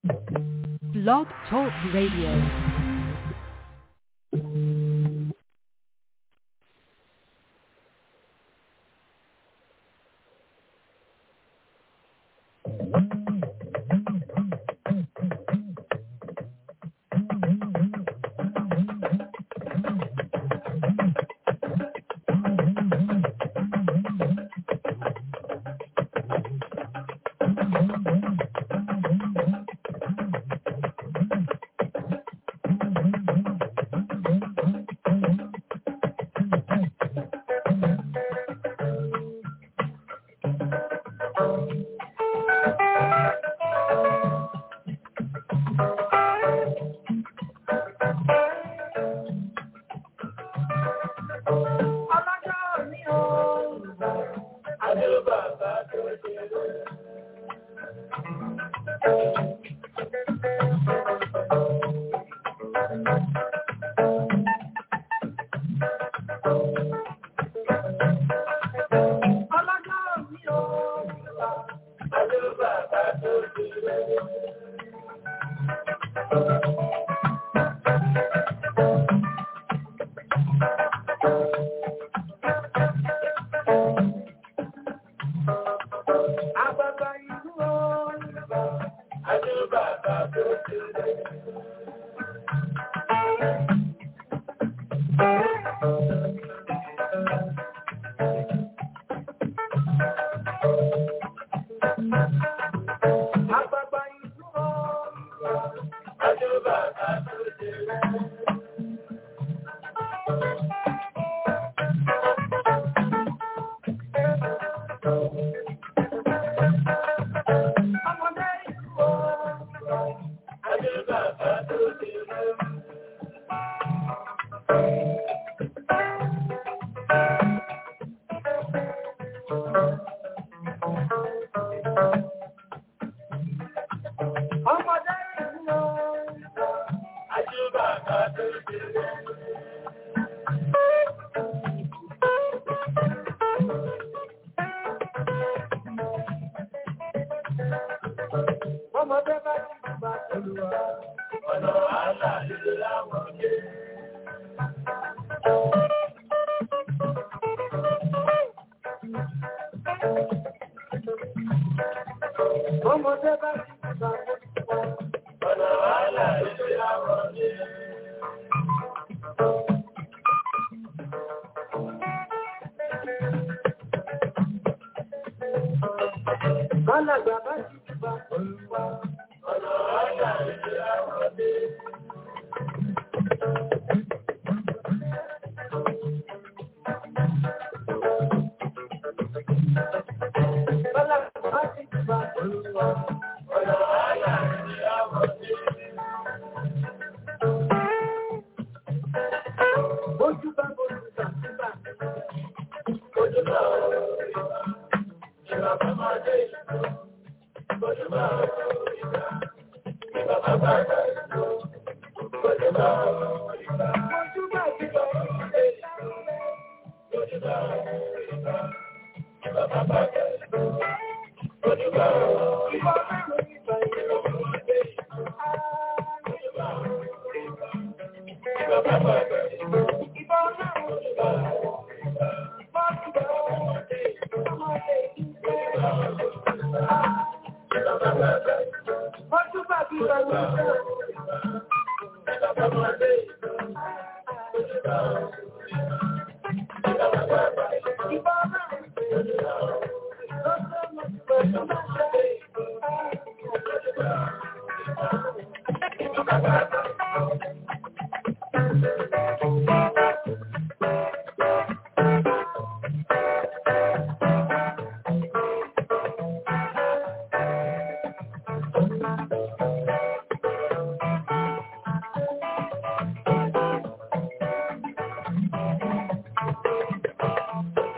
Blog Talk Radio.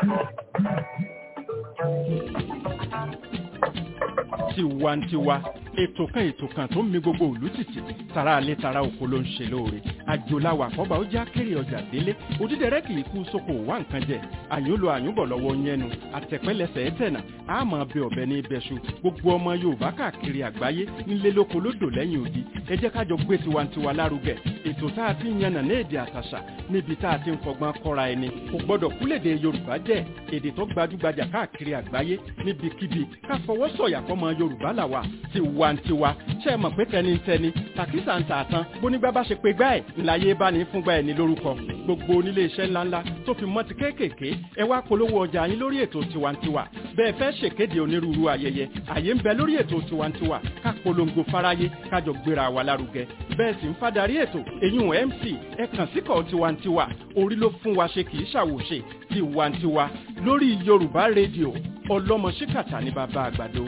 tiwantiwa ètò kan ètò kan tó ń mi gbogbo òlú tìtì tara alẹ́ tara oko ló ń ṣe lóore àjòláwà àkọ́bà ó já kéré ọjà délé òdídẹrẹ́ kì í kú sóko wá nǹkan jẹ àyùnlò àyùnbọ̀ lọ́wọ́ yẹnu àtẹ̀pẹ́lẹsẹ̀ ẹ̀tẹ̀nà àmọ́ bẹ ọ̀bẹ ní ibẹ̀ṣu gbogbo ọmọ yorùbá káàkiri àgbáyé nílé lóko lódò lẹ́yìn odi ẹ jẹ́ kájọ gbé tiwantiwa lárugẹ ètò tá a ti ń yànnà ní èdè àtàṣà níbi tá a ti ń fọgbọ́n kọ́ra ẹni kò gbọ́dọ̀ kúlèdè yorùbá jẹ́ èdè tó gbajúgbajà káàkiri àgbáyé níbikíbi ká fọwọ́ sọ̀yà fọmọ yorùbá làwà tiwantiwa ṣe é mọ̀ pé tẹnitẹni tàkísà ń tààtàn bónígbà bá ṣe pé gbá ẹ̀ ńláyé bá ní fúngbà ẹ̀ ní lórúkọ gbogbo onílé iṣẹ́ ńláńlá tó fi mọ́ ti kéékèèké ẹ wá polówó ọjà yín lórí ètò tiwantiwa bẹ́ẹ̀ fẹ́ ṣèkéde onírúurú ayẹyẹ àyè ń bẹ lórí ètò tiwantiwa ká polongo fáráyé kájọ gbéra wa lárugẹ bẹ́ẹ̀ sì ń fadarí ètò èyún mc ẹ kàn síkọ̀ tiwantiwa orí ló fún wa ṣe kì í ṣàwòṣe tiwantiwa lórí yorùbá rédíò ọlọ́mọ ṣíkàtà ní bàbá àgbàdo.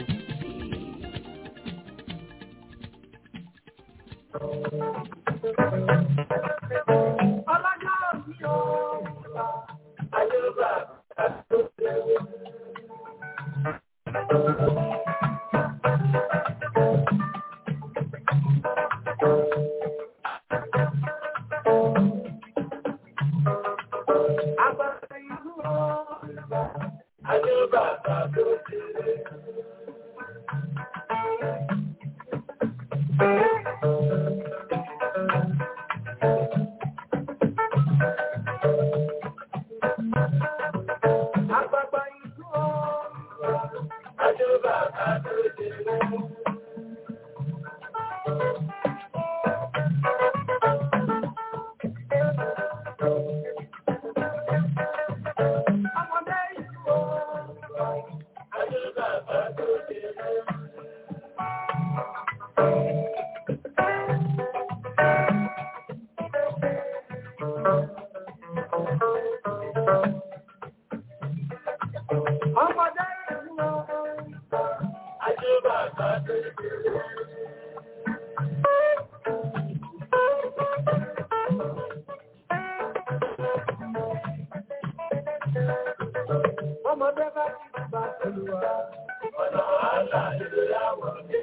Ọlọ́jọ́ mi ò àyùbá àti òṣèlú. Àgbàdo ìlú ọ̀la àyùbá àti òṣèlú. Àgbàgbà ìlú ọ̀la àyùbá àti òṣèlú. Ọmọdé ìlú ọ̀la àyùbá àti òṣèlú. Ọmọdé ìlú ọ̀la àyùbá àti òṣèlú. Ọmọdé bá ti bá olùwà. Ọ̀nà wàhálà ìlú yàwọ̀ dé.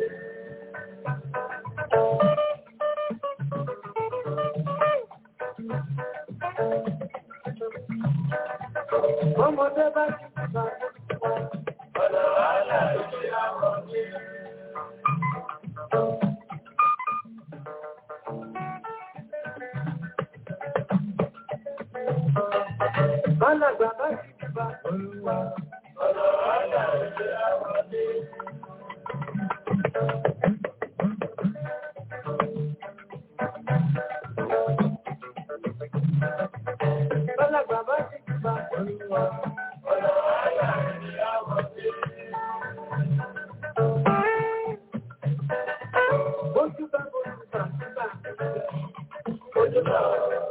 Ọmọdé bá ti bá olùwà. Ọ̀nà wàhálà ìlú yàwọ̀ dé. Bálàgbà bá ti bá olùwà. Ọ̀nà wàhálà ìlú yàwọ̀ dé. Bálàgbà bá ti bá olùwà. Ọ̀nà wàhálà ìlú yàwọ̀ dé. Ojú bá ojú bá síbà. Ojú bá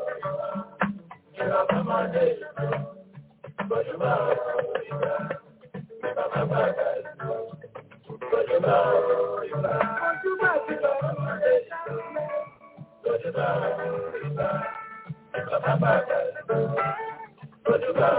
ìwà bàbáde ìlú. Ojú bá ìwà bàbá bàbá ìlú. Ojú bá ìwà. Ojú bá ìwà bàbáde ìlú. Ojú bá ìwà bàbá bàbá ìlú. Ojú bá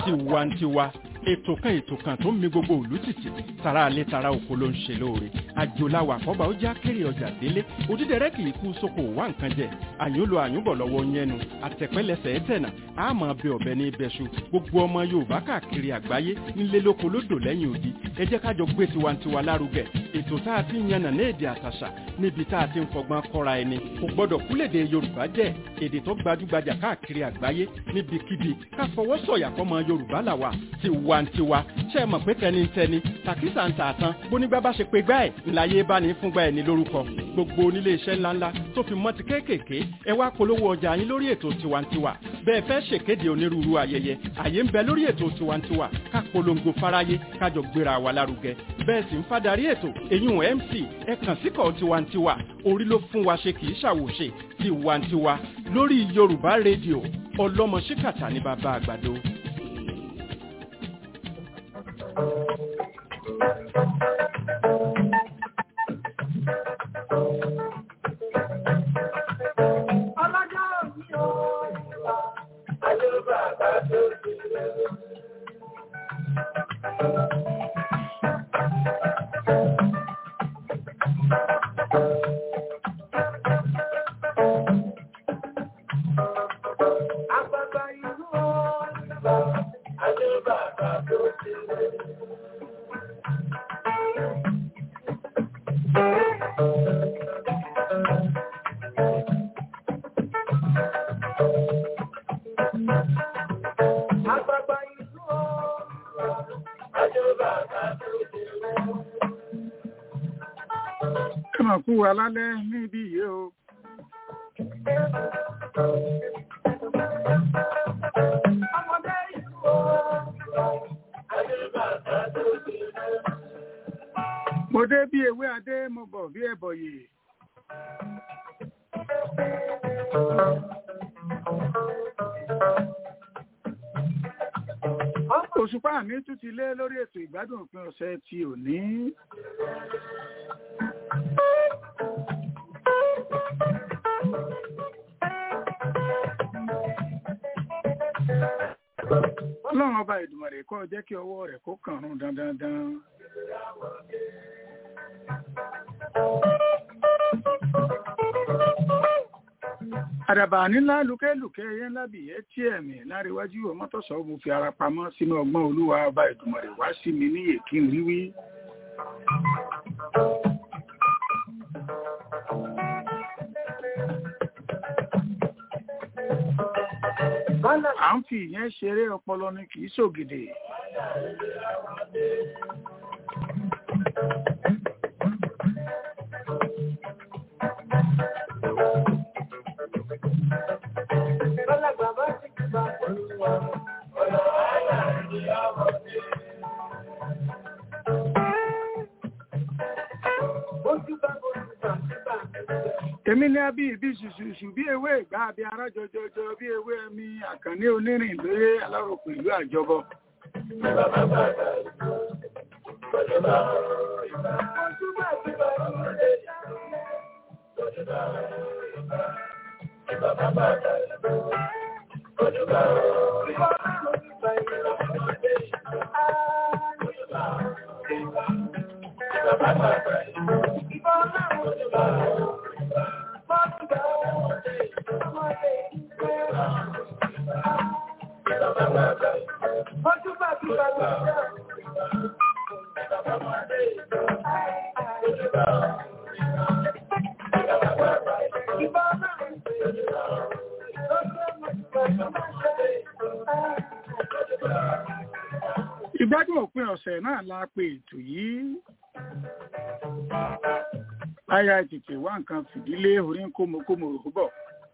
tiwantiwa ètò kan ètò kan tó ń mi gbogbo òlú tìtì tara alẹ́ tara oko ló ń ṣe lóore àjòláwà àkọ́bà ó já kéré ọjà délé òdídẹrẹ́ kì í kú sóko wá nǹkan jẹ àyúnlo àyúnbọ̀ lọ́wọ́ yẹnu àtẹ̀pẹ́lẹsẹ̀ ẹ̀tẹ̀nà àmọ́ bẹ ọ̀bẹ ní ibẹ̀ṣu gbogbo ọmọ yorùbá káàkiri àgbáyé nílé lóko lódò lẹ́yìn odi ẹ jẹ́ ká jọ gbé tiwantiwa lárugẹ ètò tá a ti ń yànnà ní èdè àtàṣà níbi tá a ti ń fọgbọ́n kọ́ra ẹni kò gbọ́dọ̀ kúlèdè yorùbá jẹ́ èdè tó gbajúgbajà káàkiri àgbáyé níbikíbi ká fọwọ́ sọ̀yà fọmọ yorùbá làwà tiwantiwa ṣe é mọ̀ pé tẹnitẹni tàkísà ń tà tán bónígbà bá ṣe pé gbá ẹ̀ ńláyé bá ní fúngbà ẹ̀ ní lórúkọ gbogbo onílé iṣẹ́ ńláńlá tó fi mọ́ ti kéékèèké ẹ wá polówó ọjà yín lórí ètò tiwantiwa bẹ́ẹ̀ fẹ́ ṣèkéde onírúurú ayẹyẹ àyè ń bẹ lórí ètò tiwantiwa ká polongo fáráyé kájọ gbéra wa lárugẹ bẹ́ẹ̀ sì ń fadarí ètò èyún mc ẹ kàn síkọ̀ tiwantiwa orí ló fún wa ṣe kì í ṣàwòṣe tiwantiwa lórí yorùbá rédíò ọlọ́mọ ṣíkàtà ní bàbá àgbàdo. Ọlọ́jọ́ òní o, àjọba àgbà tó ti rẹ̀. Àgbàgbà ìlú o, àjọba àgbà tó ti rẹ̀. Àgbàgbà ìlú o, àjọba àgbà tó ti rẹ̀. ẹ mà kú wa lálẹ́ níbí yìí o Ọmọdé ìlú o, àjọba àgbà tó ti rẹ̀. mo dé bí ewé adé mo bọ̀ bí ẹbọyè òṣùpá mi tún ti lé lórí ètò ìgbádùn òpin ọ̀sẹ̀ ti òní ọlọ́run ọba ìdùmọ̀rẹ̀ kọ́ jẹ́ kí ọwọ́ rẹ̀ kó kàn rún dandandan àdàbà nílá lùkẹ́lùkẹ́ ẹyẹ ńlá bì yẹ tí ẹ̀mí láríwájú ọmọtọ́sọ̀ mo fi ara pamọ́ sínú ọgbọ́n olúwa ọba ìdùmọ̀rẹ̀ wá sí mi níyè kí n wíwí à ń fi ìyẹn ṣeré ọpọlọ ni kì í ṣògìdè Bọ́lágbà bá ti kí bá pẹ̀lú wa, ọ̀nà àyà ni àwọn ṣe. Ojú bá bojú bá síbà níbẹ̀. èmi ní abí ibi ṣùṣùṣù bí ewé ìgbà àbí ara jọjọjọ bí ewé ẹmi àkànní onírìn lóye aláròkù ìlú àjọbọ Bàbá bá dà ìlú, ojú bá ìgbà. Ojú bá ti bá ìlú, ojú bá ìgbà. Bàbá bá dà ìlú, ojú bá ìgbà. Ọmọdé ìlú, ojú bá ìgbà. Bàbá bá dà ìlú, ojú bá ìgbà. Ojú bá ti bá ìlú. ìgbádùn òpin ọ̀sẹ̀ náà la pe ètò yìí aya tètè wá nǹkan fìdílé orí ń kómokómo rò bọ̀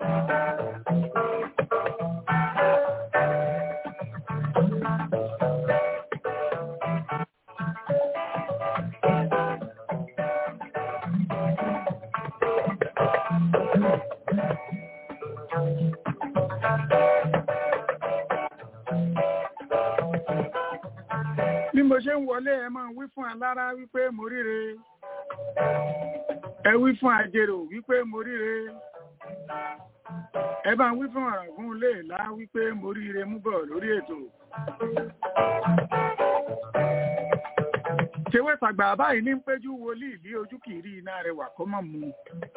bí mo ṣe ń wọlé ẹ máa wí fún alára wípé mo ríre ẹ wí fún àjèrò wípé mo ríre ẹ bá ń wí fún àràgún léèlá wípé mo ríire mú bọ̀ lórí ètò ṣewé tàgbà báyìí ní péjú wòlíì bí ojú kì í rí iná rẹ̀ wà kó mọ̀ mu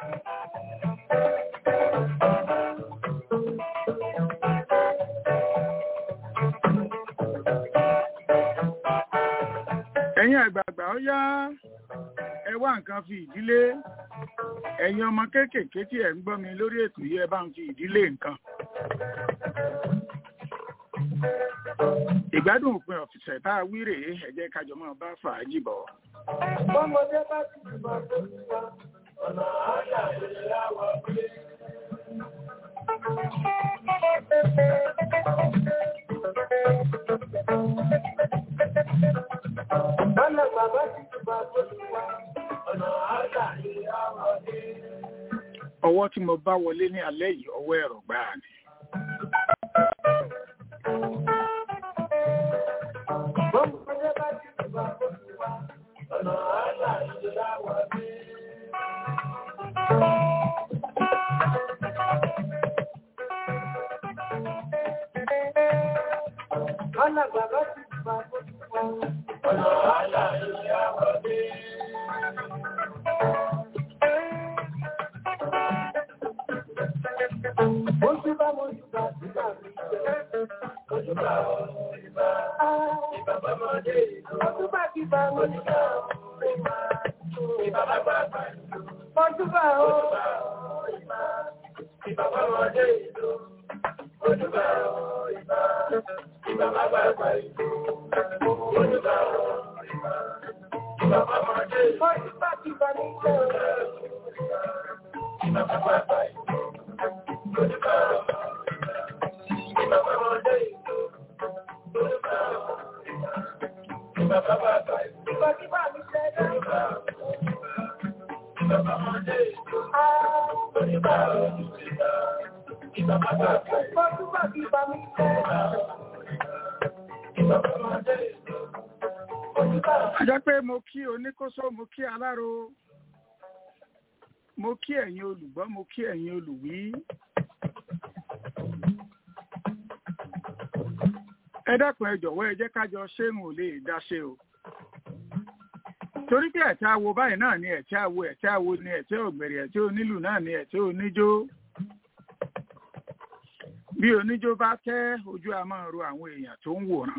ẹ̀yin àgbààgbà ó yá ẹ wá nǹkan fi ìdílé ẹ̀yin ọmọ kéékèèké tí ẹ̀ ń gbọ́ mi lórí ètò yìí ẹ bá ń fi ìdílé nǹkan. ìgbádùn òpin ọ̀fìsẹ̀ tá a wí rèé ẹ jẹ́ ká jọ máa bá fàájì bọ̀. Ọmọdé bá ti dìbò tó ti wá, ọ̀nà àyà ìlera wọ̀ pé. Ọ̀nà bàbá ti dìbò tó ti wá, ọ̀nà àyà ìlera wọ̀ pé. ọwọ́ tí mo bá wọlé ní alẹ́ yìí ọwọ́ ẹ̀rọ gbáà ni. Ọmọdé bá ti dìbò tó ti wá, ọ̀nà àyà ìlera wọ̀ pé. Ọ̀nà bàbá ti dìbò tó ti wá, ọ̀nà àyà ìlera wọ̀ pé. Ojú bá mo jùbà sígbà mi jẹ́. Ojú bá o, ìbá, ìbá bá mọ́ dé ìlú. Ojú bá ti bá mo jùbà o, ìbá, ìbá bá bá bá ìlú. Ojú bá o, ìbá, ìbá bá mọ́ dé ìlú. Ojú bá o, ìbá, ìbá bá bá bá ìlú. Ojú bá o, ìbá, ìbá bá mọ́ dé ìlú. Ojú bá ti bá mi jẹ́ o, ìbá bá bá bá ìlú. Ajá pé mo kí oníkóso, mo kí aláro, mo kí ẹ̀yin olùgbọ́, mo kí ẹ̀yin olùwí. Ẹ dákun ẹ jọ̀wọ́ ẹ jẹ́ kájọ ṣéun ò lè dáṣe o. Torí pé ẹ̀tẹ́ awo báyìí náà ni ẹ̀tẹ́ awo ẹ̀tẹ́ awo ni ẹ̀tẹ́ ògbèrè ẹ̀tẹ́ onílù náà ni ẹ̀tẹ́ oníjó. Bí oníjó bá tẹ́ ojú a máa ro àwọn èèyàn tó ń wòran.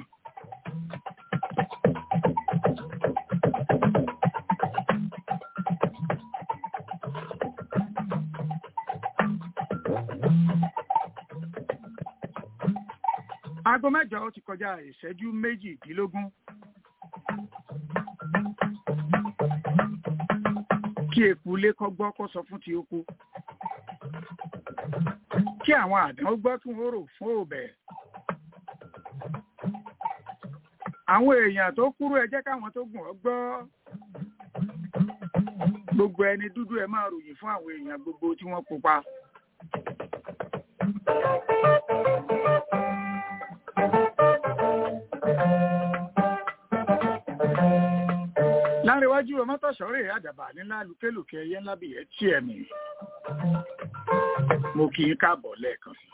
Aago mẹ́jọ ó ti kọjá ìṣẹ́jú méjìdínlógún. Kí eku ilé kọ́ gbọ́ kó sọ fún ti oko. Kí àwọn àdán gbọ́ kí wọ́n rò fún òbẹ̀. Àwọn èèyàn tó kúrú ẹ jẹ́ káwọn tó gùn ọ́ gbọ́. Gbogbo ẹni dúdú ẹ máa ròyìn fún àwọn èèyàn gbogbo tí wọ́n pupa. láríwájú ọmọtọ̀sọ́rẹ́ àdàbà nílá lùkélùkẹ́ ẹyẹ ńlá bìí ẹtí ẹ̀mí mo kì í káàbọ̀ lẹ́ẹ̀kan sí.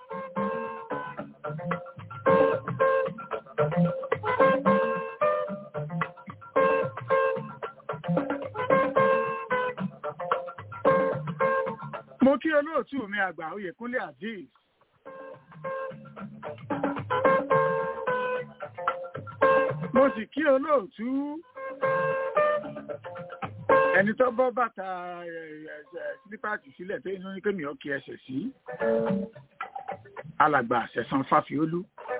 mo kí olóòtú mi àgbà oyèkúnlé azeez mo sì kí olóòtú ẹni tó bọ́ bàtà sílípàtì sílẹ̀ tó inú ní kémi ọkì ẹsẹ̀ sí alàgbà àṣẹ̀sán fáfiólú.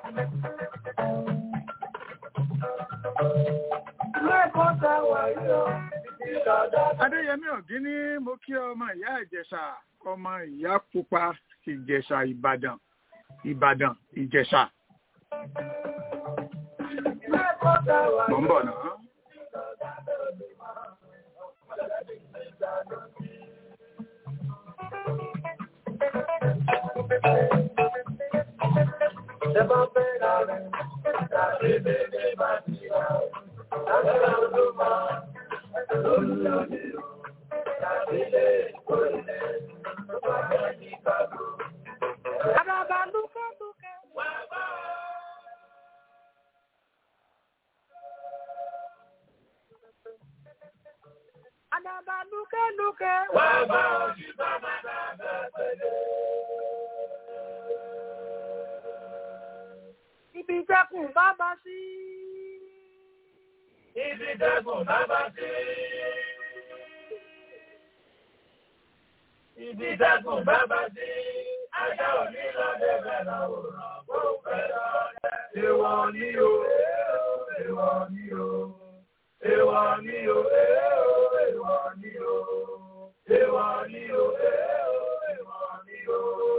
Lẹ́kọ̀ọ́ ta wà yóò. adéyẹmí ọ̀gíní mo kí ọmọ ìyá ìjẹ̀ṣà ọmọ ìyá pupa ìjẹ̀ṣà ìbàdàn ìbàdàn ìjẹ̀ṣà. Lẹ́kọ̀ọ́ ta wà mọ̀ ń bọ̀ náà. Ṣẹ́bá fẹ́ ra rẹ̀, tàbí bèbè bá ti rà. Lágbára ló máa lólùlọ́dẹ o. Tàbí lè kó ilé tó bá fẹ́ ní kàdó. Àdàbà lúkẹ́lúkẹ́. Wá bá òṣìbá máa dábẹ́ pẹ̀lẹ́. Ibi jẹ́kùn bábá sí. Ibi dẹ́kun bábá sí. Ibi dẹ́kun bábá sí. Ajá òní lọ débẹ̀ lọ́wọ́rọ̀ kó fẹ́ lọ́dẹ. Èwọ̀ ni o, èwọ̀ ni o, èwọ̀ ni o, èwọ̀ ni o, èwọ̀ ni o, èwọ̀ ni o.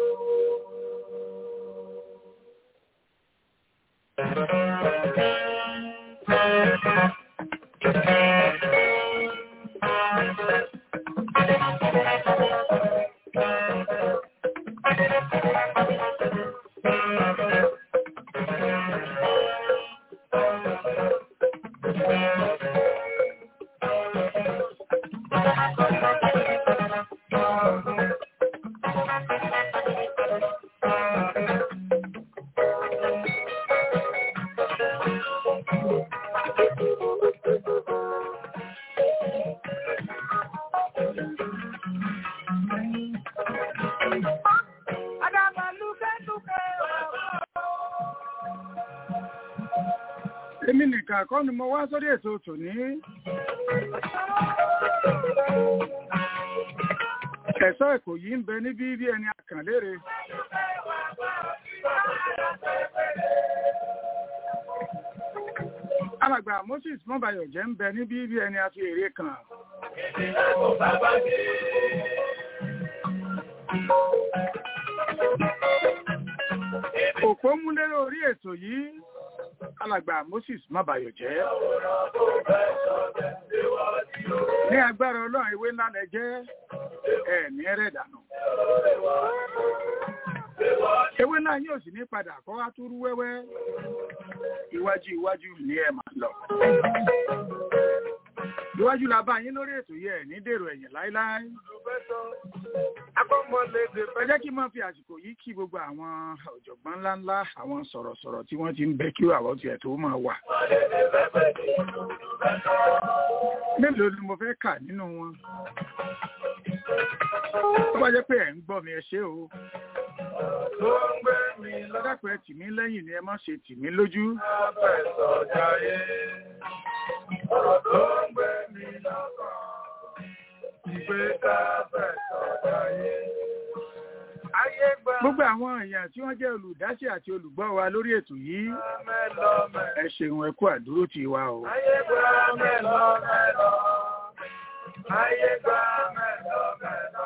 Àdàbà lúkẹ́lúkẹ́. Èmi nìkan kọ́ ni mo wá sórí ètò tòní. Ẹ̀sọ́ Èkó yìí ń bẹ níbí bí ẹni àkànlére. Alàgbà Moses Mọ́bàyọ̀ jẹ́ ń bẹ níbí bí ẹni a fi èrè kàn. Ibi dẹ́kun bábá sí. Òpó múlẹ́rẹ́ orí ètò yìí. Alàgbà Moses Mọ́bàyọ̀ jẹ́. Ní agbára Ọlọ́run ewé ńlá lẹ jẹ́. Ẹ ní ẹrẹ̀ dànù. Ewé náà yóò sì ní padà kọ́ wá túrú wẹ́wẹ́. Iwájú iwájú ni ẹ máa lọ. Iwájú la bá yín lórí ètò yìí ẹ̀ ní dèrò ẹ̀yìn láíláí. Ẹ jẹ́ kí n máa fi àsìkò yìí kí gbogbo àwọn ọ̀jọ̀gbọ́n ńláńlá, àwọn sọ̀rọ̀sọ̀rọ̀ tí wọ́n ti ń bẹ kí àwọn tiẹ̀ tó máa wà. Mélòó ni mo fẹ́ kà nínú wọn? Tó bá jẹ́ pé ẹ̀ ń gbọ́ mi ẹ ṣé o. Tó ń gbé mi Lọ́dàpọ̀ ẹ tì mí lẹ́yìn ni ẹ má ṣe tì mí lójú. láfẹ̀sọ̀ jayé. Ọ̀rọ̀ tó ń gbé mi lọ́kàn. Ìgbé káfẹ̀sọ̀ jayé. Ayé gba Gbogbo àwọn èèyàn tí wọ́n jẹ́ olùdásí àti olùgbọ́ wa lórí ètò yìí, mẹ́lọ́mẹ́. ẹ ṣeun ẹ kú àdúró tì wa o. Ayé gba mẹ́lọ́mẹ́lọ́. Ayé gba mẹ́lọ́mẹ́lọ́.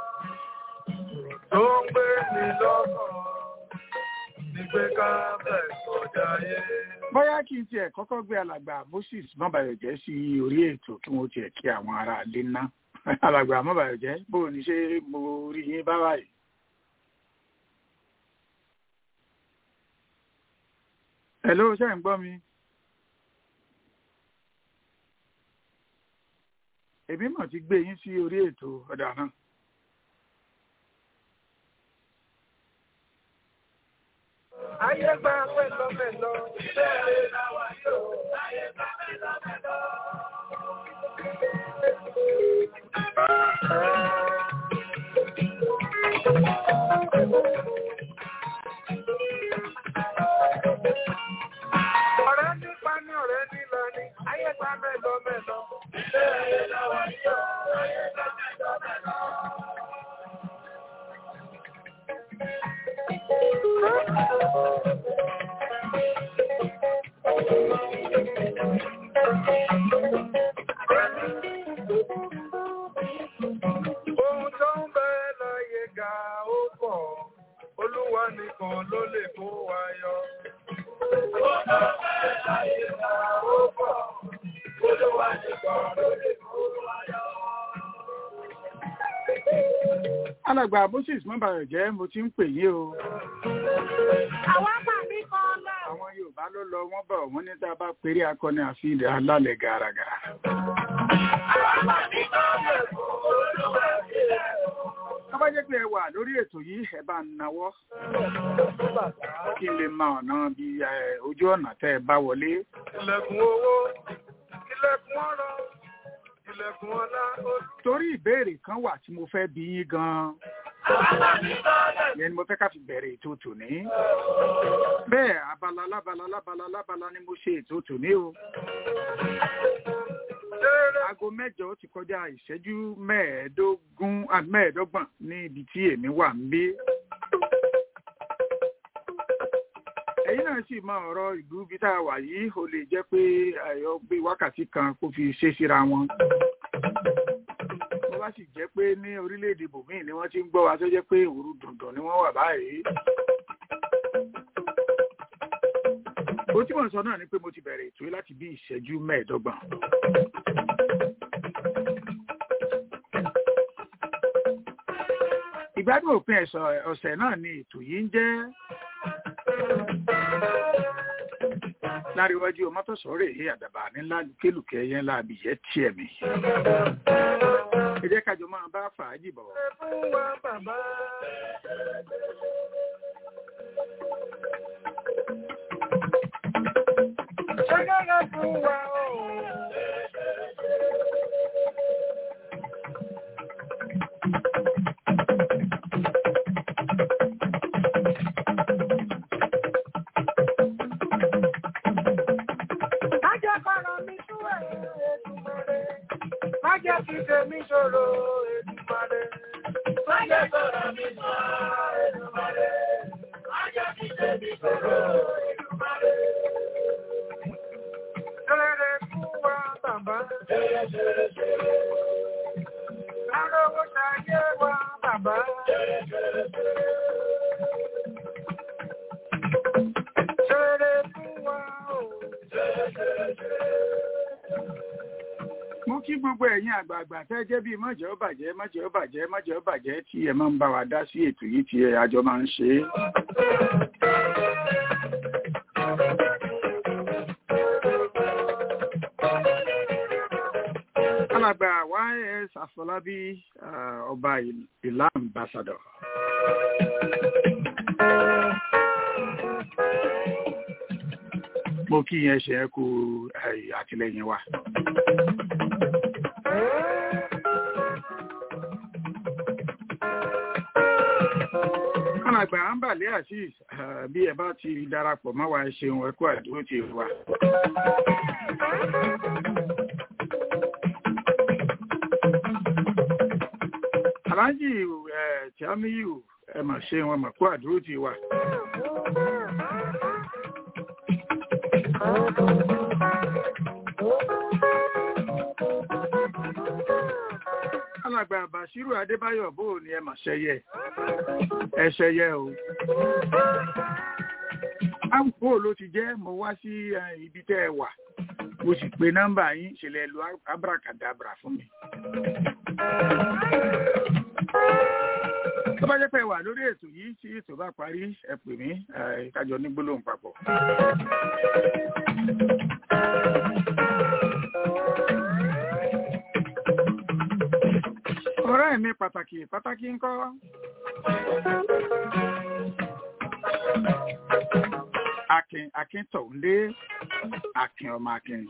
Tó ń gbé mi lọ́kàn. Ìgbé káfẹ̀sọ̀ jayé. Bóyá kí n tiẹ̀ kọ́kọ́ gbé alàgbà Moses Mọ́bàyọ̀jẹ́ sí orí ètò kí wọ́n tiẹ̀ kí àwọn ará ilé ná. Alàgbà Mọ́bàyọ̀jẹ́ bó o ní ṣe mo rí yín bá báyìí. Hello, ṣé ẹ̀ ń gbọ́ mi? Èmi mọ̀ ti gbé yín sí orí ètò ọ̀dà náà. Ayé gba mẹ́lọ́mẹ́lọ́. Ilé rẹ̀ láwa yóò. Ayé gba mẹ́lọ́mẹ́lọ́. Ọ̀rẹ́ nípa ní ọ̀rẹ́ nílọ ni. Ayé gba mẹ́lọ́mẹ́lọ́. Ilé rẹ̀ láwa yóò. Ayé gba mẹ́lọ́mẹ́lọ́. Ohun tó ń bẹ láyé ga ó pọ̀, Olúwa nìkan ló lè kó wa yọ. Ohun tó ń bẹ láyé ga ó pọ̀, Olúwa nìkan ló lè kó wa yọ. Alàgbà Moses Mọ́bàyọ̀jẹ́ mo ti ń pè yín o. Àwọn àmì kan lọ. Àwọn Yorùbá ló lọ wọ́n bọ̀ wọ́n ní tá a bá péré akọni àfi ilẹ̀ alálẹ̀ gàràgà. Àwọn àmì kan lè kó Olúwa sílẹ̀. Tó bá jẹ́ pé ẹ wà lórí ètò yìí ẹ bá ń nawọ́ kí n lè mọ ọ̀nà bí eh, ojú ọ̀nà tẹ́ ẹ bá wọlé. Ilẹ̀kùn owó, ilẹ̀kùn ọ̀rọ̀, ilẹ̀kùn ọlá ó torí ìbéèrè kan wà tí mo fẹ́ bi yín gan-an yẹn ni mo fẹ́ ká fi bẹ̀rẹ̀ ètò tòní bẹ́ẹ̀ abala lábala lábala lábala ni mo ṣe ètò tòní o aago mẹ́jọ ti kọjá ìṣẹ́jú mẹ́ẹ̀ẹ́dógún ah, mẹ́ẹ̀ẹ́dọ́gbọ̀n ní ibi tí èmi wà ń bí. ẹ̀yin náà sì mọ ọ̀rọ̀ ìlú bí tá a wà yìí ó lè jẹ́ pé ayọ̀ gbé wákàtí kan kó fi ṣe síra wọn. bó bá sì jẹ́ pé ní orílẹ̀-èdè bòmíì ni wọ́n ti ń gbọ́ wa tó jẹ́ pé òru dùndùn ni wọ́n wà báyìí. ohun tí mò ń sọ náà ni pé mo ti bẹ̀rẹ̀ ètò yìí láti bí ìṣẹ́jú mẹ́ẹ̀ẹ́dọ́gbọ̀n. ìgbádùn òpin ẹ̀sọ̀ ọ̀sẹ̀ náà ni ètò yìí ń jẹ́ láríwájú ọmọtọ̀sọ́rẹ̀ èyí àdàbà nílá lùkélùkẹ́ yẹn láàbì yẹ tiẹ̀ mi. ẹ jẹ́ kájọ máa bá fàájì bọ̀. fún wa bàbá. Ṣẹ́gẹ́gẹ́ fún wa ooo. Májẹ́ kọ́rọ̀ mi sú ẹ̀ Èdùmàrè. Májẹ́ kí tèmi ṣòro Èdùmàrè. Májẹ́ kọ́rọ̀ mi sú ẹ̀ Èdùmàrè. Májẹ́ kí tèmi ṣòro Èdùmàrè. Ṣeré fún wa bàbá. Ṣeré ṣeré ṣeré. Arówó ṣayé wa bàbá. Ṣeré ṣeré ṣeré. Ṣeré fún wa o. Ṣeré ṣeré ṣeré. mo kí gbogbo ẹ̀yin àgbààgbà tẹ́ jẹ́ bíi mọ̀jẹ̀ ó bàjẹ́ mọ̀jẹ̀ ó bàjẹ́ mọ̀jẹ̀ ó bàjẹ́ tí ẹ máa ń bá wa dá sí ètò yìí tí ẹ àjọ máa ń ṣe é. alàgbà ys afọlábí ah, ọba ìlà ambassador. mo kí yẹn ṣe é kú eh, àtìlẹyìn wa. alàgbà ambale azeez ah, bí ẹ bá ti darapọ̀ mọ́ wa ẹ ṣeun ẹ kú àdúró ti wa. aláàjì ẹ tíámíyù ẹ mà ṣeun ẹ mà kú àdúró ti wa. alàgbà bashiru adébáyọ̀ bó o ní ẹ mà ṣẹyẹ ẹ ṣẹyẹ o. àwùjọ ló ti jẹ́ mo wá sí eh, ibi tẹ́ ẹ wà mo sì pe nọ́mbà yín ṣẹlẹ̀ lu abracadabra fún mi. tó bá jẹ́ pé ẹ wà lórí ètò yìí tí ètò bá parí ẹ pè mí eh, kájọ ní gbólóhùn papọ̀. ọ̀rẹ́ mi pàtàkì pàtàkì ńkọ́. Akin Akin Tọ̀húndé Akin ọmọ Akin.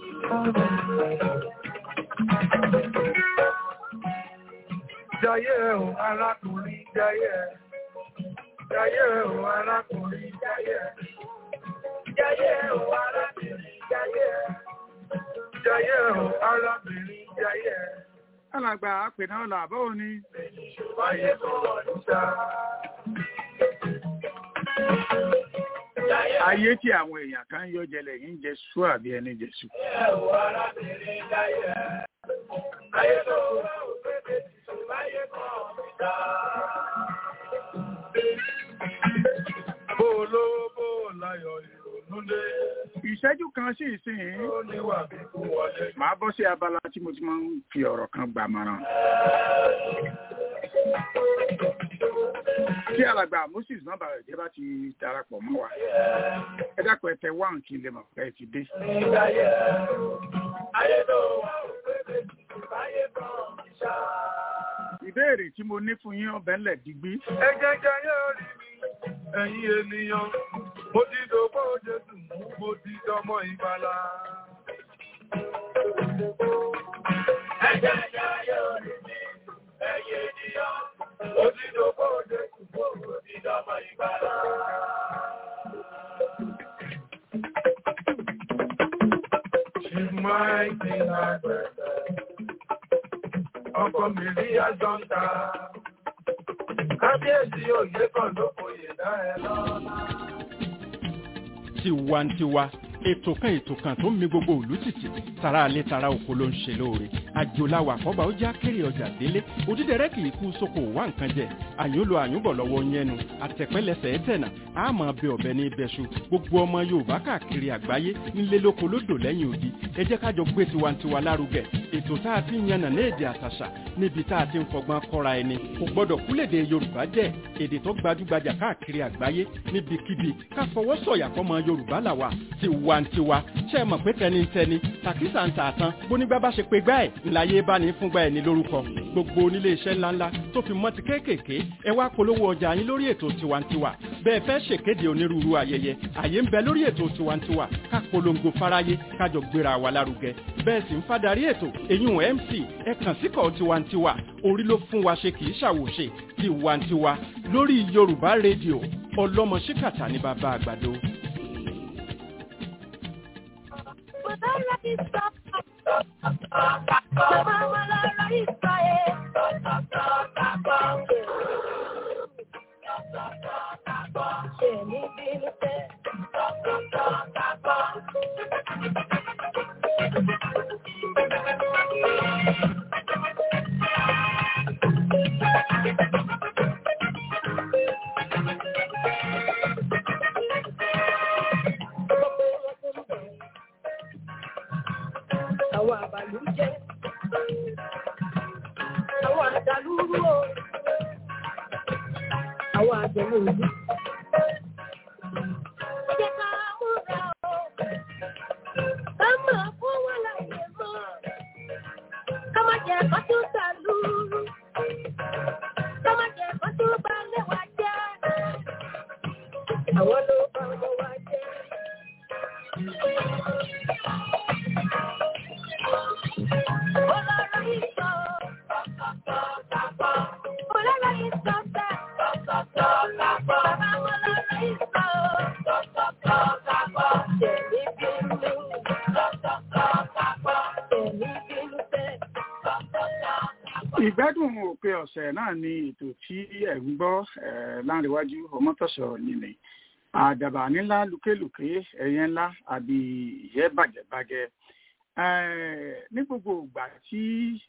Jayé o arákùnrin jayé. Jayé o arákùnrin jayé. Jayé o arábìnrin jayé. Jayé o arábìnrin jayé. Alàgbà àpènà ọ̀là àbọ̀wò ni. Wáyé kọ́ ọdún sá. Ayé tí àwọn èèyàn kan yọ jẹlẹ̀ yìí ń jẹ sú àbí ẹni jẹ sú. Jayé o arábìnrin jayé. Ayé tó wá òpépé tìṣó wáyé kọ́ ọdún sá. Bó lówó bó láyọ̀ ìrònú dé. Ìṣẹ́jú kan sí ìsìn Ó níwà bí kú wọlé. màá bọ́ sí abala tí mo ti máa ń fi ọ̀rọ̀ kan gbàmọ̀ràn. Tí alàgbà Moses nọ́mbà rẹ̀ jẹ́ bá ti darapọ̀ mọ́ wa. Ẹ dákun ẹ tẹ wáhùn kí n lè mọ̀ pé ẹ ti dé. Jayé ayé tó wá òpépé tìṣó wáyé kọ́ ọdún sá. Ìbéèrè tí mo ní fún yín ọbẹ̀ ńlẹ̀ digbí. Ẹ jẹ́ jayé orí mi, ẹ̀yin ènìyàn, mo ti dògbò Jésù mú, mo ti dọmọ ìgbàlà. Ẹ Ẹ̀jẹ̀ ẹ̀yà yóò rí mi, ẹ̀yẹ ènìyàn, ó ti dòkó òde kùkó, ó ti dọ́mọ ìgbàlá. She's mighty like ọkọ mi rí àjọǹta. Kábíyèsí òye kan ló kòyè dá ẹ lọ́la. tiwantiwa ètò kan ètò kan tó ń mi gbogbo òlú tìtì tara alẹ́ tara oko ló ń ṣe lóore àjòláwà àkọ́bà ó já kéré ọjà délé òdídẹrẹ́ kì í kú sóko wá nǹkan jẹ àyúnlò àyúnbọ̀ lọ́wọ́ yẹnu àtẹ̀pẹ́lẹsẹ̀ ẹ̀tẹ̀nà àmọ́ bẹ ọ̀bẹ ní ibẹ̀ṣu gbogbo ọmọ yorùbá káàkiri àgbáyé nílé lóko lódò lẹ́yìn odi ẹ jẹ́ kájọ gbé tiwantiwa lárugẹ ètò tá a ti ń yànnà ní èdè àtàṣà níbi tá a ti ń fọgbọ́n kọ́ra ẹni kò gbọ́dọ̀ kúlèdè yorùbá jẹ́ èdè tó gbajúgbajà káàkiri àgbáyé níbikíbi ká fọwọ́ sọ̀yà fọmọ yorùbá làwà tiwantiwa ṣe é mọ̀ pé tẹnitẹni tàkísà ń tà tán bónígbà bá ṣe pé gbá ẹ̀ ńláyé bá ní fúngbà ẹ̀ ní lórúkọ gbogbo onílé iṣẹ́ ńláńlá tó fi mọ́ ti kéékèèké ẹ wá polówó ọjà yín lórí ètò tiwantiwa bẹ́ẹ̀ fẹ́ ṣèkéde onírúurú ayẹyẹ àyè ń bẹ lórí ètò tiwantiwa ká polongo fáráyé kájọ gbéra wa lárugẹ bẹ́ẹ̀ sì ń fadarí ètò èyún mc ẹ kàn síkọ̀ tiwantiwa orí ló fún wa ṣe kì í ṣàwòṣe tiwantiwa lórí yorùbá rédíò ọlọ́mọ ṣíkàtà ní bàbá àgbàdo. Àwọn àbàlú jẹ́, àwọn àdàlúrú o, àwọn àjẹ̀lú òbí. Jẹ́ ká múra o, ká máa fún wọn láyé mọ́, ká má jẹ́ ẹ̀kọ́ tó dàlúrú, ká má jẹ́ ẹ̀kọ́ tó bá lẹ́wà jẹ́. Àwọn ló bá ọmọ wa jẹ́. Ọlọ́run yìí sọ, ọlọ́run yìí sọ bẹ́ẹ̀. Bàbá ọlọ́run yìí sọ, tẹ̀mí bínú, tẹ̀mí bínú bẹ́ẹ̀. ìgbádùn òpin ọ̀sẹ̀ náà ni ètò tí ẹ̀ ń gbọ́ eh, láǹrẹ̀wájú ọmọtọ̀sọ̀ nílẹ̀ àdàbà nílá lùkélùké ẹ̀yẹ ńlá àbí ìyẹ́ bàjẹ́bàjẹ́ Eh, ní gbogbo ìgbà tí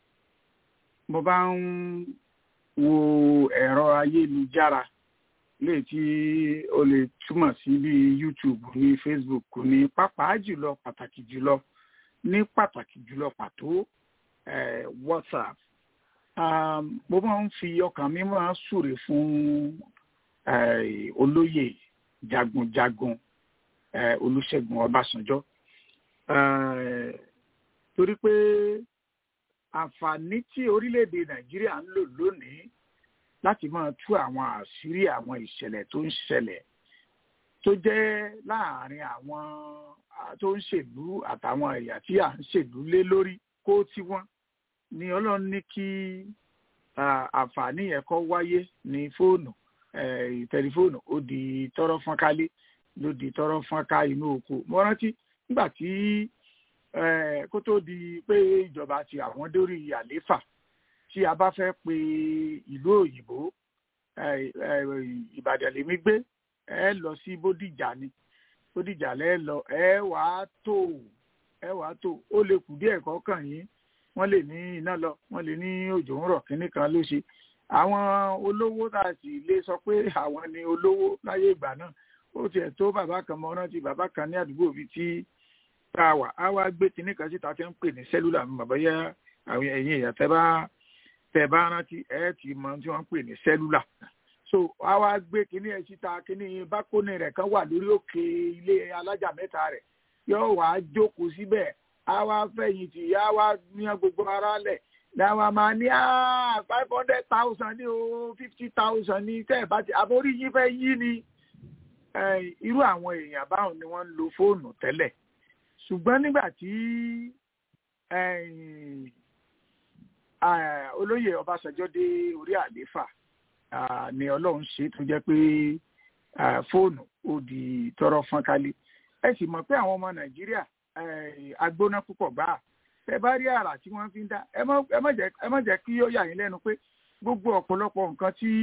mo bá ń wo ẹ̀rọ ayélujára lè tí o lè túmọ̀ sí bí YouTube ní Facebook ní pàápàá jùlọ pàtàkì jùlọ ní pàtàkì jùlọ pàtó eh, WhatsApp um, mo máa ń fi ọkàn mi máa ń súre fún eh, olóyè jagunjagun eh, Olúṣẹ́gun Ọbásanjọ́ eh, torí pé àǹfààní tí orílẹ̀-èdè Nàìjíríà ń lò lónìí láti máa tú àwọn àṣírí àwọn ìṣẹ̀lẹ̀ tó ń ṣẹlẹ̀ tó jẹ́ láàárín àwọn ah, tó ń ṣèlú àtàwọn ẹ̀yà tí à ń ṣèlú lé lórí kó tí wọ́n ni Ọlọ́run ní kí ah, àǹfààní yẹn kó wáyé ní fóònù eh, tẹlifóònù ó di tọrọ fọ́nkálé ló di tọrọ fọ́nká inú oko mo rántí nígbà tí eh, kó tó di pé ìjọba ti àwọn dórí àléfà tí a bá fẹ́ pe ìlú òyìnbó eh, eh, Ìbàdàn lèmi gbé ẹ lọ sí Bódìjà ni Bódìjà lẹ lọ ẹ wàá tó ẹ wàá tó ó lè kù díẹ̀ kọkàn yín wọ́n lè ní iná lọ wọ́n lè ní òjò ń rọ̀ kínní kan ló ṣe àwọn olówó tá a sì lè sọ pé àwọn ni olówó láyé ìgbà náà ó tiẹ̀ tó bàbá kan mọ rántí bàbá kan ní àdúgbò bíi tí tá a wà á wá gbé kinní kan síta tí ń pè ní sẹ́lúlà mi bàbá yá àwọn ẹ̀yìn èèyàn tẹ́ bá tẹ́ bá rántí ẹ̀ ti mọ tí wọ́n ń pè ní sẹ́lúlà so á wá gbé kinní ẹ̀ síta kinní bákónì rẹ̀ kan wà lórí òkè ilé alájà mẹ́ta rẹ̀ yóò wá jókòó síbẹ̀ á wá fẹ̀yìntì á wá ní gbogbo ara lẹ̀ làwọn máa ní five hundred thousand ní o fifty thousand ní tẹ́ ẹ̀ bá ti àbórí yín fẹ́ yí ni irú àwọn èèyàn báwọn ni wọ́n ń lo fóònù tẹ́lẹ̀ ṣùgbọ́n nígbà tí ah, olóyè ọbásanjọ́ dé orí àlééfà ah, ni ọlọ́run ṣe tó jẹ́ pé ah, fóònù ó di tọrọ fọ́nkálé ẹ sì mọ̀ pé àwọn ọmọ nàìjíríà eh, agbóná púpọ̀ gbáà tẹ bá rí àrà tí wọ́n fi ń dá ẹ má- ẹ má jẹ́ ẹ má jẹ́ kí ó yà yín lẹ́nu pé gbogbo ọ̀pọ̀lọpọ̀ nǹkan tí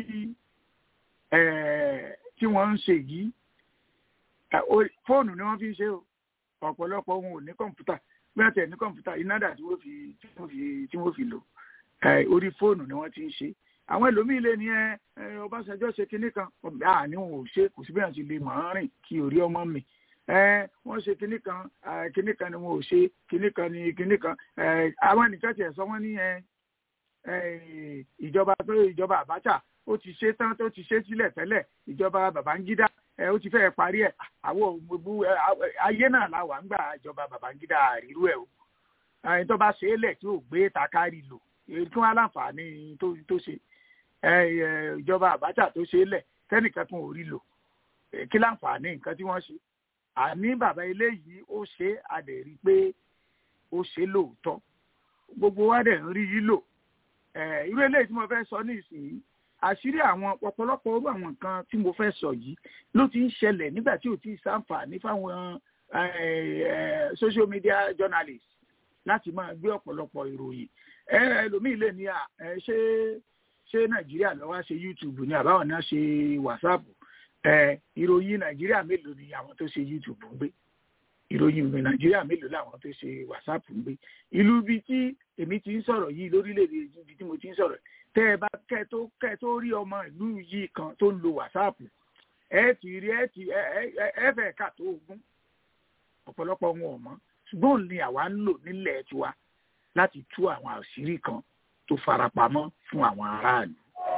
eh, tí wọ́n ń ṣe yìí eh, orí- fóònù ni wọ́n fi ń ṣe o ọ̀pọ̀lọpọ̀ wọn ò ní kọ̀ǹpútà bí wọ́n tẹ̀ ní kọ̀ǹpútà iná dà tí wọ́n fi tí wọ́n fi tí wọ́n fi lò eh, orí fóònù ni wọ́n ti ń ṣe àwọn ẹlòmíín lè ní ẹ ẹ, Ọbásanjọ́ ṣe kinní kan àní wọn ò ṣe kò sí bí wọ́n ti lè mọ̀ ọ́n rìn kí orí ọmọ mi ẹ wọ́n ṣe kinní kan ẹ, kinní kan ni wọn ò ṣe kinní kan ni kinní kan ẹ, àwọn nìkan tiẹ̀ sọ wọ́n ní ẹ ẹ, ìjọba tó ìjọba Abacha ó ti ṣe tán tó ti ṣe sílẹ̀ tẹ́lẹ̀ ìjọba Babangida ẹ ó ti fẹ́ẹ̀ parí ẹ̀ àwọn ògbó ayé náà la wà ń gbà ìjọba Babangida àrírú ẹ̀ o ẹni tó bá ṣe é lẹ̀ tí ò gbé takari lò èyí tí wọ́n á láǹfààní tó tó ṣe ẹ, ẹ, ìjọba Abacha tó ṣe é lẹ̀ tẹ́nìkan tún ò rí lò ẹ, kí láǹfààní nǹkan tí wọ́n ṣe àní bàbá eléyìí ó ṣe é, a dẹ̀ rí i pé ó ṣe é lóòótọ́ gbogbo wa dẹ̀ ń rí yí lò ẹ, irú eléyìí tí mo fẹ́ sọ nísìnyí àṣírí àwọn ọ̀pọ̀lọpọ̀ orú àwọn nǹkan tí mo fẹ́ sọ yìí ló ti ń ṣẹlẹ̀ nígbà tí ò tí ì sáǹfààní fáwọn ẹ, ẹ, social media journalists láti máa gbé ọ̀pọ̀lọpọ̀ ìròyìn ẹ ẹlòmíì lè ní à ẹ ṣé ṣé nàìjíríà ló wá ṣe youtube ní àbáwọn náà ṣe whatsapp ẹ ìròyìn nàìjíríà mélòó ni àwọn tó ṣe youtube ń gbé ìròyìn ìròyìn nàìjíríà mélòó làwọn tó ṣe whatsapp ń gbé ìlú ibi tí èmi ti ń sọ̀rọ̀ yìí lórílẹ̀‐èdè ibi tí mo ti ń sọ̀rọ̀ tẹ́ ẹ bá kẹ́ ẹ tó kẹ́ ẹ tó rí ọmọ ìlú yìí kan tó ń lo whatsapp ẹ ti rí ẹ ti ẹ ẹ ẹ fẹ́ kà tó ogún ọ̀pọ̀lọpọ̀ wọn ò mọ̀ ṣùgbọ́n òun ni àwa ń lò nílẹ̀ tiwa láti tú àwọn àṣírí kan tó farapamọ́ fún àwọn aráàlú.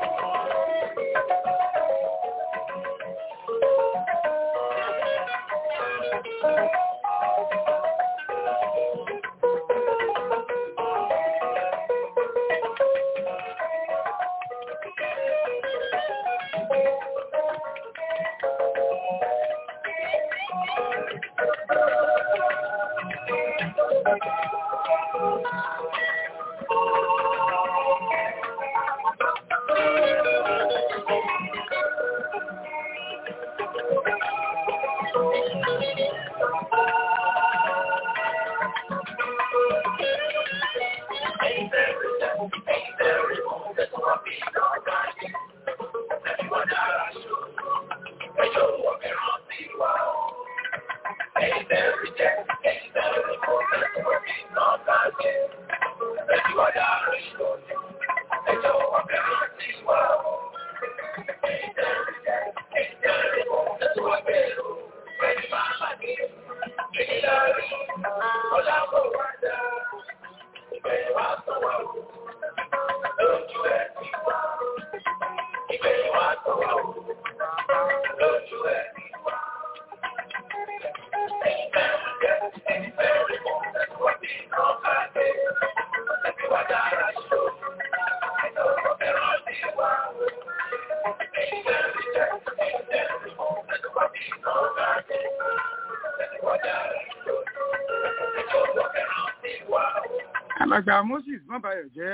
alàgbà moses mọ́bàyọ̀ jẹ́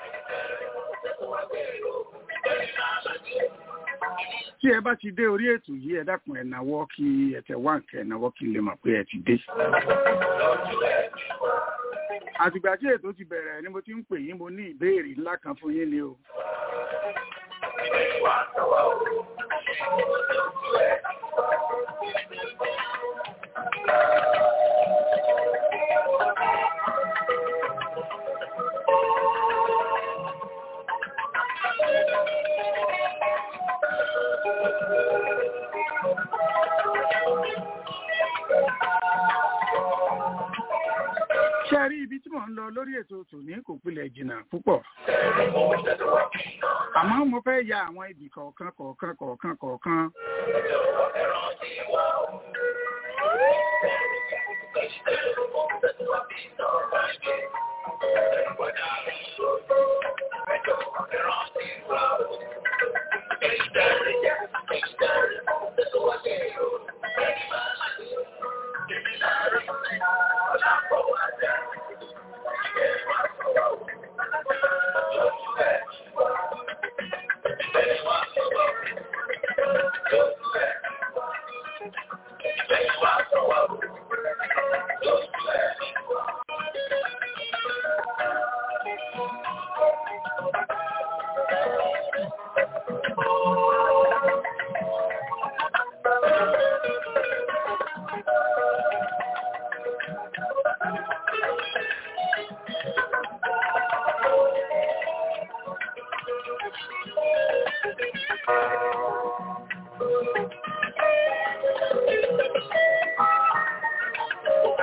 tí ẹ bá ti dé orí ètò yìí ẹ dákun ẹ náwó kí ẹ tẹ wá nǹkan ẹ náwó kí n lè mọ̀ pé ẹ ti dé. àtìgbà tí ètò ti bẹ̀rẹ̀ ni mo ti ń pè yín mo ní ìbéèrè ńlá kan fún yín ni o. ṣé ẹ rí ibi tí mò ń lọ lórí ètò tòní kò pilẹ̀ jìnnà púpọ̀. àmọ́ mo fẹ́ ya àwọn ibì kọ̀ọ̀kan kọ̀ọ̀kan kọ̀ọ̀kan kọ̀ọ̀kan.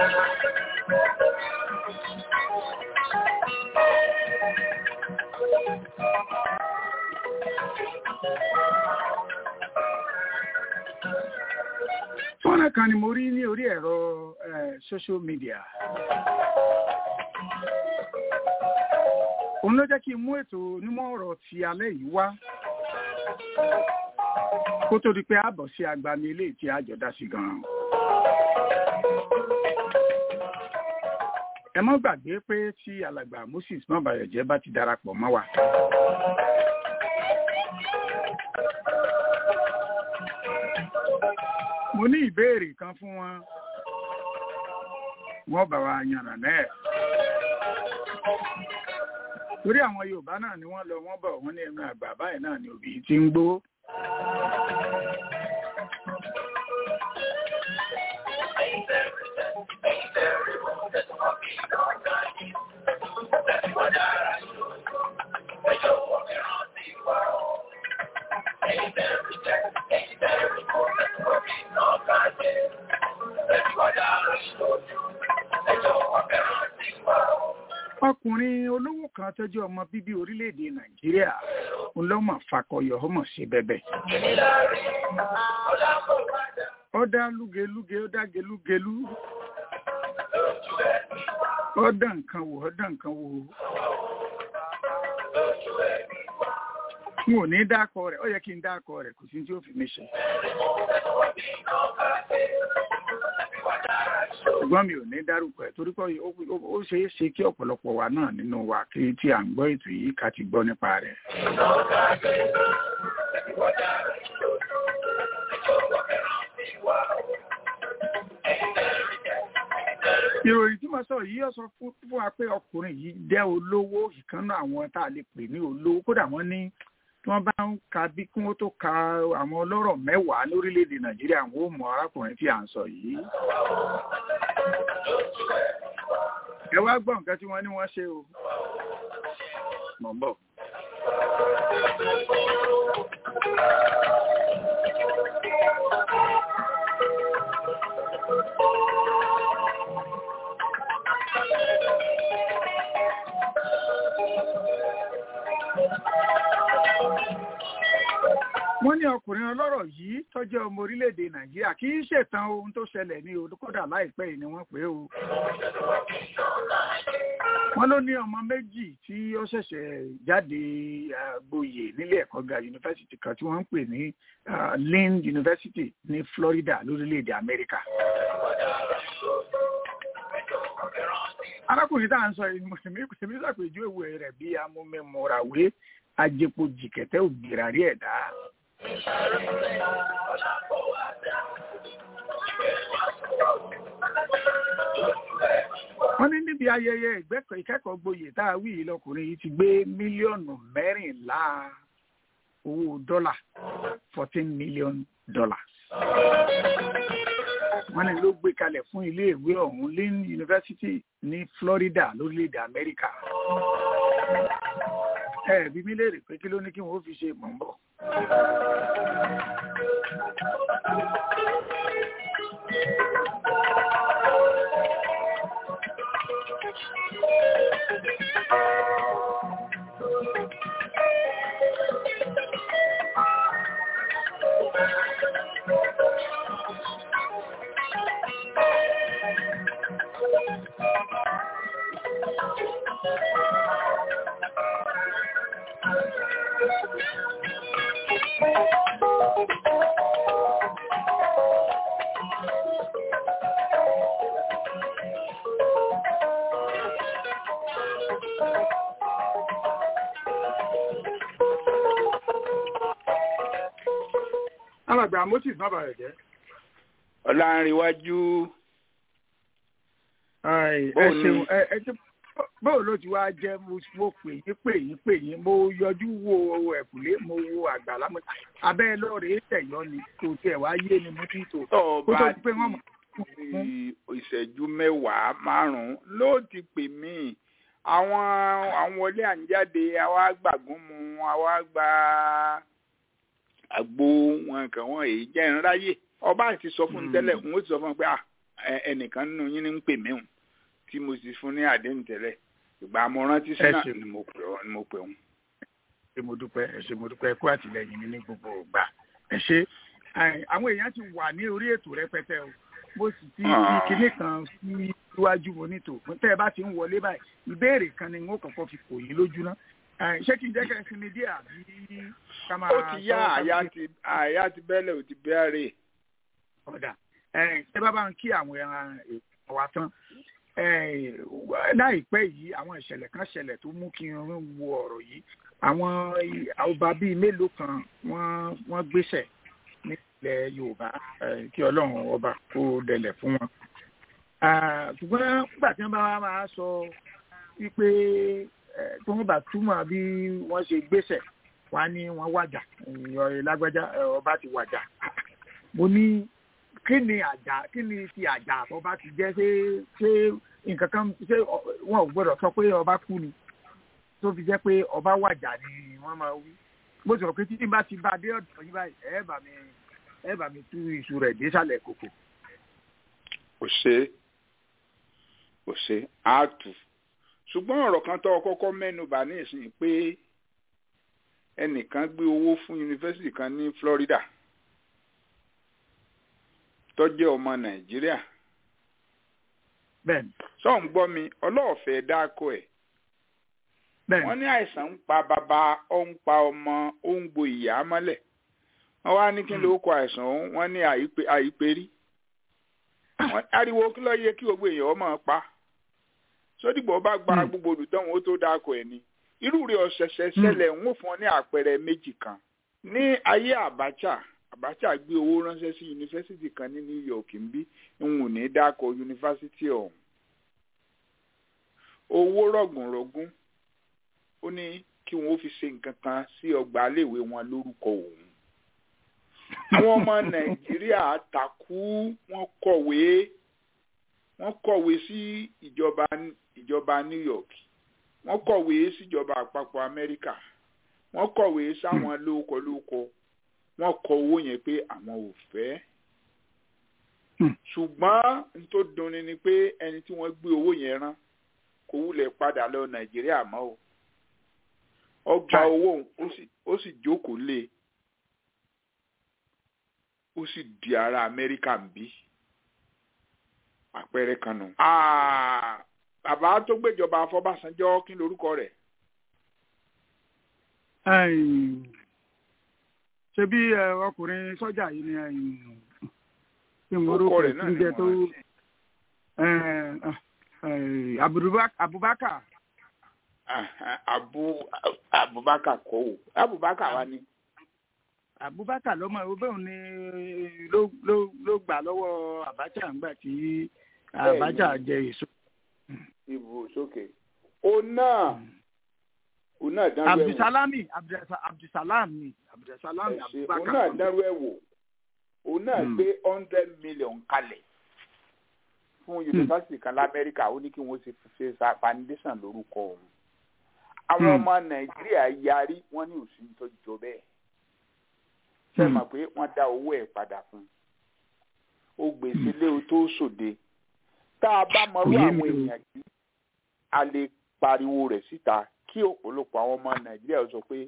fọ́nrán kan ni mo rí ní orí ẹ̀rọ eh, social media. òun ló jẹ́ kí n mú ètò onímọ̀ ọ̀rọ̀ ti alẹ́ yìí wá kó tó di pé a bọ̀ sí agbami eléyìí tí a jọ dá sí gan-an. ẹ mọ́ gbàgbé pé tí alàgbà Moses mọ́bàyọ̀jẹ́ bá ti darapọ̀ mọ́ wa. mo ní ìbéèrè kan fún wọn wọ́n bá wa yànnà náà torí àwọn Yorùbá náà ni wọ́n lọ wọ́n bọ̀ wọ́n ní ẹnu àgbà báyìí náà ni òbí ti ń gbó. ọkùnrin olówó kan tó jẹ́ ọmọ bíbí orílẹ̀-èdè nàìjíríà ń lọ́mọ̀ fakọyọ̀ ọmọ sí bẹ́bẹ̀. ó dá lúgelúge ó dá gelúgelú ó dá nǹkan wò ó dá nǹkan wò n ò ní dákọ rẹ̀ ó yẹ kí n dákọ rẹ̀ kò sí tí ó fi mí ṣe. ṣùgbọ́n mi ò ní dárúkọ ẹ̀ torí pé ó ṣeé ṣe kí ọ̀pọ̀lọpọ̀ wa náà nínú wa kí tí à ń gbọ́ ètò yìí ká ti gbọ́ nípa rẹ̀. ìròyìn tí mo sọ yìí ó sọ fún wa pé ọkùnrin yìí jẹ́ olówó ìkànnà àwọn tá a lè pè ní olówó kódà wọ́n ní tí wọ́n bá ń ka bí kí wọ́n tó ka àwọn ọlọ́rọ̀ mẹ́wàá lórílẹ̀‐èdè nàìjíríà àwọn ò mọ arákùnrin tí à ń sọ yìí. ẹ wá gbọ́ nǹkan tí wọ́n ní wọ́n ṣe o. mọ̀ ń bọ̀. wọ́n ní ọkùnrin ọlọ́rọ̀ yìí tó jẹ́ ọmọ orílẹ̀-èdè nàìjíríà kì í ṣètàn ohun tó ṣẹlẹ̀ ní olùkọ́dà láìpẹ́ yìí ni wọ́n pè é o. wọ́n ló ní ọmọ méjì tí ó ṣẹ̀ṣẹ̀ jáde gboyè nílé ẹ̀kọ́ ga yunifásitì kan tí wọ́n ń pè ní Lynn University ní Florida lórílẹ̀-èdè Amẹ́ríkà. arákùnrin tá à ń sọ yìí èmi ṣàpèjúwe rẹ̀ bí amúmẹ́mọ́ràwé ajẹpo jìkẹ̀tẹ́ ògbìràrí ẹ̀dá. wọ́n ní níbi ayẹyẹ ìkẹ́kọ̀ọ́ gboyè tá a wí yìí lọkùnrin yìí ti gbé mílíọ̀nù mẹ́rìnlá owó dọ́là fourteen million dollars. wọ́n ní ló gbé kalẹ̀ fún iléèwé ọ̀hún Lynn University ní Florida lórílẹ̀‐èdè Amẹ́ríkà ẹ bí mi léèrè pé kí ló ní kí wọn ó fi ṣe mọ̀ ń bọ̀. alàgbà moses má bàa jẹ́. ọ̀làǹrẹ̀wájú. ẹ ṣeun ẹ ṣe báwo ló ti wá jẹ́ mo pè yín pè yín pè yín mo yọjú wo ẹ̀kúlé mo wo àgbàlá mo abẹ́ lọ́ọ̀rẹ́ tẹ̀yọ́ ni kò tiẹ̀ wá yé ni mo ti tò kó tó ti pé wọ́n mọ̀. ìṣẹ́jú mẹ́wàá márùn-ún ló ti pè mí àwọn àwọn wọlé à ń jáde àwa gbàgún mu àwa gba àgbo wọn kàn wọn èyí jẹ́ ń ráyè ọba àti sọ fún un tẹ́lẹ̀ n ó ti sọ fún un pé ẹ- ẹnìkan nínú yín ní ń pè mí hùn tí mo sì fún ní àdéhùn tẹ́lẹ̀ ìgbà mo rántí sí Ẹ náà ṣeun. ni mo pè ọ́- ni mo pè òun. ṣe mo dúpẹ́ ẹ ṣe mo dúpẹ́ kú àtìlẹyìn mi ní gbogbo ìgbà ẹ ṣe Ẹ, àwọn èèyàn ti wà ní orí ètò rẹpẹtẹ o mo sì ti fi Ah. kinní kan sí iwájú mo nítò tẹ́ ẹ bá ti ń wọlé báyìí ìbéèrè kan ni n ó kọ́kọ́ fi kò yín lójú ná Ẹ, ṣé kí n jẹ́ kẹ́ ẹ sinmi díẹ̀ àbí ká máa ó ti yá sọ- àyà ti àyà ti bẹ́lẹ̀ ò ti bẹ́ẹ̀rẹ̀. ọ̀dà ẹ ṣé bá bá ń kí àwọn ẹran èèyàn wa tán ẹ, láìpẹ́ yìí àwọn ìṣẹ̀lẹ̀ kan ṣẹlẹ̀ tó mú kí n wo ọ̀rọ̀ yìí àwọn i- ọba bíi mélòó kan wọ́n wọ́n gbéṣẹ̀ nílẹ̀ Yorùbá ẹ, kí Ọlọ́run ọba kó dẹlẹ̀ fún wọn. Ah, ṣùgbọ́n nígbà tí wọ́n bá wá máa sọ wípé ẹ, tí wọ́n bá túmọ̀ bí wọ́n ṣe gbéṣẹ̀ wá ní wọ́n wàjà ìyọ̀ lágbájá ẹ, ọba ti wàjà mo ní kí ni àjà kí ni ti àjà ọba ti jẹ́ ṣé ṣé nǹkan kan ṣé ọ- wọn ò gbọ́dọ̀ sọ pé ọba kú ni tó fi jẹ́ pé ọba wàjà ni wọ́n máa wí bó ti rò pé títí bá ti bá dé ọ̀dọ̀ yín báyìí ẹ bá mi ẹ bá mi tú iṣu rẹ̀ désàlẹ̀ kòkò. kò ṣe kò ṣe á tù ṣùgbọ́n ọ̀rọ̀ kan tó kọ́kọ́ mẹ́nu bà ní ìsìn pé ẹnìkan gbé owó fún yunifásitì kan ní Florida tó jẹ́ ọmọ Nàìjíríà bẹ́ẹ̀ni sọ́ọ̀n gbọ́ mi ọlọ́ọ̀fẹ́ dáko ẹ̀ bẹ́ẹ̀ni wọ́n ní àìsàn ń pa bàbá ó ń pa ọmọ ó ń gbo ìyá mọ́lẹ̀ wọ́n wá ní kí ló kọ àìsàn ọ̀hún wọ́n ní àìpé àìpérí Wọ́n- ariwo kí ló yẹ kí gbogbo èèyàn ọmọ pa sódìgbò bá gba Hmm. gbogbo olùdánwò ó tó dáko ẹ̀ ni irú rẹ̀ ọ̀sẹ̀sẹ̀ ṣẹlẹ̀ ń wò fún ọ ní àpẹẹrẹ méjì kan ní ayé Abacha Abacha gbé owó ránṣẹ́ sí yunifásitì kan ní New York ń bí ń wù ní dáko yunifásitì ọ̀hún owó rọ̀gùnrọ̀gùn ó ní kí wọn ó fi ṣe nǹkan kan sí ọgbà iléèwé wọn lórúkọ òun àwọn ọmọ nàìjíríà takú wọn kọ̀wé wọn kọ̀wé sí ìjọba ìjọba new york wọn kọ̀wé síjọba àpapọ̀ amẹ́ríkà wọn kọ̀wé sáwọn lóko lóko wọn kọ owó yẹn pé àwọn ò fẹ́ Hmm. ṣùgbọ́n n tó dunni ni pé ẹni tí wọ́n gbé owó yẹn rán kò wúlẹ̀ padà lọ nàìjíríà mọ́ o ọgbà Chai. owó òun, ó sì ó sì jókòó lé e. ó sì di ara amẹ́ríkà ń bí àpẹẹrẹ kan nù. Ah, bàbá tó gbéjọba afọbàṣánjọ́ kí lorúkọ rẹ̀ Ẹ̀yìn, ṣe bí ẹ, ọkùnrin sọ́jà yìí ni ẹ̀yìn, kí n orúkọ orúkọ rẹ̀ ẹ̀ náà tí ń ni jẹ́ mo tó rántí. ẹ̀, ẹ̀, Abubak- Abubakar Ah, ah, abu abubakar kọ́ o abubakar wa ni. Abubakar lọ́mọ ìwé ni ló ló ló gbà lọ́wọ́ Abacha ńgbà tí Abacha jẹ èso. ìbò sókè. o náà o náà dánwó ẹ̀ wò. Abdulsalami Abdulsa- Abdulsalami Abdulsalami Ẹ ṣé, o Abubakar. náà dánwó ẹ̀ wò. o náà Hmm. gbé hundred million kalẹ̀ fún yunifásitì kan lamẹ́ríkà ó ní kí wọ́n ṣe ṣe sa foundation lórúkọ òun. àwọn Hmm. ọmọ nàìjíríà yarí wọ́n ní òsì tó jọ bẹ́ẹ̀. ṣe Hmm. mọ̀ pé wọ́n dá owó ẹ̀ padà fún un. ó gbèsè lé o tó sòde. tá a bá mọrú Kò yé àwọn mi o. èèyàn yìí a lè pariwo rẹ̀ síta kí ọ̀pọ̀lọpọ̀ àwọn ọmọ nàìjíríà sọ pé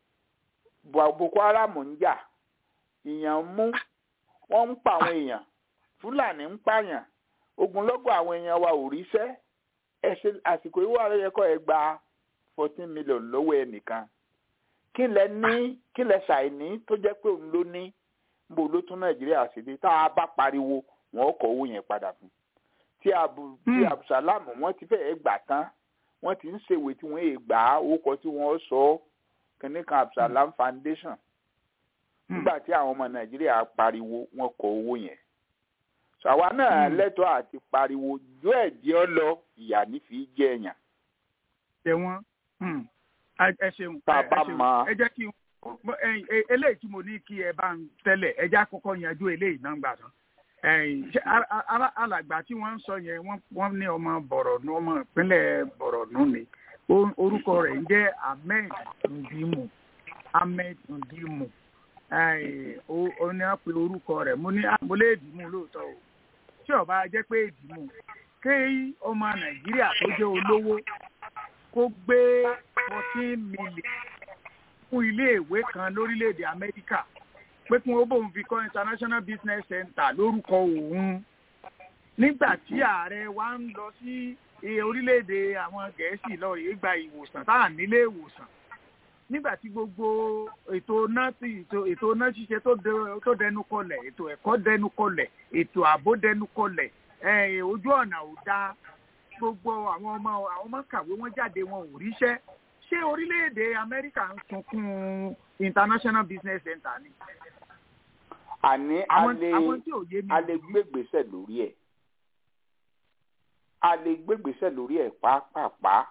Bo- boko haram ń jà ìyàn ń mú wọ́n ń pa àwọn èèyàn fúlàní ń pààyàn ogunlọ́gọ̀ àwọn èèyàn wa ò ríṣẹ́ ẹ̀ṣẹ̀ àsìkò ìwọ ààrẹ yẹ kọ́ ẹ gba fourteen million lọ́wọ́ ẹnìkan kí lẹ ní kí lẹ ṣàìní tó jẹ́ pé òun ló ní bó ló tún nàìjíríà sí dé tá a bá pariwo wọn kọ owó yẹn padà fún tí abu tí Hmm. abdulsalam wọ́n ti fẹ́ẹ́ gbà tán wọ́n ti ń ṣèwé tí wọ́n yé gbà á orúkọ tí wọ́n sọ ọ́ kìnnì kan abdulsalam foundation Hmm. nígbà tí àwọn ọmọ nàìjíríà pariwo wọ́n kọ owó yẹn sọ àwa náà Hmm. lẹ́tọ̀ọ́ àti pariwo jó ẹ̀jẹ̀ ọ lọ ìyá nífi jẹ èèyàn Tẹ wọ́n. Hmm. Ẹ- Ẹ ṣeun. Tá a ẹ- ẹ bá ṣeun. mọ- Ẹ jẹ́ kí n Bọ́, ẹ̀yin, e- eléyìí tí mo ní kí ẹ bá ń tẹ́lẹ̀ ẹ já kọ́kọ́ yanjú eléyìí náà gbà tán ẹ̀yin, ṣé a- a- a- alàgbà tí wọ́n ń sọ yẹn wọ́n wọ́n ní ọmọ bọ̀rọ̀nù ọmọ ìpínlẹ̀ bọ̀rọ̀nù ni Ó- orúkọ rẹ̀ ń jẹ́ ahmed ndimu ahmed ndimu ẹ̀yin, ó ó ní wọ́n pe orúkọ rẹ̀ mo ní ah, mo lè dì í mú lóòótọ́ o tí ọba jẹ́ pé ìdìmú kí ọmọ nàìjíríà tó jẹ́ olówó kó gbé fourteen million fún iléèwé kan lórílẹ̀‐èdè amẹ́ríkà pé kí wọ́n bóun fi kọ́ international business center lórúkọ òun nígbà tí ààrẹ wa ń lọ sí orílẹ̀‐èdè àwọn gẹ̀ẹ́sì lọ rèé gba ìwòsàn tá à nílé ìwòsàn nígbà tí gbogbo ètò náà ti ètò náà ṣiṣẹ́ tó dẹnu kọlẹ̀ ètò ẹ̀kọ́ dẹnu kọlẹ̀ ètò ààbò dẹnu kọlẹ̀ ojú ọ̀nà ò dáa gbogbo àwọn ọmọ àwọn ọmọ kàwé wọn jáde wọn ò ríṣẹ́ ṣé orílẹ̀-èdè amẹ́ríkà ń sunkún international business center ni. àní a lè gbégbèsè lórí ẹ̀ a lè gbégbèsè lórí ẹ̀ pàápàá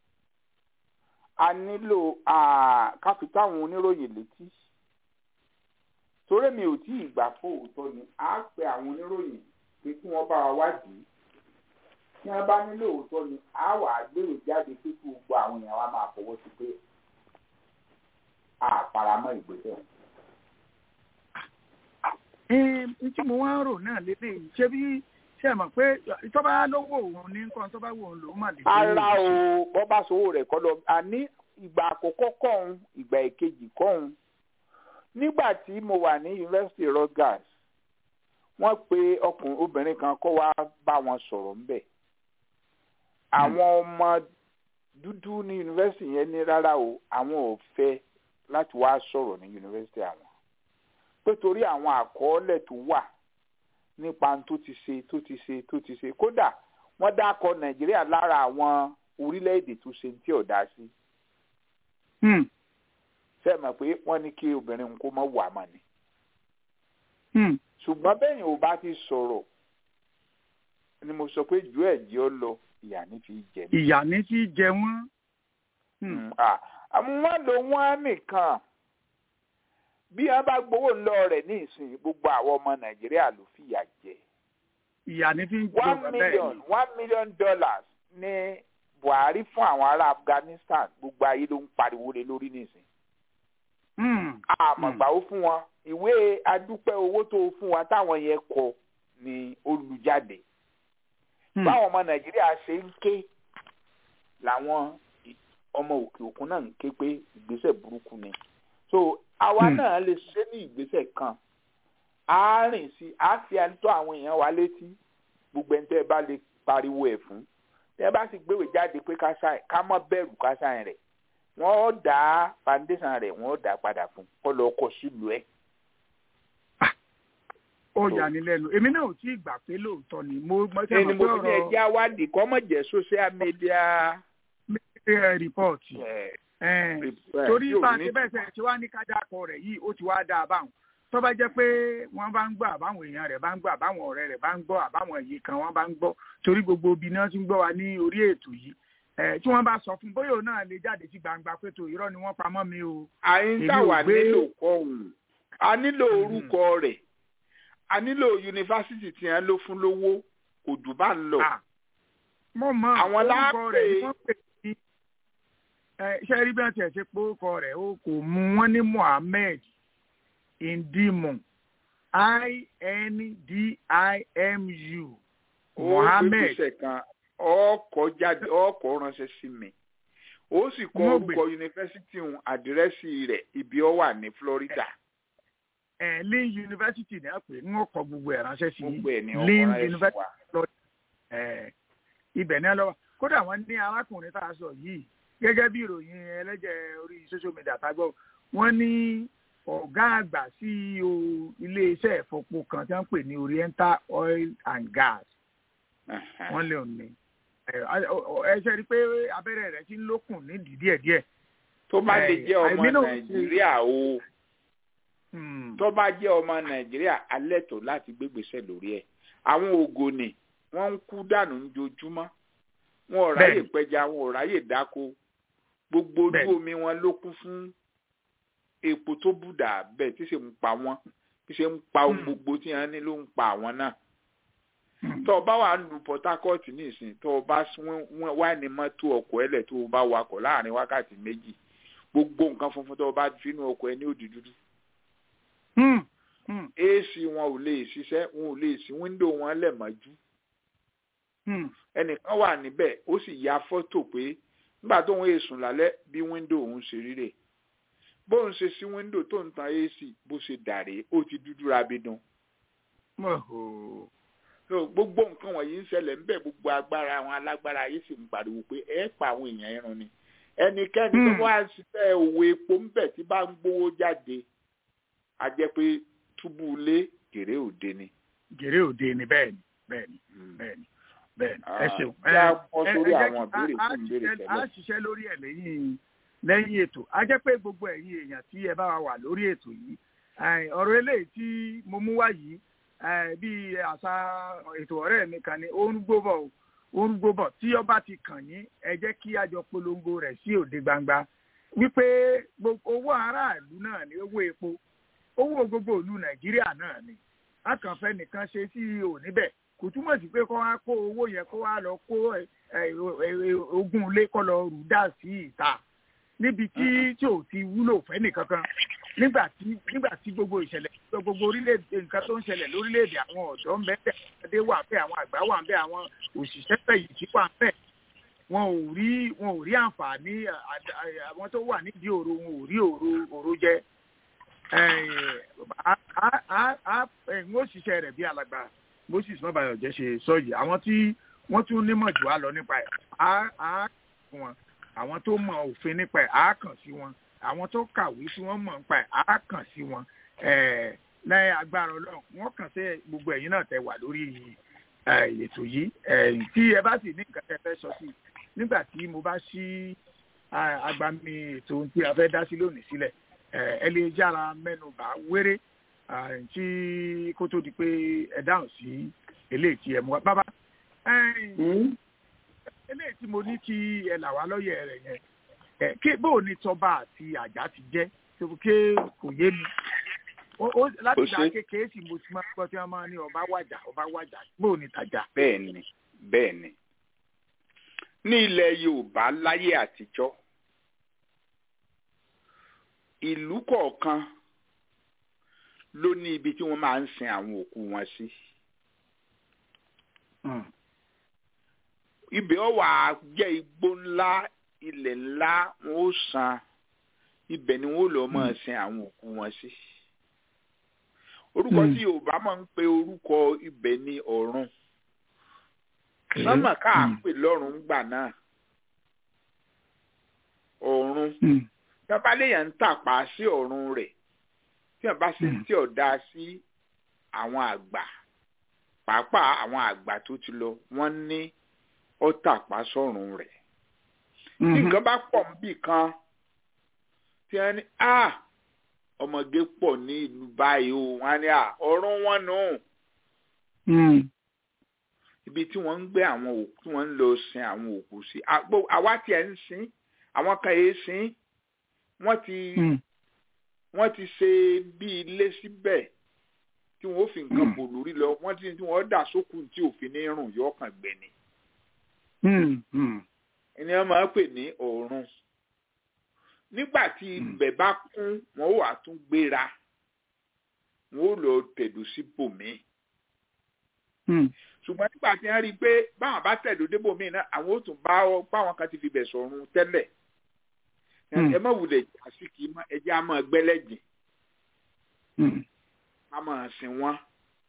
a nílò káfí táwọn oníròyìn létí torí mi ò tí ì gbà fóòótọ́ ni a pe àwọn oníròyìn pé kí wọ́n bá wa wádìí tí wọ́n bá nílò òótọ́ ni a wà á gbèrò jáde pé kí gbogbo àwọn èèyàn wa máa fọwọ́ sí pé a faramọ́ ìgbésẹ̀. n tí mo wá ń rò náà lédè yìí ṣé bí ṣe mọ̀ pé tó bá lówó òun ní nǹkan tó bá wò ó lòún mà lè. ara o bọ́ bá sowó rẹ̀ kọ́ lọ àní ìgbà àkọ́kọ́ kọ́hún ìgbà ìkejì kọ́hún nígbà tí mo wà ní yunifásitì Rutgers wọ́n pe ọkùnrin obìnrin kan kó wá bá wọn sọ̀rọ̀ ńbẹ̀ àwọn ọmọ dúdú ní yunifásitì yẹn ní rárá o àwọn ò fẹ́ láti wá sọ̀rọ̀ ní yunifásitì àwọn pé torí àwọn àkọọ́lẹ̀ tó wà nípa tó ti ṣe tó ti ṣe tó ti ṣe kódà wọ́n dákọ̀ nàìjíríà lára àwọn orílẹ̀-èdè tó ṣe tí ò dá sí. ṣé mọ̀ pé wọ́n ní kí obìnrin kó mọ̀ wà mọ̀ ni. ṣùgbọ́n bẹ́yìn ò bá ti sọ̀rọ̀ ni mo sọ pé ju ẹ̀jẹ̀ ọ lọ ìyà ní fi jẹ mí. ìyà ní fi jẹ wọ́n. wọ́n lò wọ́n nìkan bí wọn bá gbowó ńlọ rẹ̀ ní ìsìn gbogbo àwọn ọmọ nàìjíríà ló fìyà jẹ. ìyà ní fi ń jẹ one million one million dollars ní buhari fún àwọn ará afghanistan gbogbo ayé ló ń pariwo lé lórí nísìn. àmọ̀gbà ó fún wọn ìwé adúpẹ́ owó tó fún wa táwọn yẹn kọ ní olùjáde. báwọn ọmọ nàìjíríà ṣe ń ké làwọn ọmọ òkè òkun náà ń ké pé ìgbésẹ̀ burúkú ni. so àwa náà lè ṣe ní ìgbésẹ̀ kan á rìn sí á fi àtọ́ àwọn èèyàn wa létí gbogbo ẹni tẹ́ ẹ bá lè pariwo ẹ̀ fún tẹ́ ẹ bá sì gbéwèé jáde pé ká mọ́ bẹ̀rù ká sáyẹn rẹ̀ wọ́n ó dá foundation rẹ̀ wọ́n ó dá padà fún kó lọ kọ sílùú ẹ̀. ó yà ní lẹ́nu èmi náà ò tí ì gbà pé lóòótọ́ ni mo mọ sí ẹni àwọn mo pé fi ní ọ̀rọ̀ ẹjẹ́ awádìí kọ́ mọ̀ jẹ́ social media. rìpọ́ọ̀tì torí bá a ṣe bẹ́ẹ̀ sẹ́yìn tí wàá ní kájàkọ rẹ̀ yìí ó ti wá dáa báwọn tó bá jẹ́ pé wọ́n bá ń gbọ́ àbáwọn èèyàn rẹ̀ bá ń gbọ́ àbáwọn ọ̀rẹ́ rẹ̀ bá ń gbọ́ àbáwọn èyí kan wọ́n bá ń gbọ́ torí gbogbo ibi náà ti ń gbọ́ wa ní orí ètò yìí Eh, tí wọ́n bá sọ fún bóyá òun náà lè jáde sí gbangba pé tó irọ́ ni wọ́n pamọ́ mi o. àyíntà Èmi ò wà gbé- nílò kọ́hún a nílò orúkọ rẹ̀ a nílò yunifásitì tí wọ́n ló fún lówó kò jù bá ń lọ. Ah, mo mọ Àwọn orúkọ láàpè- rẹ̀ ni wọ́n pè ní ẹ, ṣé rí bí wọ́n tiẹ̀ ṣe pé orúkọ rẹ̀ ó kò mú wọn ní Mohammed Indimu I-N-D-I-M-U Mohammed ó kan ọkọ̀ jáde ọkọ̀ ránṣẹ́ sí mi ó sì kọ Mo gbé. orúkọ yunifásitì ń àdírẹ́sì rẹ̀ ibi ó wà ní Florida ẹ̀ Lynn University ní àpè ń kọ gbogbo ẹ̀ ránṣẹ́ sí gbogbo ẹ̀ ní ọkọ̀ Lynn ránṣẹ́ sí University wa. ẹ̀ ibẹ̀ ní ọlọ́wọ́ kódà wọ́n ní arákùnrin tá a sọ yìí gẹ́gẹ́ bí ìròyìn ẹlẹ́jẹ̀ orí social media tá a gbọ́ wọ́n ní ọ̀gá àgbà CEO iléeṣẹ́ ìfọpo kan tí wọ́n ń pè ní Oriental Oil and Gas wọ́n lè ní ẹ ẹ ṣe rí i pé abẹ́rẹ́ rẹ̀ ti ń lókùn nídìí díẹ̀díẹ̀ tó bá lè Eh, jẹ́ ọmọ àìmí náà ṣe- Nàìjíríà o Hmm. tó bá jẹ́ ọmọ Nàìjíríà alẹ́ tó láti gbégbèsè lórí ẹ̀ àwọn ògònì wọ́n ń kú dànù lójoojúmọ́ wọn ò ráyè Bẹ́ẹ̀ni. pẹja wọn ò ráyè dáko gbogbo ojú Bẹ́ẹ̀ni. omi wọn ló kún fún epo tó bùdà bẹ́ẹ̀ tí ṣe ń pa wọ́n tí ṣe ń pa ohun Hmm. gbogbo tí wọ́n ní ló ń pa àwọn náà Hmm. tó o bá wà lu Port Harcourt nísìn tó o bá sún- wọ́n wá ní mọ́tò ọkọ̀ ẹlẹ̀ tó o bá wakọ̀ láàrin wákàtí méjì gbogbo nǹkan funfun tó o bá fi inú ọkọ̀ ẹ ní òdì dúdú Hmm. Hmm. ac wọn ò lè ṣiṣẹ́ wọn ò lè ṣí wíńdò wọn lẹ̀ mọ́jú ẹnìkan wà níbẹ̀ ó sì ya fọ́tò pé nígbà tóun èsùn lálẹ́ bí wíńdò òun ṣe ríre bóun ṣe sí wíńdò tó ń tan ac bó ṣe dàrí ó ti dúdú rabidun so gbogbo nǹkan wọ̀nyí ń ṣẹlẹ̀ ńbẹ̀ gbogbo agbára àwọn alágbára ayé sì ń pariwo pé ẹ pa àwọn èèyàn irun ni ẹnikẹ́ni tó wá ṣiṣẹ́ òwò epo ńbẹ̀ tí bá ń gbowó jáde a jẹ́ pé túbú ilé gèrè òde ni. gèrè òde ni bẹ́ẹ̀ ni bẹ́ẹ̀ ni bẹ́ẹ̀ ni bẹ́ẹ̀ ni ẹ ṣeun. kí a bọ́ sórí àwọn ìbéèrè fún ìbéèrè tẹ́lẹ̀. a ṣiṣẹ́ lórí ẹ̀ lẹ́yìn lẹ́yìn ètò a jẹ́ pé gbogbo ẹ̀yin èèyàn tí ẹ bá wa wà lórí ètò yìí ọ̀rọ̀ eléyìí tí mo mú wá yìí bí àṣà ètò ọ̀rẹ́ mi kan ní orúgbóbọ̀ orúgbóbọ̀ tí ọba ti kàn yín ẹ jẹ́ kí a jọ polongo rẹ̀ sí òde gbangba wípé owó aráàlú náà ni owó epo owó gbogbo ìlú nàìjíríà náà ni akànfẹ́ nìkan ṣe sí ò níbẹ̀ kò túmọ̀ sí pé kó wá kó owó yẹn kó wá lọ kó ogún ilé kó lọ rù dà sí ìta níbi tí tí ò ti wúlò fẹ́ nìkankan nígbà tí nígbà tí gbogbo ìṣẹ̀lẹ̀ gbogbo orílẹ̀-èdè nǹkan tó ń ṣẹlẹ̀ lórílẹ̀-èdè àwọn ọ̀dọ́ ń bẹ ẹ̀ẹ́dẹ́ wà bẹ́ẹ̀ àwọn àgbà wà bẹ́ẹ̀ àwọn òṣìṣẹ́ fẹ̀yìntì wà bẹ́ẹ̀ wọn ò rí wọn ò rí àǹfààní àwọn tó wà nídìí òru wọn ò rí òru òru jẹ n ó ṣiṣẹ́ rẹ̀ bí alàgbà moses mọ́bàyọ̀jẹ́ ṣe sọ yìí àwọn tí wọ́n tún nímọ̀ jù wá lọ nípa ẹ̀ á fún wọn àwọn tó mọ òfin nípa ẹ̀ á kàn sí wọn àwọn tó kàwé tí wọ́n mọ̀ nípa ẹ̀ á kàn sí wọn lẹ́yìn agbára ọlọ́run wọ́n kàn sí gbogbo ẹ̀yin náà tẹ wà lórí ètò yìí tí ẹ bá sì ní nǹkan tẹ fẹ́ sọ sí nígbà tí mo bá ṣí agbami ètò tí a fẹ́ dá sí lónìí sílẹ̀ ẹ lè yára mẹ́nu bà wéré tí kó tó di pé ẹ dáhùn sí eléyìí tí ẹ mú wa bàbá eléyìí tí mo ní kí ẹ là wá lọ́yẹ̀ rẹ̀ yẹn kí bóò ni tọba àti àjà ti jẹ́ ké kò yé mi láti dá kékeré tí mo ti máa gbọ́ tí wọ́n máa ní ọba wàjà ọba wàjà bóò ni tàjà. bẹ́ẹ̀ni bẹ́ẹ̀ni ní ilẹ̀ yorùbá láyé àtijọ́ ìlú kọ̀ọ̀kan ló ní ibi tí wọ́n máa ń sin àwọn òkú wọn sí. ibẹ̀ ó wà jẹ́ igbó ńlá ilẹ̀ ńlá wọn ó san ibẹ̀ ni wọ́n lọ máa sin àwọn òkú wọn sí. orúkọ tí yorùbá máa ń pe orúkọ ibẹ̀ ní ọ̀run sọ́mà káàpè lọ́run gbà náà ọ̀run tábàléyàn ń tàpá sí ọ̀run rẹ̀ tí wọ́n bá ṣe tí ọ̀dà sí àwọn àgbà pàápàá àwọn àgbà tó ti lọ wọ́n ní ó tàpá sọ̀run rẹ̀ tí nǹkan bá pọ̀ níbì kan tí wọ́n ní a ọmọge pọ̀ ní ìlú báyìí o wọ́n á ní à ọ̀run wọn nù. ibi tí wọ́n ń gbé àwọn òkú tí wọ́n ń lọ sin àwọn òkú sí àwa tiẹ̀ ń sin àwọn kan yéé sin wọ́n ti wọ́n ti ṣe bí ilé síbẹ̀ tí wọ́n fi nǹkan bò lórí lọ wọ́n ti tí wọ́n dà sókun tí òfin ní rùn yọ ọkàn gbẹ̀ni. ẹni wọ́n máa ń pè ní ọ̀run nígbà tí ibẹ̀ bá kún wọ́n wà tún gbéra wọ́n ó lọ tẹ̀dó sí bòmí. ṣùgbọ́n nígbà tí wọ́n rí i pé báwọn bá tẹ̀dó dé bòmí náà àwọn ó tún bá báwọn kan ti fi bẹ̀ sọ̀run tẹ́lẹ̀ ẹ má wulẹ̀ àsìkò yìí ẹ jẹ́ àmọ́ gbẹ́lẹ́jìn a máa sìn wọ́n.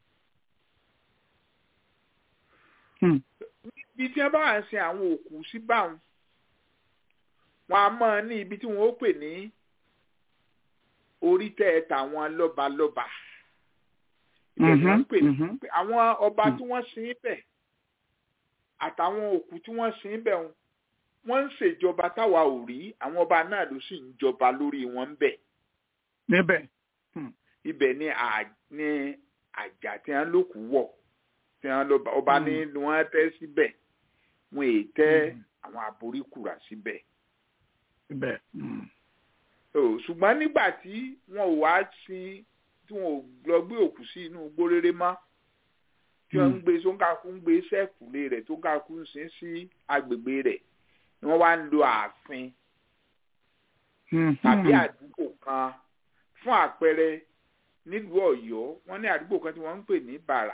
ibi tí wọ́n bá wà ń sin àwọn òkú sí báwọn wọn a máa ní ibi tí wọ́n ó pè ní orí tẹ́ tàwọn lọ́balọ́ba ibẹ̀ ni wọ́n ń pè ní àwọn ọba tí wọ́n sin bẹ̀ àtàwọn òkú tí wọ́n sin bẹ̀ wọn wọ́n ń ṣèjọba táwa ò rí àwọn ọba náà ló sì ń jọba lórí wọn ń bẹ̀. níbẹ̀. ibẹ̀ ni ní àjà tí wọ́n lókù wọ̀ tí wọ́n lọ́ba ọba ní wọ́n tẹ́ síbẹ̀ wọ́n èyí tẹ́ àwọn àboríkùrà síbẹ̀. síbẹ̀. ṣùgbọ́n nígbà tí wọn ò wá sí tí wọn ò lọ gbé òkú sí inú gbóréré mọ́ tí wọ́n ń gbé sóńkàkú ń gbé sẹ́ẹ̀kùlé rẹ̀ tó ń kàkú ń sin sí agbègbè rẹ̀ ni wọ́n wá ń lo ààfin tàbí àdúgbò kan fún àpẹẹrẹ nílùú ọ̀yọ́ wọ́n ní àdúgbò kan tí wọ́n ń pè ní bàrà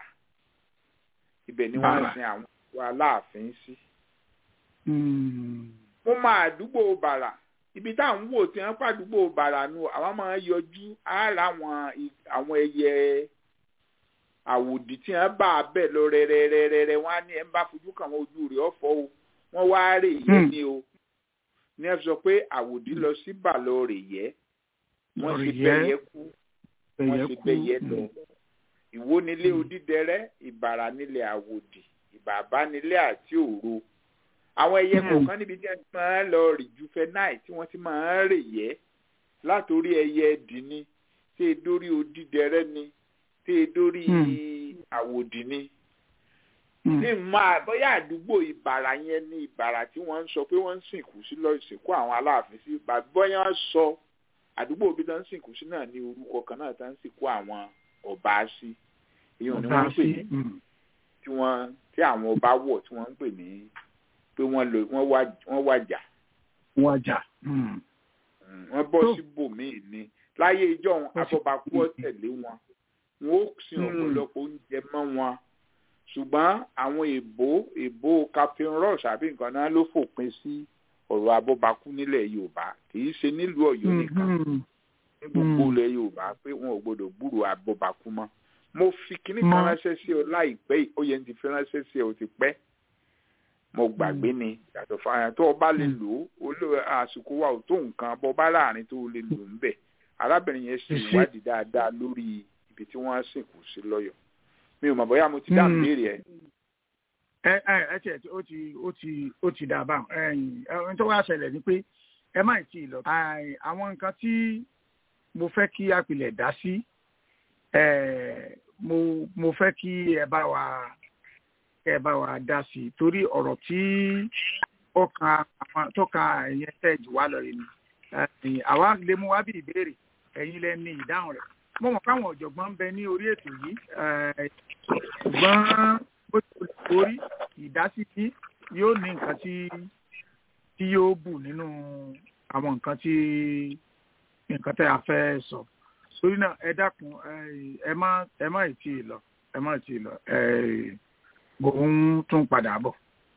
ibẹ̀ ni wọ́n Bàrà. sin àwọn aláàfin sí. Mm. mo máa àdúgbò bàrà ibi tá à ń wò tí wọ́n pàdúgbò bàrà nu àwọn máa ń yọjú ara àwọn i- àwọn ẹyẹ àwòdì tí wọ́n bá a bẹ̀ lọ rẹ́rẹ́rẹ́rẹ́ wọ́n á ní ẹ̀ ń bá fojú kàn wọ́n ojú rẹ̀ ọ̀fọ́ o wọ́n wá rè yẹ Hmm. ni o ní ẹ sọ pé àwòdì lọ sí bàlọ́ rè yẹ wọ́n Lórí ti yẹ, bẹ́yẹ kú wọ́n ẹyẹ ti kú. bẹ́yẹ lọ Mm. ìwó nílé Mm. odídẹrẹ́ ìbàrà nílé àwòdì ìbàbá nílé àti òro àwọn ẹyẹ Mm. kọ̀ọ̀kan níbi tí wọ́n ti máa ń lọ rì ju fẹ́náì tí wọ́n ti máa ń rè yẹ́ látòrí ẹyẹ ẹdì ni tí e dórí odídẹrẹ́ ni tí e dórí Mm. àwòdì ni Mm. ní máa bóyá àdúgbò ìbàrà yẹn ní ìbàrà tí wọ́n ń sọ pé wọ́n ń sìnkú sí lọ ìsìnkú àwọn aláàfin sí bóyá wọ́n sọ àdúgbò ibi tó ń sìnkú sí náà ní orúkọ kan náà tó ń sìnkú àwọn ọba sí èèyàn ni wọ́n ń pè ní Ọba sí. Mm. tí wọ́n tí àwọn ọba wọ̀ tí wọ́n ń pè ní pé wọ́n lò wọ́n wá wọ́n wàjà Wọ́n jà. Mm. Mm, wọ́n bọ́ Tó. síbòmíì ni láyé ìjọ́un Wọ́n sì- abọ́bakú ọ̀tẹ̀lé wọn wọn ó sin Mm. ọ̀pọ̀lọpọ̀ oúnjẹ mọ́ wọn ṣùgbọ́n àwọn èbó èbó captain ross àbí nǹkan náà ló fòpin sí ọ̀rọ̀ abọ́bakú nílẹ̀ yorùbá kì í ṣe nílùú ọ̀yọ́ nìkan Mhm. ní gbogbo Mm. ilẹ̀ yorùbá pé wọn ò gbọdọ̀ gbúrò abọ́bakú mọ́ mo fi kinní kan Mọ́. ránṣẹ́ sí ọ láìpẹ́ yìí ó yẹ ní ti fi ránṣẹ́ sí ọ ti pẹ́ mo gbàgbé ni yàtọ̀ fáyà tó o bá lè Mm. lò ó olóò àsìkò wa ò tó nǹkan bọ́ bá láàrin tó o lè lò ń bẹ̀ arábìnrin yẹn ṣe Ṣe- ìwádìí dáadáa lórí ibi tí wọ́n á sìnkú sí lọ́yọ̀ mi ò mọ̀ bóyá mo ti dá Mm. ìbéèrè ẹ̀ ẹ ẹ ẹ tiẹ̀ tí ó ti ó ti ó ti dà bá ẹyìn ẹni tó wá ṣẹlẹ̀ ni pé ẹ má ì tí ì lọ. Àì, àwọn nǹkan tí mo fẹ́ kí apilẹ̀ dá sí ẹ mo mo fẹ́ kí ẹ bá wa ẹ bá wa dá sí i torí ọ̀rọ̀ tí ó kan àwọn tó kan ẹ̀yìn tẹ̀ jù wá lọ yìí ni Ẹ̀yìn, àwa lè mú wá bí ìbéèrè ẹ̀yin lẹ ní ìdáhùn rẹ̀ mo mọ̀ káwọn ọ̀jọ̀gbọ́n ń bẹ ní orí ètò yìí ẹ̀, ṣùgbọ́n bó ti wù kó rí ìdásí tí yóò ní nǹkan tí tí yóò bù nínú àwọn nǹkan tí nǹkan tẹ́ a fẹ́ sọ torí náà ẹ dákun ẹ- ẹ má ẹ má ì tí ì lọ ẹ má ì tí ì lọ ẹ mò ń tún padà bọ̀.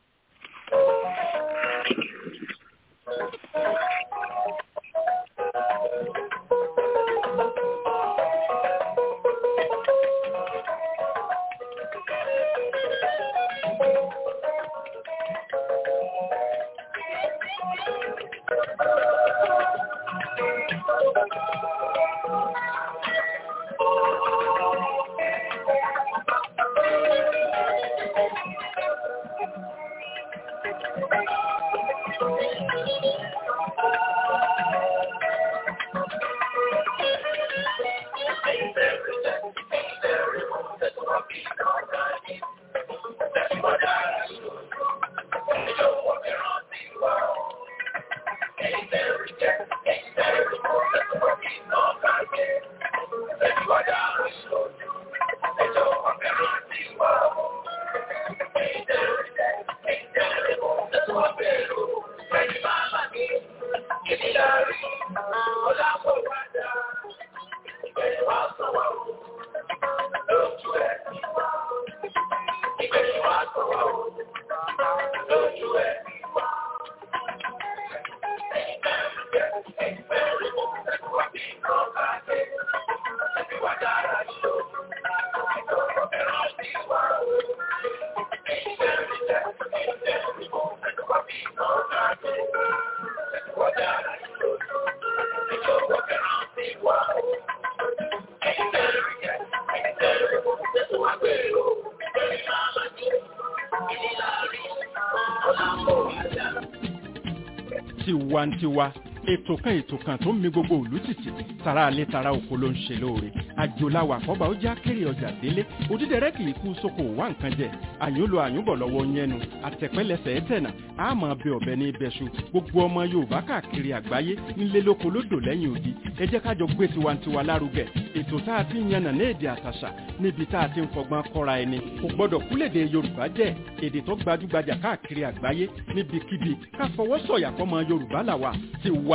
tiwantiwa ètò kan ètò kan tó ń mi gbogbo òlú tìtì tara alẹ́ tara oko ló ń ṣe lóore àjòláwà àkọ́bà ó já kéré ọjà délé òdídẹrẹ́ kì í kú sóko wá nǹkan jẹ àyúnlo àyúnbọ̀ lọ́wọ́ yẹnu àtẹ̀pẹ́lẹsẹ̀ ẹ̀tẹ̀nà àmọ́ bẹ ọ̀bẹ ní ibẹ̀ṣu gbogbo ọmọ yorùbá káàkiri àgbáyé nílé lóko lódò lẹ́yìn odi ẹ jẹ́ ká jọ gbé tiwantiwa lárugẹ ètò tá a ti ń yànnà ní èdè àtàṣà níbi tá a ti ń fọgbọ́n kọ́ra ẹni kò gbọ́dọ̀ kúlèdè yorùbá jẹ́ èdè tó gbajúgbajà káàkiri àgbáyé níbikíbi ká fọwọ́ sọ̀yà fọmọ yorùbá làwà tiwa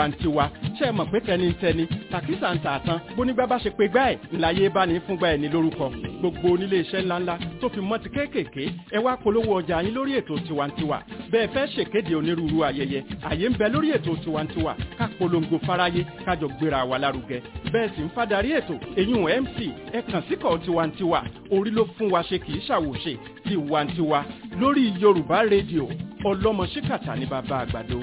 tiwantiwa ṣe é mọ̀ pé tẹnitẹni tàkísà ń tà tán bónígbà bá ṣe pé gbá ẹ̀ ńláyé bá ní fúngbà ẹ̀ ní lórúkọ gbogbo onílé iṣẹ́ ńláńlá tó fi mọ́ ti kéékèèké ẹ wá polówó ọjà yín lórí ètò tiwantiwa bẹ́ẹ̀ fẹ́ ṣèkéde onírúurú ayẹyẹ àyè ń bẹ lórí ètò tiwantiwa ká polongo fáráyé kájọ gbéra wa lárugẹ bẹ́ẹ̀ sì ń fadarí ètò èyún mc ẹ kàn síkọ̀ tiwantiwa orí ló fún wa ṣe kì í ṣàwòṣe tiwantiwa lórí yorùbá rédíò ọlọ́mọ ṣíkàtà ní bàbá àgbàdo.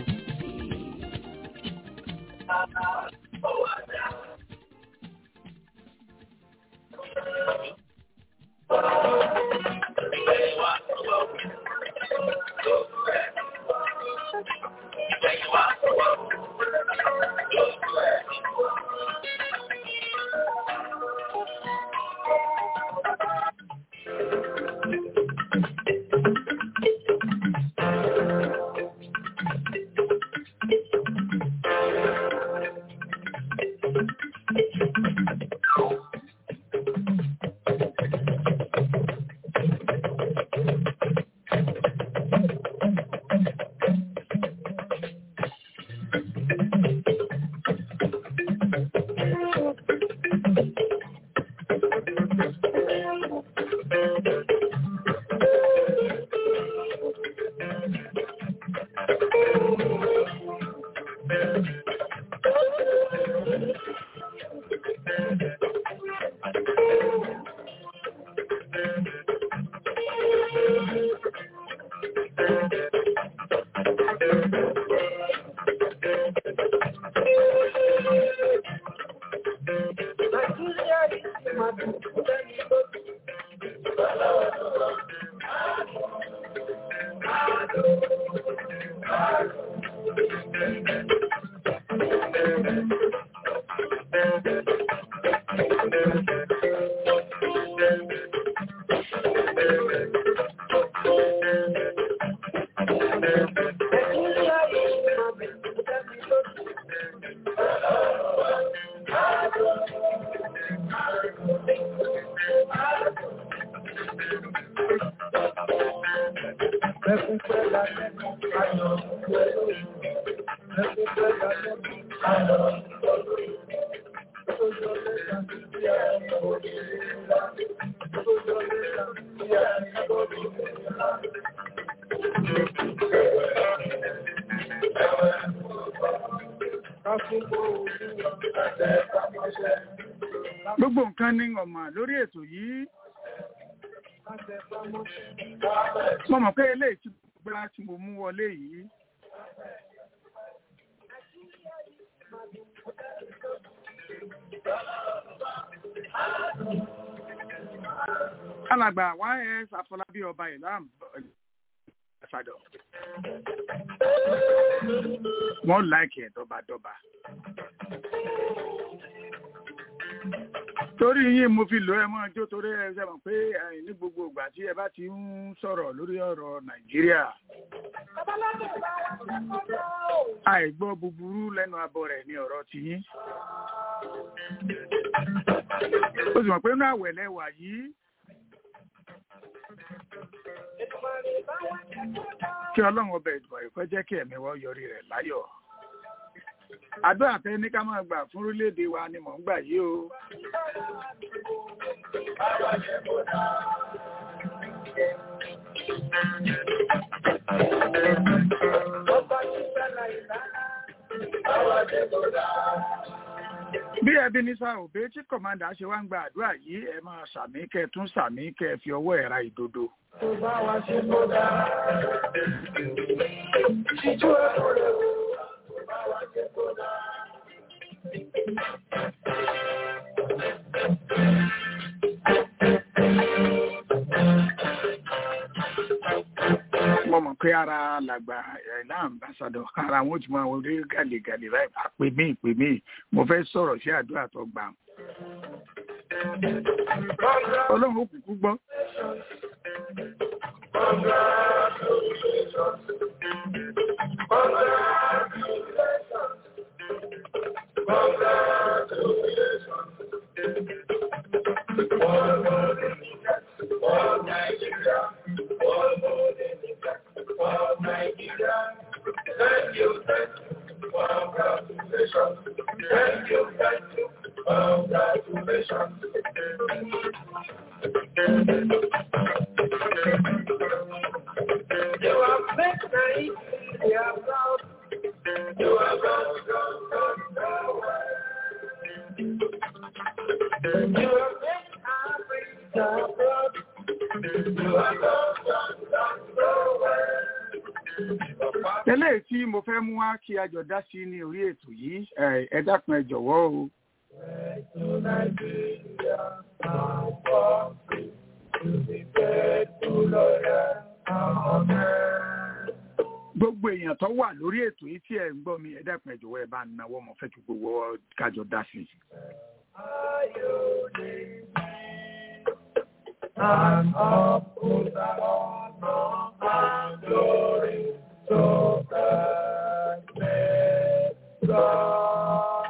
gbogbo nǹkan ní ọmọ lórí ètò yìí mo mọ̀ pé eléyìí tí gbọ́dá tí mo mú wọlé yìí alàgbà ys afọlábí ọba ìlàm ṣàdọ wọn láìkì ẹ dọbadọba torí yín mo fi lò ẹ mọ jó torí ẹ ṣe mọ̀ pé ẹ̀yin ní gbogbo ìgbà tí ẹ bá ti ń sọ̀rọ̀ lórí ọ̀rọ̀ nàìjíríà àìgbọ́ búburú lẹ́nu abọ́ rẹ̀ ní ọ̀rọ̀ tiyín ó sì mọ̀ pé inú àwẹ̀lẹ̀ wà yìí kí ọlọ́run ọbẹ̀ ìdùnnà ìkọ́ jẹ́ kí ẹ̀mí wọ́n yọrí rẹ̀ láyọ̀ àdúrà tẹ ní ká máa gbà fún orílẹ̀-èdè wa ni mò ń gbà yìí o. bí ẹbí ní sáà òbí tí kọ̀mándà ṣe wá ń gba àdúrà yìí ẹ máa sàmí kẹ tún sàmí kẹ fi ọwọ́ ẹ̀ ra ìdodo. tó bá wa ṣe tó dáa ṣíjú ẹ̀rọ rẹ̀ wò tó bá wa ṣe tó dáa. mo mọ̀ pé ara làgbà ẹ̀là ambassadọ̀ ara wọn ti máa wọlé gàlégàlé báyìí àpè mí ìpè mí mo fẹ́ sọ̀rọ̀ sí àdúrà tó gbà. ọlọ́run ó kúkú gbọ́. Thank you, thank you, Congratulations. Thank you, thank you. Congratulations. You are big, nice. You are proud. You are proud, proud, proud, proud. You are big, Africa, proud. You are proud, proud, proud, proud. eléyìí tí mo fẹ́ mú wá kí a jọ dá sí ní orí ètò yìí ẹ ẹ dákun ẹ jọ̀wọ́ o. To Nigeria, our country, to be faithful, loyal, our man. gbogbo èèyàn tó wà lórí ètò yìí tí ẹ ń gbọ́ mi ẹ dákun ẹ jọ̀wọ́ ẹ bá ń nawọ́ mo fẹ́ kí gbogbo wa kájọ dá sí. Are you the and uphold the honor and glory to the great God.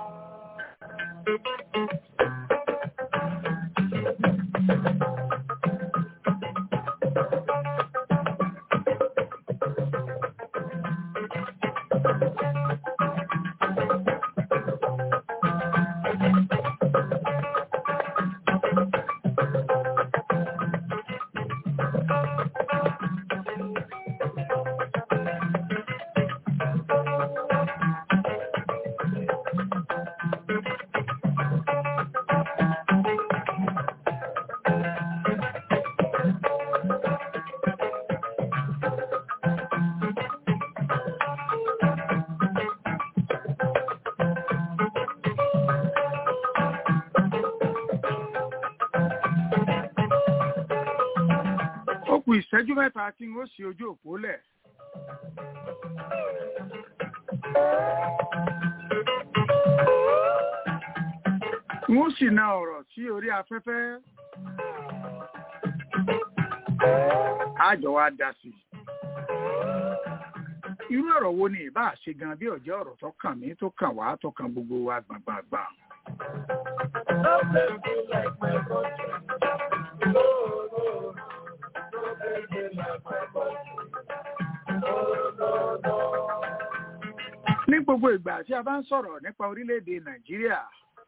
ó kù ìṣẹ́jú mẹ́ta tí n ó ṣe ojú òpó lẹ̀. n ó sì na ọ̀rọ̀ sí orí afẹ́fẹ́. àjọ wa dá sí. irú ọ̀rọ̀ wo ni ìbá ṣe gan bí ọ̀jẹ́ ọ̀rọ̀ tó kàn mí tó kàn wá tó kàn gbogbo wa gbàngbàngbà. No baby like my country. No, no, no. No baby like my country. No, no, no. ní gbogbo ìgbà tí a bá ń sọ̀rọ̀ nípa orílẹ̀-èdè nàìjíríà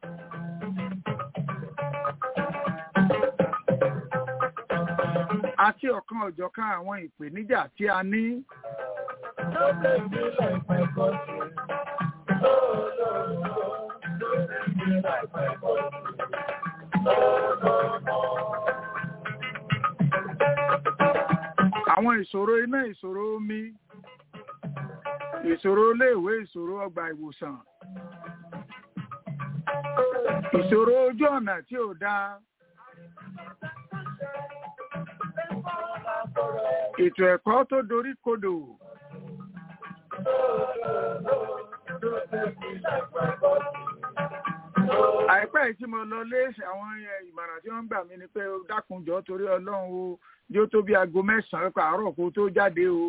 àti ọ̀kan ọ̀jọ̀kan àwọn ìpèníjà tí a ní No baby like my country. No, no, no. No baby like my country. No, no, no. àwọn ìṣòro iná ìṣòro omi ìṣòro iléèwé ìṣòro ọgbà ìwòsàn ìṣòro ojú ọ̀nà tí ò dáa ètò ẹ̀kọ́ tó dorí kodò àìpẹ́ yìí tí mo lọ lé àwọn eh, ìmọ̀ràn tí wọ́n ń gbà mí ni pé ó dákunjọ́ torí ọlọ́run o yóò tó bí aago mẹ́sàn-án pààrọ̀ kó tó jáde o.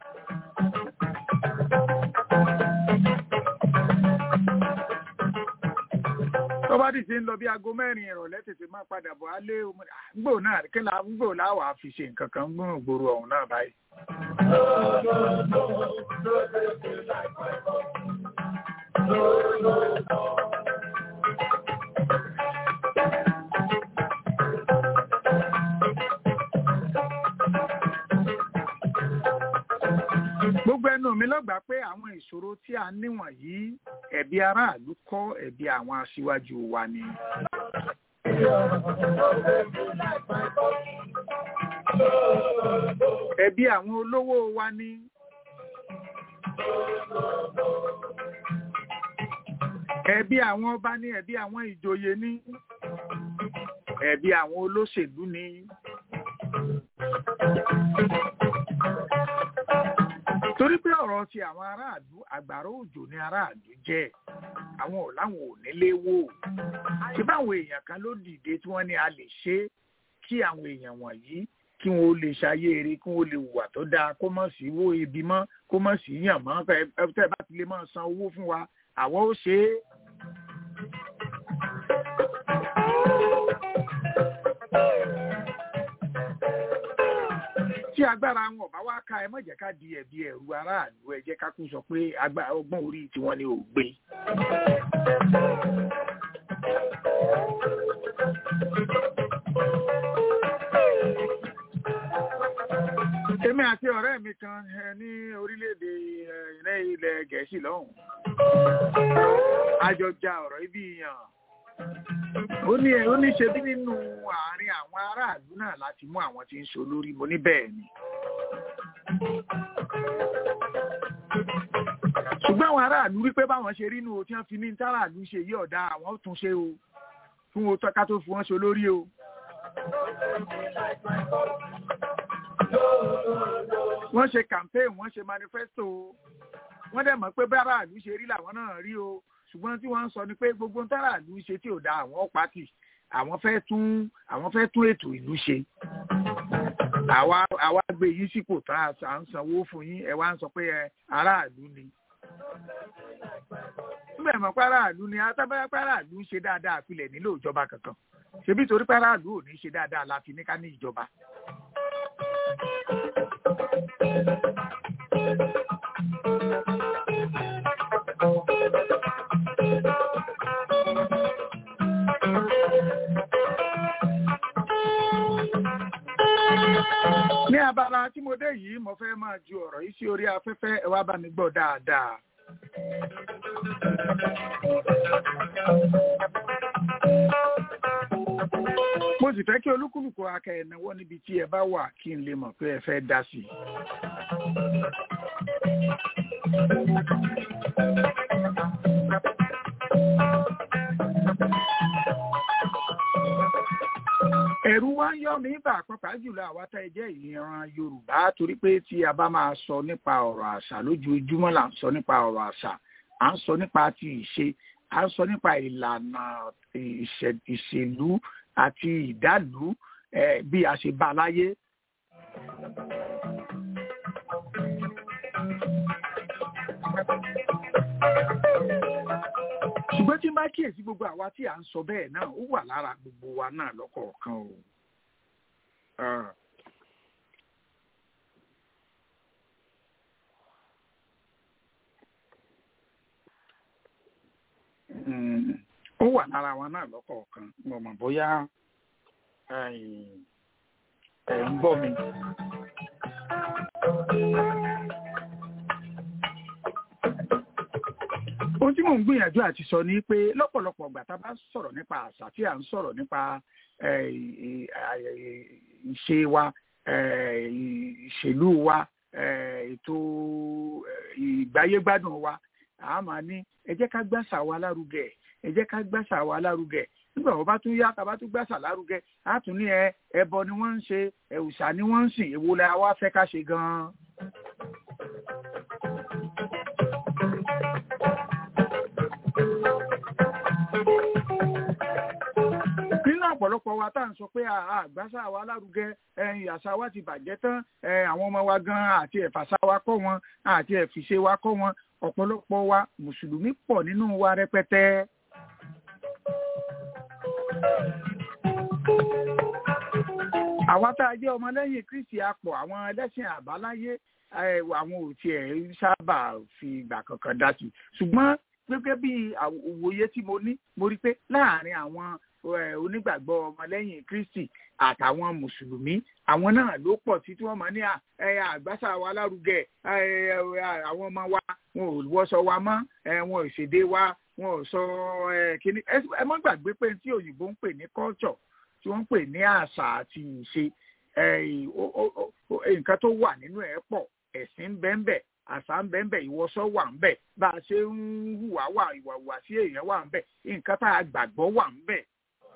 tó bá dì sí ń lọ bí aago mẹ́rin ìrọ̀lẹ́ tètè máa padà bọ̀ á lé omi gbò náà kí la gbò láwàá fi ṣe nǹkan kan gbòòrò gbòòrò ọ̀hún náà báyìí. gbogbo ẹnu mi lọ́gbàá pé àwọn ìṣòro tí a níwọ̀n yìí ẹ̀bi aráàlú kọ́ ẹ̀bi àwọn aṣíwájú wa ni. ẹ̀bi àwọn olówó wa ni. ẹ̀bi àwọn ọba ni ẹ̀bi àwọn ìjòyè ni. ẹ̀bi àwọn olóṣèlú ni. torí pé ọ̀rọ̀ ti àwọn aráàlú àgbàrá òjò ní aráàlú jẹ́ àwọn ò láwọn ò nílé wò ṣé báwọn èèyàn kan ló dìde tí wọ́n ní a lè ṣe é kí àwọn èèyàn wọ̀nyí kí wọn ó lè ṣayé eré kí wọn ó lè hùwà tó dáa kó mọ̀ sí wó ibi mọ́ kó mọ̀ sí yàn mọ́ ẹ ẹ tẹ́ bá ti lè máa san owó fún wa àwọn ó ṣe é. tí agbára wọn ò bá wá ká ẹ má jẹ́ ká di ẹ̀bi ẹ̀rù aráàlú ẹ jẹ́ ká kú sọ pé agbára ọgbọ́n orí tiwọn ni ò gbé. èmi àti ọ̀rẹ́ mi kan ẹ, ní orílẹ̀-èdè ẹ, ilẹ̀ ilẹ̀ gẹ̀ẹ́sì lọ́hùn. a jọ ja ọ̀rọ̀ ibi yàn. ó ní ó ní ṣe bí nínú àárín àwọn aráàlú náà láti mú àwọn tí ń so lórí mo ní bẹ́ẹ̀ ni. ṣùgbọ́n àwọn aráàlú wípé báwọn ṣe rí inú o tí wọ́n fi ní táràlú ṣe yí ọ̀dà àwọn ó tún ṣe o fún o tọ́ka tó fi wọ́n so lórí o. wọ́n ṣe campaign wọ́n ṣe manifesto wọ́n dẹ̀ mọ̀ pé báràlú ṣe rí làwọn náà rí o ṣùgbọ́n tí wọ́n ń sọ ni pé gbogbo ń táràlú ṣe tí ò da àwọn pátì àwọn fẹ́ tún àwọn fẹ́ tún ètò ìlú ṣe àwa àwa gbé yín sípò tá a ń sanwó fún yín ẹ wá ń sọ pé ẹ aráàlú ni nígbà mọ̀ pé aráàlú ni atábáyá pé aráàlú ń ṣe dáadáa àpilẹ̀ nílò ìjọba kankan ṣebí torí pé aráàlú ò ní ṣe dáadáa la fi ní ká ní ìjọba. ní abala tí mo dé yìí mo fẹ́ máa ju ọ̀rọ̀ yìí sí orí afẹ́fẹ́ ẹ wá bá mi gbọ́ dáadáa. mo sì fẹ́ kí olúkúlùkù akẹ́ ẹ̀náwó níbi tí ẹ bá wà kí n lè mọ̀ pé ẹ fẹ́ dá sí i. ẹ̀rù wa ń yọ mí bà pàápàá jùlọ àwa tá ẹ jẹ́ ìran yorùbá torí pé tí a bá máa sọ nípa ọ̀rọ̀ àṣà lójoojúmọ́ là ń sọ nípa ọ̀rọ̀ àṣà à ń sọ nípa ti ìṣe à ń sọ nípa ìlànà ìṣèlú àti ìdálù bí a ṣe bá láyé. ṣùgbọ́n tí n bá kíyèsí gbogbo àwa tí à ń sọ bẹ́ẹ̀ náà ó wà lára gbogbo wa náà lọ́kọ̀ọ̀kan o. ó wà lára wa náà lọ́kọ̀ọ̀kan mo mọ̀ bóyá ẹ̀ ń gbọ́ mi. ohun tí mò ń gbìyànjú àti sọ ni pé lọ́pọ̀lọpọ̀ ìgbà tá a bá sọ̀rọ̀ nípa àṣà tí à ń sọ̀rọ̀ nípa ìṣe wa ìṣèlú wa ètò ìgbáyégbádùn wa a máa ní ẹ jẹ́ ká gbàṣà wa lárugẹ ẹ jẹ́ ká gbàṣà wa lárugẹ nígbà wo bá tún yá tá a bá tún gbàṣà lárugẹ á tún ní ẹ ẹbọ ni wọ́n ń ṣe ẹ̀wùsà ni wọ́n ń sìn èwo la wá fẹ́ ká ṣe gan-an. ọ̀pọ̀lọpọ̀ wa tá à ń sọ pé àgbàṣà wa lárugẹ ẹ̀yìn àṣà wa ti bàjẹ́ tán àwọn ọmọ wa gan àti ẹ̀fàṣà wa kọ́ wọn àti ẹ̀fìṣe wa kọ́ wọn ọ̀pọ̀lọpọ̀ wa mùsùlùmí pọ̀ nínú wa rẹpẹtẹ. àwa tá a jẹ́ ọmọlẹ́yìn kristi apọ̀ àwọn ẹlẹ́sìn àbáláyé àwọn ò tiẹ̀ sábà fi ìgbà kankan dá sí ṣùgbọ́n gẹ́gẹ́ bí òwòye tí mo ní mo rí pé láàárín àwọn onígbàgbọ́ ọmọlẹ́yìn kristi àtàwọn mùsùlùmí àwọn náà ló pọ̀ sí tí wọ́n máa ní àgbàṣà wa lárugẹ àwọn ọmọ wa wọn ò wọṣọ wa mọ́ wọn ò ṣèdè wa wọn ò sọ kíní ẹ má gbàgbé pé tí òyìnbó ń pè ní culture tí wọ́n ń pè ní àṣà àti ìṣe nǹkan tó wà nínú ẹ̀ pọ̀ ẹ̀sìn bẹ́ẹ̀ bẹ́ẹ̀ àṣà ń bẹ ń bẹ ìwọṣọ wà ń bẹ bá a ṣe ń hùwà wà ìwà hùwà sí èèyàn wà ń bẹ nǹkan tá a gbàgbọ́ wà ń bẹ.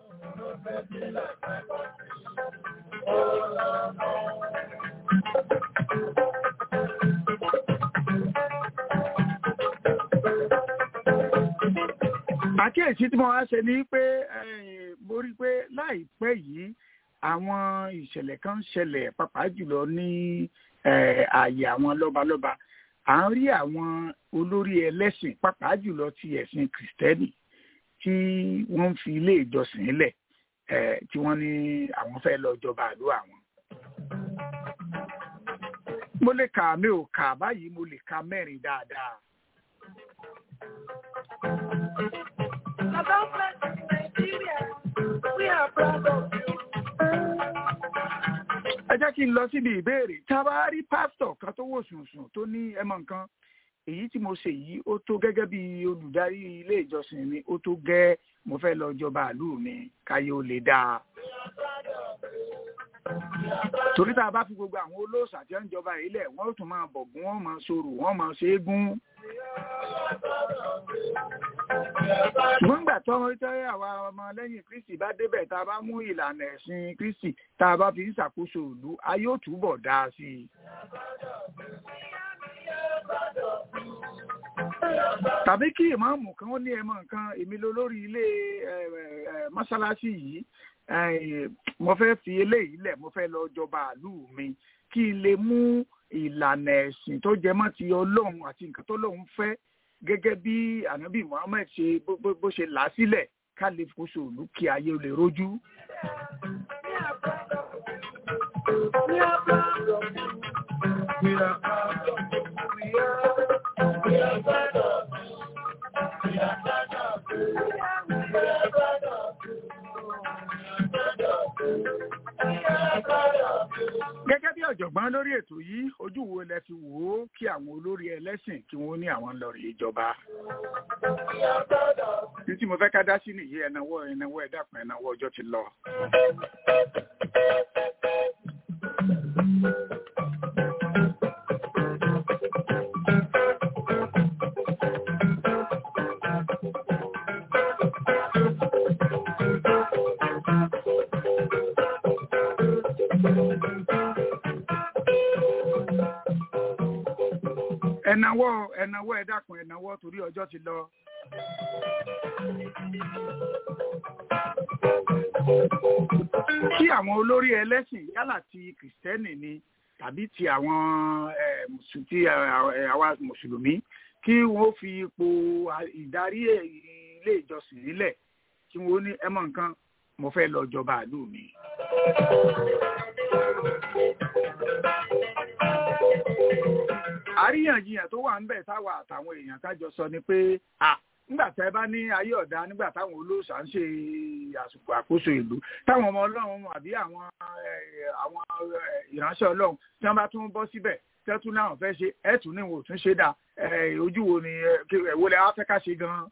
àkíyèsí tí mo wá ṣe ni pé mo rí i pé láìpẹ́ yìí àwọn ìṣẹ̀lẹ̀ kan ń ṣẹlẹ̀ pàápàá jùlọ ní ààyè àwọn lọ́balọ́ba à ń rí àwọn olórí ẹlẹ́sìn pàápàá jùlọ ti ẹ̀sìn kìrìtẹ́nì tí wọ́n ń fi ilé ìjọsìn lẹ̀ tí wọ́n ní àwọn fẹ́ lọ jọba àlú àwọn. mo lè kà mi ò kà báyìí mo lè ka mẹ́rin dáadáa. About blessing Nigeria, we are proud of you. ẹ jẹ́ kí n lọ síbi ìbéèrè tá a bá rí pásítọ̀ kan tó wò sùnsùn tó ní ẹmọ nǹkan èyí tí mo ṣe yìí ó tó gẹ́gẹ́ bí olùdarí ilé ìjọsìn mi ó tó gẹ́ mo fẹ́ lọ jọba àlú mi káyé ó lè dáa. torí tá a bá fi gbogbo àwọn olóòṣà tí wọ́n ń jọba ilẹ̀ wọ́n ó tún máa bọ̀gún wọ́n máa sọ̀rọ̀ wọ́n máa ṣe é gún. ṣùgbọ́n gbà tó wọ́n tẹ́ àwa ọmọ lẹ́yìn kristi bá débẹ̀ tá a bá mú ìlànà ẹ̀sìn kristi tá a bá fi ń ṣàkóso ìlú a yóò túbọ̀ dáa sí i. tàbí kí ìmáàmù kan ó ní ẹmọ nǹkan èmi ló lórí ilé mọ́ṣáláṣí yìí mo fẹ́ fi eléyìí lẹ̀ mo fẹ́ lọ jọba àlú mi kí n lè mú ìlànà ẹ̀sìn tó jẹ mọ́ ti ọlọ́run àti nǹkan tó lọ́run fẹ́ gẹ́gẹ́ bí ànábì muhammed ṣe bó ṣe là á sílẹ̀ ká lè fòṣò òlù kí ayé lè rojú. We are proud of you. We are proud of you. We are, we are proud of you. We are proud of you. We are proud of you. gẹ́gẹ́ bí ọ̀jọ̀gbọ́n lórí ètò yìí ojú wo lẹ fi wò ó kí àwọn olórí ẹlẹ́sìn kí wọ́n ní àwọn lọ rí ìjọba. ní tí mo fẹ́ ká dá sí nìyí ẹnáwó ẹnáwó ẹ̀dàpọ̀ ẹnáwó ọjọ́ ti lọ. ẹnáwó ẹnáwó ẹ dákun ẹnáwó torí ọjọ́ ti lọ. kí àwọn olórí ẹlẹ́sìn yálà ti kìrìsìtẹ́nì ni tàbí ti àwọn ti àwa mùsùlùmí kí wọ́n fi ipò ìdarí ilé ìjọsìn nílẹ̀ kí wọ́n ní ẹmọ nǹkan mo fẹ́ lọ jọba àlú mi. àríyànjiyàn tó wà ń bẹ̀ táwa àtàwọn èèyàn kájọ sọ ni pé nígbà tá ẹ bá ní ayé ọ̀dà nígbà táwọn olóòṣà ń ṣe àsìkò àkóso ìlú táwọn ọmọ ọlọ́run àbí àwọn àwọn ìránṣẹ́ ọlọ́run tí wọ́n bá tún bọ́ síbẹ̀ tẹ́tún náà fẹ́ ṣe ẹ̀tún ní wò tún ṣe dà ojú wo ni ẹ̀wọ́ lẹ́ wá fẹ́ ká ṣe gan-an.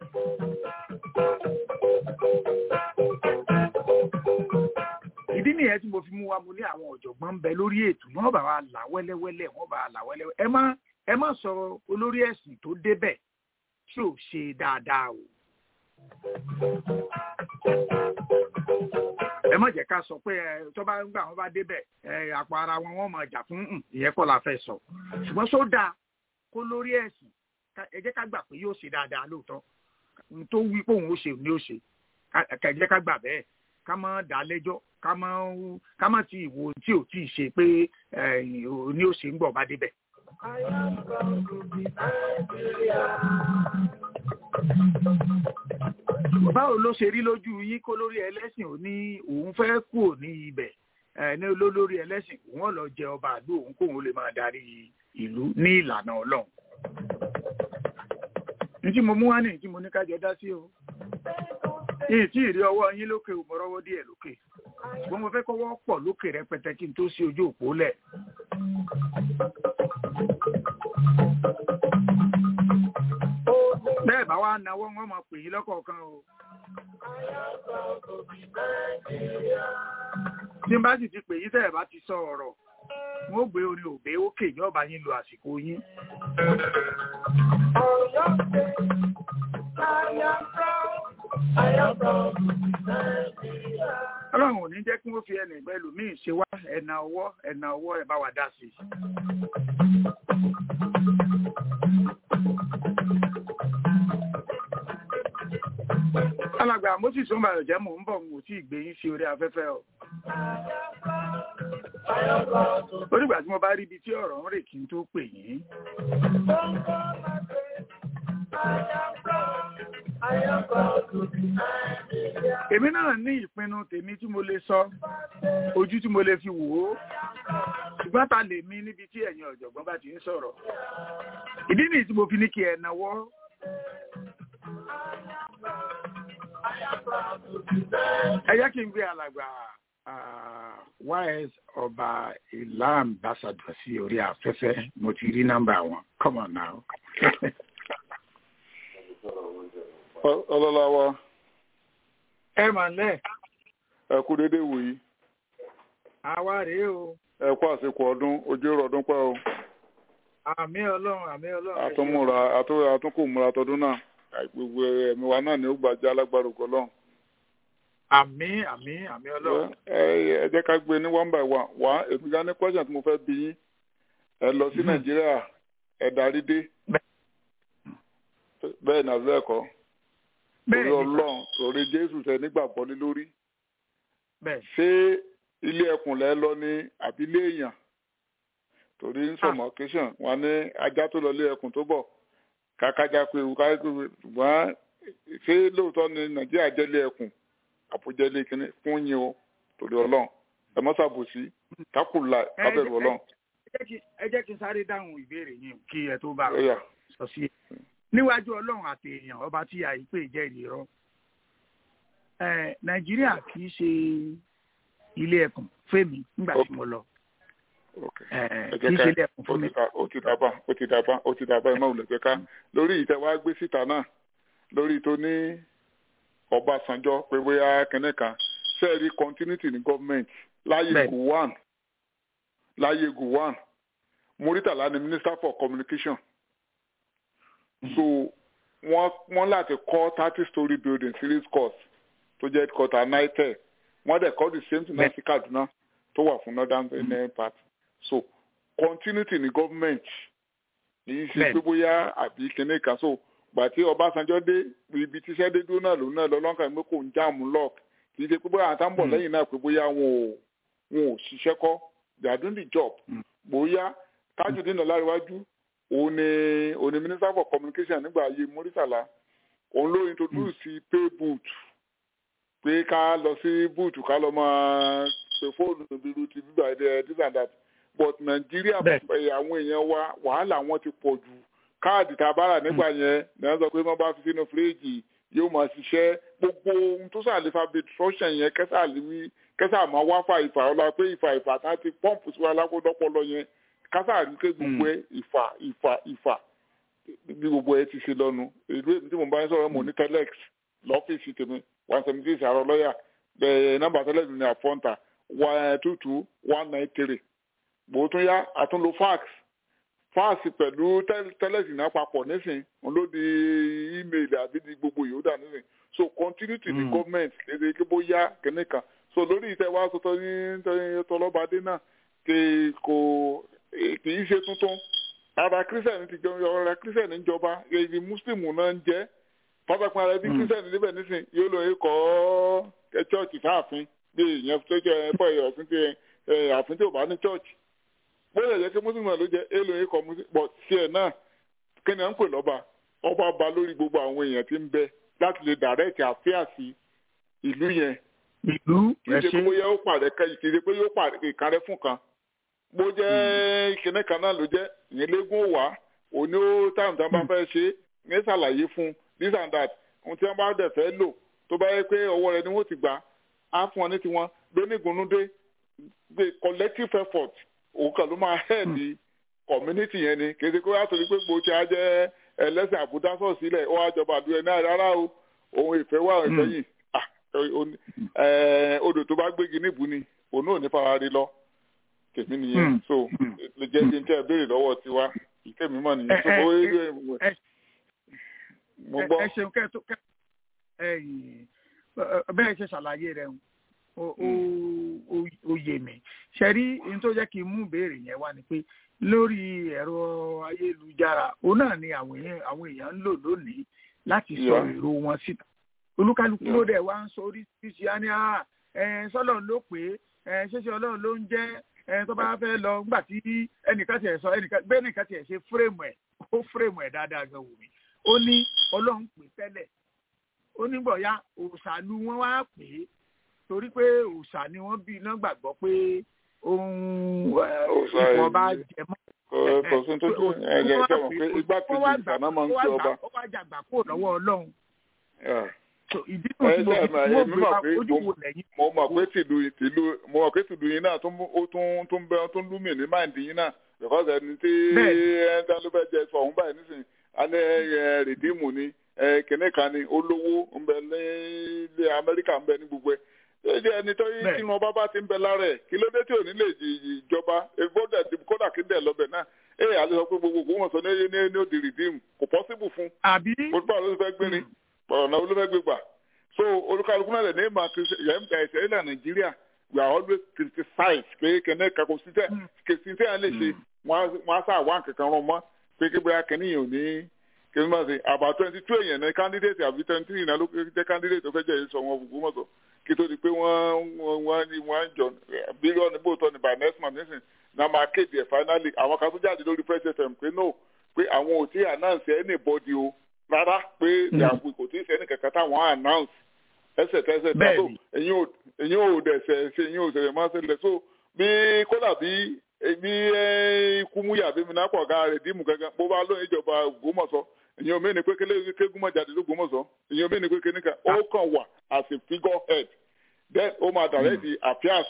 ìdí nìyẹn tí mo fi mú wa mo ní àwọn ọ̀jọ̀gbọ́n ń bẹ lórí ètò wọ́n bá wa là wẹ́lẹ́wẹ́lẹ́ wọ́n bá wa là wẹ́lẹ́wẹ́ ẹ má ẹ má sọ olórí ẹ̀sìn tó débẹ̀ tí ò ṣe dáadáa o. ẹ má jẹ́ ká sọ pé ẹ tó bá ń gbà wọ́n bá débẹ̀ ẹ àpò ara wọn wọ́n máa jà fún ìyẹn kọ́ la fẹ́ sọ ṣùgbọ́n só dáa kó lórí ẹ̀sìn ẹ jẹ́ ká gbà pé yóò ṣe dáadáa lóòótọ́ tó wí pé òun ó ṣe òun ó ṣe ẹ jẹ́ ká gbà bẹ́ẹ̀ ká má dá lẹ́jọ́ ká má ká má ti ìwò tí ò tí ì ṣe pé ní ó ṣe ń gbọ̀ bá débẹ̀. I am proud to be Nigeria. báwo ló ṣe rí lójú yín kó lórí ẹlẹ́sìn ò ní òun fẹ́ kú ní ibẹ̀ ní olólórí ẹlẹ́sìn òun lọ jẹ ọba àdó òun kóun lè máa darí ìlú ní ìlànà ọlọ́run. ní tí mo mú wá ní tí mo ní kájọ dá sí o yìí tí ìrí ọwọ́ yín lókè ò mọ́rọ́wọ́ díẹ̀ lókè ṣùgbọ́n mo fẹ́ kọ́wọ́ pọ̀ lókè rẹpẹtẹ kí n tó sí ojú òpó lẹ̀. bẹ́ẹ̀ bá wá náwó wọn máa pè yín lọ́kọ̀ọ̀kan o. tí n bá sì ti pè yín tẹ́ ẹ̀ bá ti sọ ọ̀rọ̀ wọ́n ó gbé orí òbé ókè ní ọba yín lo àsìkò yín. Ọ̀yọ́ ṣe, I am proud, I am proud to be Nigeria. ọlọ́run ò ní jẹ́ kí wọ́n fi ẹnì ìgbẹ́lú míì ṣe wá ẹ̀nà ọwọ́ ẹ̀nà ọwọ́ ẹ̀ bá wa dá sí i. alàgbà moses omar jẹ́ mò ń bọ̀ mo tí ì gbé yín sí orí afẹ́fẹ́ o. onígbà tí mo bá rí ibi tí ọ̀rọ̀ ń rè kí n tó pè yín. I am proud, I am proud to be Nigeria. èmi náà ní ìpinnu tèmi tí mo lè sọ ojú tí mo lè fi wò ó ṣùgbọ́n ta lè mí níbi tí ẹ̀yin ọ̀jọ̀gbọ́n bá ti ń sọ̀rọ̀ ìdí nìyí tí mo fi ní kí ẹ náwó ẹ jẹ́ kí n gbé alàgbà ah, ys ọba ìlà ambassador sí orí afẹ́fẹ́ mo ti rí nọ́mbà wọn come on now. ọlọ́lá wa ẹ mà lẹ́ ẹ kú déédéé wòyí àwa rèé o ẹ kú àsìkò ọdún ojú èrò ọdún pẹ́ o àmì ọlọ́run àmì ọlọ́run ẹ ṣeun. àtúnmúra àtún- àtúnkù múra tọdún náà gbogbo ẹ̀mí wa náà ni ó gbàjá alágbára ògo Ọlọ́run. àmì àmì àmì ọlọ́run. ẹ ẹ jẹ́ ká gbé ní one by one wá èmi gan ní question tí mo fẹ́ bí yín ẹ lọ sí nàìjíríà ẹ darí dé bẹ́ẹ̀ náà bẹ́ẹ̀ kọ́ torí bẹ́ẹ̀ ni ọlọ́run torí jésù tẹ nígbàgbọ́ lé lórí bẹ́ẹ̀ ṣé ilé ẹkùn lẹ lọ ní àbí ilé èèyàn torí ń sọmọ kéṣàn wọn ní ajá tó lọ ilé ẹkùn tó bọ̀ kákájá pé ewu káyé pé ṣùgbọ́n ṣé lóòótọ́ ni nàìjíríà jẹ́ ilé ẹkùn àbújá ilé kínní fún yín o torí ọlọ́run ẹ mọ́ ṣàbòsí kákùlà kábẹ̀rù ọlọ́run ẹ jẹ́ kí- ẹ jẹ́ kí n sáré dáhùn ìbéèrè yín kí ẹ tó bá ó yá sọ sí i. níwájú ọlọ́run àti èèyàn ọba tí àìpé jẹ́rìí rọ ẹ nàìjíríà kì í ṣe ilé ẹkùn fèmí nígbà tí mo lọ ok ẹ ẹ kì í jẹ́ ṣe ilé ká ẹkùn ó fún mi. ti dà- ó ti dàbà ó ti dàbà ó ti dàbà ẹ má wulẹ̀ pé ká lórí ìtẹ̀wá gbé síta náà lórí tó ní ọbásanjọ́ pé bóyá kẹ́nẹ́ kan sẹ́ẹ̀rí continuity ní gọ́ọ̀mẹ̀ntì láyé Bẹ́ẹ̀. gowon láyé gowon muritala ni minister for communication so wọ́n wọ́n láti kọ́ thirty story building series course tó jẹ́ headquarter nitel wọ́n dẹ̀ kọ́ the same thing náà sí kaduna tó wà fún northern benin part so continuity ní government kì í ṣe Bẹ́ẹ̀. pé bóyá àbí kinní kan so gbà tí ọbásanjọ́ dé ibi tíṣẹ́ dé dúró náà lòun náà lọ lọ́nkàn pé kò ń jáàmù lock kì í ṣe pé bóyá àwọn táwọn bọ̀ Mm. lẹ́yìn náà pé bóyá wọn ò wọn ò ṣiṣẹ́ kọ́ they are doing the job Mm. bóyá tajudeen ọláríwájú òun ni òun ni minister for communication nígbà ayé muritala òun ló introduce pay boot pé ká lọ sí boot ká lọ máa pe fóònù bíi ti bíbá ẹ this and that but nàìjíríà Bẹ́ẹ̀. ẹ, àwọn èèyàn wa wàhálà wọn ti pọ̀ jù káàdì tá a bá rà nígbà yẹn ní wọ́n sọ pé wọ́n bá fi sínú fíríjì yóò máa ṣiṣẹ́ gbogbo ohun tó sàlẹ̀ fa destruction yẹn kẹsà lè wí kẹsà máa wá fa ìfà ọlá pé ìfà ìfà tá a ti pọ́ǹpù sí wa lákòódọ́pọ̀lọ yẹn kásà rí pé gbogbo ẹ ìfà ìfà ìfà bí gbogbo ẹ ti ṣe lọ́nu ìlú èmi tí mo bá ń sọ̀rọ̀ mo ní telex lọ́fíìsì tèmi one seventy six àrọ̀ lọ́yà bẹ́ẹ̀ nọ́mbà telex ní àfọ́ǹtà one two two one nine three bó tún yá àtúnlò fax fax pẹ̀lú tel- telex náà papọ̀ nísìn òun ló di email àbí di gbogbo yòódà nísìn so continuity ní Mm. government lédè kí bó yá kínní kan so lórí ìtẹ̀wá sọtọ ní tọlọ́badé náà kì kò kì í ṣe tuntun ara christian ti jẹun ara christian ń jọba èyí muslim náà ń jẹ pátákó ara bí Mm. christian níbẹ̀ nísìn yóò lọ kọ́ ẹ church sáàfin bí ìyẹn tó jẹ ẹ bọ́ ẹ ọ̀sìn tí ẹ àfin tí ò bá ní church bóyá ìyẹn kí muslim náà ló jẹ èlò yìí kọ́ muslim but tiẹ̀ náà kí ni à ń pè lọ́ba ọba ba lórí gbogbo àwọn èèyàn tí ń bẹ láti lè direct affairs ìlú yẹn ìlú kì í ẹ ṣe pé ṣe bóyá ó pàrẹ kẹ kì í ṣe pé yóò pàrẹ ìkàrẹ fún kan bó jẹ́ kinní kan náà ló jẹ́ ìyẹn légún wá òní ó táwọn tí wọ́n bá fẹ́ ṣe ní ṣàlàyé fún this and that ohun tí wọ́n bá dẹ̀ fẹ́ lò tó bá yẹ pé ọwọ́ rẹ ni wọ́n ti gbà á fún ọ ní tiwọn gbénígunúdé gbé collective effort òun kan ló máa head community yẹn ni kì í ṣe pé wọ́n á torí pé gbòó tí a jẹ́ ẹlẹ́sìn àbúdá sọ̀ sílẹ̀ ó wá jọba àdúrà náà rárá o òun ìfẹ́ wà ìfẹ́ Mm. yìí ah ó ní- eh, odò tó bá gbégi níbù ni òun náà ní fara rí lọ tèmi nìyẹn Mm. so Mm. lè jẹ́ kí n tẹ́ ẹ béèrè lọ́wọ́ tiwa ìtẹ́mi mọ̀ nìyẹn Ẹ- so ẹ- ó ẹ- ẹ- mo ẹ gbọ́ ẹ ṣeun kẹ tó kẹ ẹyìn bẹ́ẹ̀ ṣe ṣàlàyé rẹ̀ ó ó- ó- ó yé mi ṣe rí ohun tó jẹ́ kí n mú ìbéèrè yẹn wá ni pé lórí ẹ̀rọ ayélujára òun náà ni àwọn èèyàn àwọn èèyàn ń lò lónìí láti sọ Yeah. èrò wọn síta olúkálukú Yeah. ló dẹ̀ wá ń sọ oríṣiríṣi á ní à ẹ sọ́lọ̀ ló pé ẹ ṣẹṣẹ ọlọ́run ló ń jẹ́ ẹ tó bá fẹ́ lọ nígbà tí ẹnìkan tiẹ̀ sọ ẹnìkan bẹ́ẹ̀ nìkan tiẹ̀ ṣe fúrèmù ẹ̀ ó fúrèmù ẹ̀ dáadáa gan wò mí ó ní ọlọ́run pè tẹ́lẹ̀ onígbọ̀ya òòṣàlú wọn wá pè é torí pé òòṣà ni wọ́n bí iná gbàgbọ́ pé ohun Òòṣà ipò ọba yìí. jẹ mọ́. Kò- kò sí tó tún ẹ̀jẹ̀ ìjọba pé igbákejì ìsàná máa ń sí ọba. ó wá jàgbà kó lọ́wọ́ ọlọ́run Yeah. So, ìdí tó ti Ẹ mo ṣe fi àmà mo èmi gbé mọ̀ wa pé ojú mo- wo lẹ́yìn mo mọ̀ pé tìlú tìlú mo mọ̀ pé tìlú yín náà tún mú- ó tún tún bẹ tún lúmì ní máìndì yín náà because ẹni tí Bẹ́ẹ̀ni. ẹni ló fẹ́ jẹ sọ òun báyìí nísìnyí a ní ẹ rìdíìmù ni ẹ kìnìún kan ni olówó ń bẹ ní ilé Amẹ́ríkà ń bẹ ní gbogbo ẹ̀ tó jẹ́ ẹni tó yí Bẹ́ẹ̀ni. tí wọn bá bá ti ń bẹ lára ẹ̀ kí ló dé tí ò ní lè jí- jí- ìjọba kódà kódà kí n dẹ̀ lọ́bẹ̀ náà ẹ àti sọ pé gbogbo ògbó wọn sọ ní ní ní òdì rìdíìmù kò possible fún àbí mo tún bá ló fẹ́ gbé ni ọ̀nà ló fẹ́ gbé gbà so olùkàlùkù náà lè ní ìmọ̀ ẹ̀sẹ̀ ilẹ̀ nàìjíríà we are always criticized pé kẹ́nẹ́ kakọ síbẹ̀ kèsì tí a lè ṣe wọ́n á sá àwọn kankan rán mọ́ pé kí bóyá kẹ́ni yìí ò ní kẹ́ni máa ṣe about twenty two èèyàn ní candidate àbí twenty three náà ló jẹ́ candidate tó fẹ́ jẹ́ èso wọn gbogbo mọ́tò kí tó di pé wọ́n wọ́n wọ́n ní wọ́n ń jọ bílíọ̀nù bóòtọ́ ní by next month nísìn náà máa kéde ẹ̀ finally àwọn kan tó jáde lórí fresh fm pé no pé àwọn ò tí announce anybody o rárá pé ìyàwó kò tí ì sẹ́ni kankan táwọn announce ẹsẹ̀kẹsẹ̀ tó Bẹ́ẹ̀ni. ẹ̀yin ò ẹ̀yin ò dẹ̀sẹ̀ ṣe ẹ̀yin ò ṣẹlẹ̀ máa ṣẹlẹ̀ so bí kódà bí bí kúmúyà bí minapọ̀ ọ̀gá rẹ̀ dìímù gangan bó bá lóyún ìjọba Ògbómọ̀ṣọ́ ẹ̀yin ò mẹ́ni pé kélé kégúnmọ̀ jáde lÓgbómọ̀ṣọ́ ẹ̀yin ò mẹ́ni pé kíníkà ó kàn wà as a figure head then ó máa direct the affairs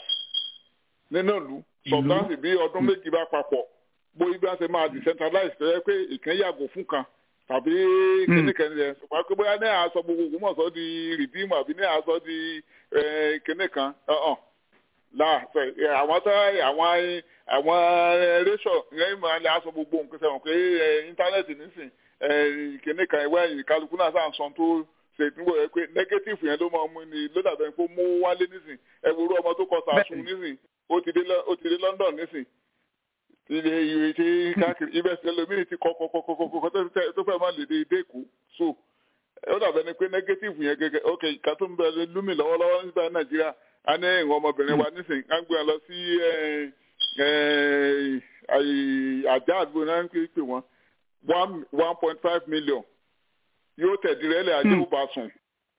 nínú ìlú sometimes bí ọdún méjì bá papọ̀ bó ibi á ṣe máa decentralize tó yẹ pé ìkan yàgò fún kan tàbí kíníkan yẹn ṣùgbọ́n pé bóyá ní àásọ gbogbo Ògbómọ̀ṣọ́ di rìdíìmù àbí ní àásọ di eh, kíníkan ọ̀hún là sọ ẹ, àwọn tó àwọn àwọn réṣọ yẹn máa lè aṣọ gbogbo nǹkan sẹ́wọ̀n pé ẹ, íńtánẹ́ẹ̀tì nísìn ẹ, kíníkan ìwé ẹ̀yìn kálukú náà sáà ń sọ tó ṣe ìdúgbò yẹn pé nẹ́gẹ́tìfù yẹn ló máa mú ni ló dàbẹ̀ pé ó mú wálé nísìn ẹ wo irú ọmọ tó kọ sàásùn nísìn ó ti dé Lọ- ó ti dé London nísìn ilé ìwé tí káàkiri ibẹ̀ sí ẹlòmíì ti kọ́ kọ́ kọ́ kọ́ kọ́ kọ́ tó fẹ́- tó fẹ́ máa lè dé dé kú so ó dàbẹ̀ ni pé nẹ́gẹ́tìfù yẹn gẹ́gẹ́ ok ìka tó ń bẹ lómi lọ́wọ́lọ́wọ́ nígbà Nàìjíríà a ní ìwọ̀n ọmọbìnrin wa nísìn á ń gbé wọn lọ sí ẹ, ẹ, àyè- àjà àdúgbò náà ń pè pè wọ́n one one point five million yóò tẹ̀dírẹ́lẹ̀ ajé ò bá sùn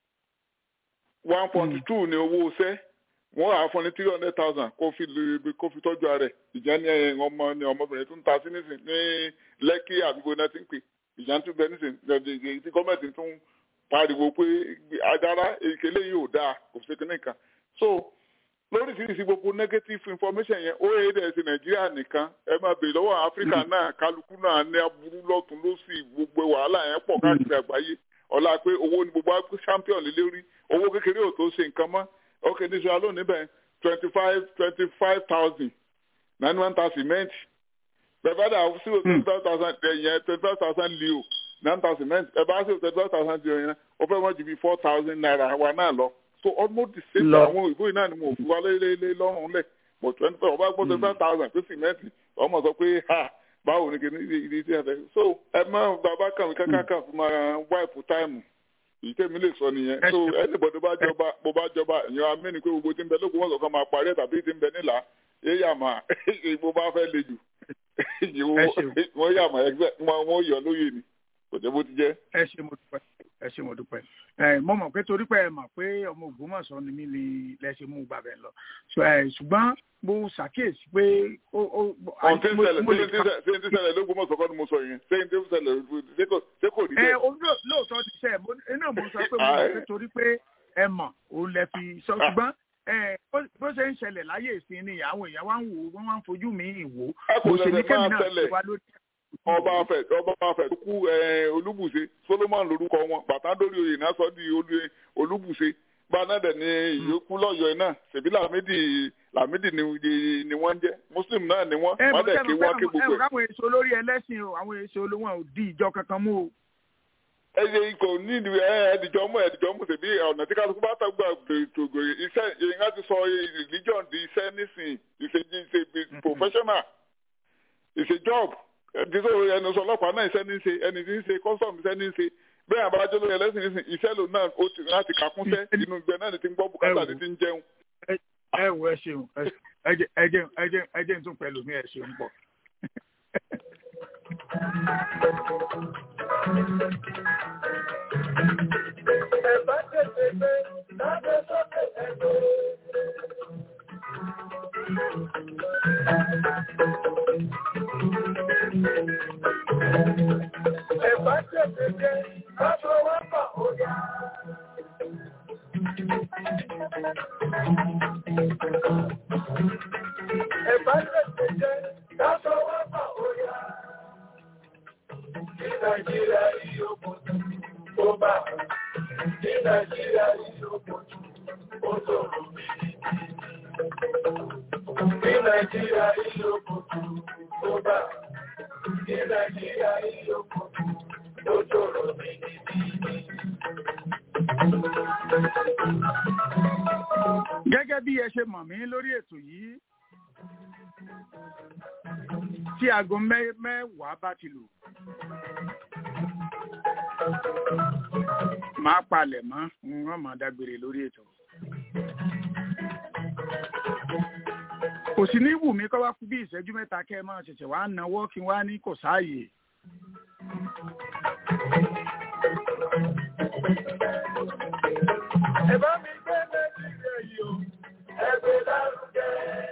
one point two ni owó iṣẹ́ wọ́n á fún ní three hundred thousand kó fi lè kó fi tọ́jú ara ẹ̀ ìjà ní ẹ̀ ọmọ ní ọmọbìnrin tó ń ta sí nísìn ní lẹ́kì àdúgbò náà ti ń pè ìjà ń tún bẹ nísìn lẹ́dí tí gọ́ọ̀mẹ̀ntì tún pariwo pé adára ìkélé yìí ò dáa kò sí kíní kan so lóríṣiríṣi gbogbo negative information yẹn ó yẹ dẹ̀ sí nàìjíríà nìkan ẹ máa bèèrè lọ́wọ́ áfíríkà náà kálukú náà ní aburú lọ́tún lọ́sì gbogbo wàhálà yẹn pọ̀ káàkiri àgbáyé ọ̀la pé owó ni gbogbo á- champion lé lórí owó kékeré ò tó ṣe nǹkan mọ́ ok ní sọ alóòní bẹ́ẹ̀ twenty five twenty five thousand nine one thousand cement bẹ́ẹ̀ dà zero twenty five thousand yẹn twenty five thousand leo nine thousand cement ẹ bá zero twenty five thousand leo yẹn ó fẹ́ wọ́n ju bí four thousand naira wa náà lọ so almost the same Lọ. àwọn òyìnbó yìí náà ni mo fi wá lé lọ́rùn lẹ̀ but twenty five ọba gbọ́ twenty five thousand pé cement ọmọ sọ pé ha báwo ni kìíní ìdí tí a fẹ́ so ẹ má bàbá kàwé kákàkà fún máa wáìpù táìmù èyí tèmi lè sọ nìyẹn Ẹ so ṣeun. anybody bá jọba bó bá jọba èèyàn amẹ́ni pé gbogbo tí ń bẹ lókun wọ́n sọ kan máa parí ẹ̀ tàbí tí ń bẹ nílà yé yà má ìbò bá fẹ́ le jù Ẹ ṣeun. wọ́n yà má ẹgbẹ́ wọn wọ́n yọ lóye ni kò jẹ́ bó ti jẹ́. ẹ ṣe mo dúpẹ́ ẹ ṣe mo dúpẹ́ ẹ mo mọ̀ pé torí pé ẹ mọ̀ pé ọmọ Ògbómọ̀ṣọ́ ni mí ni lẹsẹ mú gbàbẹ lọ So, ẹ, ṣùgbọ́n mo ṣàkíyèsí pé ó ó ohun tí ń mo- ṣẹlẹ̀ mo lè ṣé ń tí ń ṣẹlẹ̀ lógún mọ̀ sọ́kọ́ ni mo sọ yẹn ṣé ń tí ń ṣẹlẹ̀ ṣé kò- ṣé kò rí ẹ bẹ́ẹ̀. o- ló- lóòótọ́ ti sẹ́ ẹ̀ mo iná mo sọ pé mo mọ̀ pé torí pé ẹ mọ̀ òun lẹ fi sọ ṣùgbọ́n ẹ bó- bó ṣe ń ṣẹlẹ̀ láyé ìsìn ni àwọn èèyàn wá ń wò ó wọ́n wá ń fojú mi wò ó ẹ kò mo ṣe ní ṣẹ̀ṣẹ̀ kẹ́mi máa náà ṣẹlẹ̀ ti wá lórí ọba afẹ ọba afẹ tó kú ẹ, olúbùṣe solomon lorúkọ wọn bàtà lórí oyè náà sọ di olú- olúbùṣe gbanáda ní ìyókù lọ́yọ̀ọ́ náà ṣèbí làmídì làmídì ni ni- ni wọ́n ń jẹ́ muslim náà ni wọ́n ẹ wọ́n mọ̀ dẹ̀ sẹ́nu ké wọ́n ké ẹ gbogbo mọ̀ ẹ̀. káwọn èso lórí ẹlẹ́sìn o àwọn èso olówó ò di ìjọ kankan mú o. ẹ ṣe kò ní ìdí ẹ ẹdìjọ mú ẹdìjọ mú ṣèbí ọ̀nà tí kálukú bá tàgbà gbètògbè iṣẹ́ ìyẹn á ti sọ religion di iṣẹ́ nísìnyí ìṣe ìṣe professional ìṣe job ẹni tó ẹni sọ ọlọ́pàá náà iṣẹ́ ní í ṣe ẹni tí ń ṣe custom iṣẹ́ ní í ṣe bẹ́ẹ̀ àbájọ lórí ẹlẹ́sìn nísìn iṣẹ́ lò náà ó ti láti kàkúnṣẹ́ inú ìgbẹ́ náà ni ti ń gbọ́ bùkátà ni ti ń jẹun. ẹ wo ẹ ṣeun ẹ- ẹ jẹ́- ẹ jẹ́ ẹ jẹ́ ẹ jẹ́ n tún pẹ̀lú mi ẹ ṣeun pọ̀. Ẹ bá tètè dé, ká fọwọ́ pọ̀ ó yá. Ẹ̀bá tètè dé, ká fọwọ́ pọ̀ ó yá. Ní Nàìjíríà yìí ó kò tún tó bá. Ní Nàìjíríà yìí ó kò tún ó tòrò mí. Ní Nàìjíríà yìí ó kò tún tó bá. Ní Nàìjíríà yìí ó kò tún ó tòrò mí. gẹ́gẹ́ bí ẹ ṣe mọ̀ mí lórí ètò yìí tí aago mẹ́- mẹ́wàá bá ti lù máa palẹ̀ mọ́ wọ́n máa dágbére lórí ètò. kò sí ní wù mí kọ́ wá kú bí ìṣẹ́jú mẹ́ta kẹ́ ẹ máa ṣẹ̀ṣẹ̀ wá náwó kí n wá ní kò sáàyè. Ẹ bá mi gbé Nàìjíríà yìí o, ẹ gbé lárugẹ.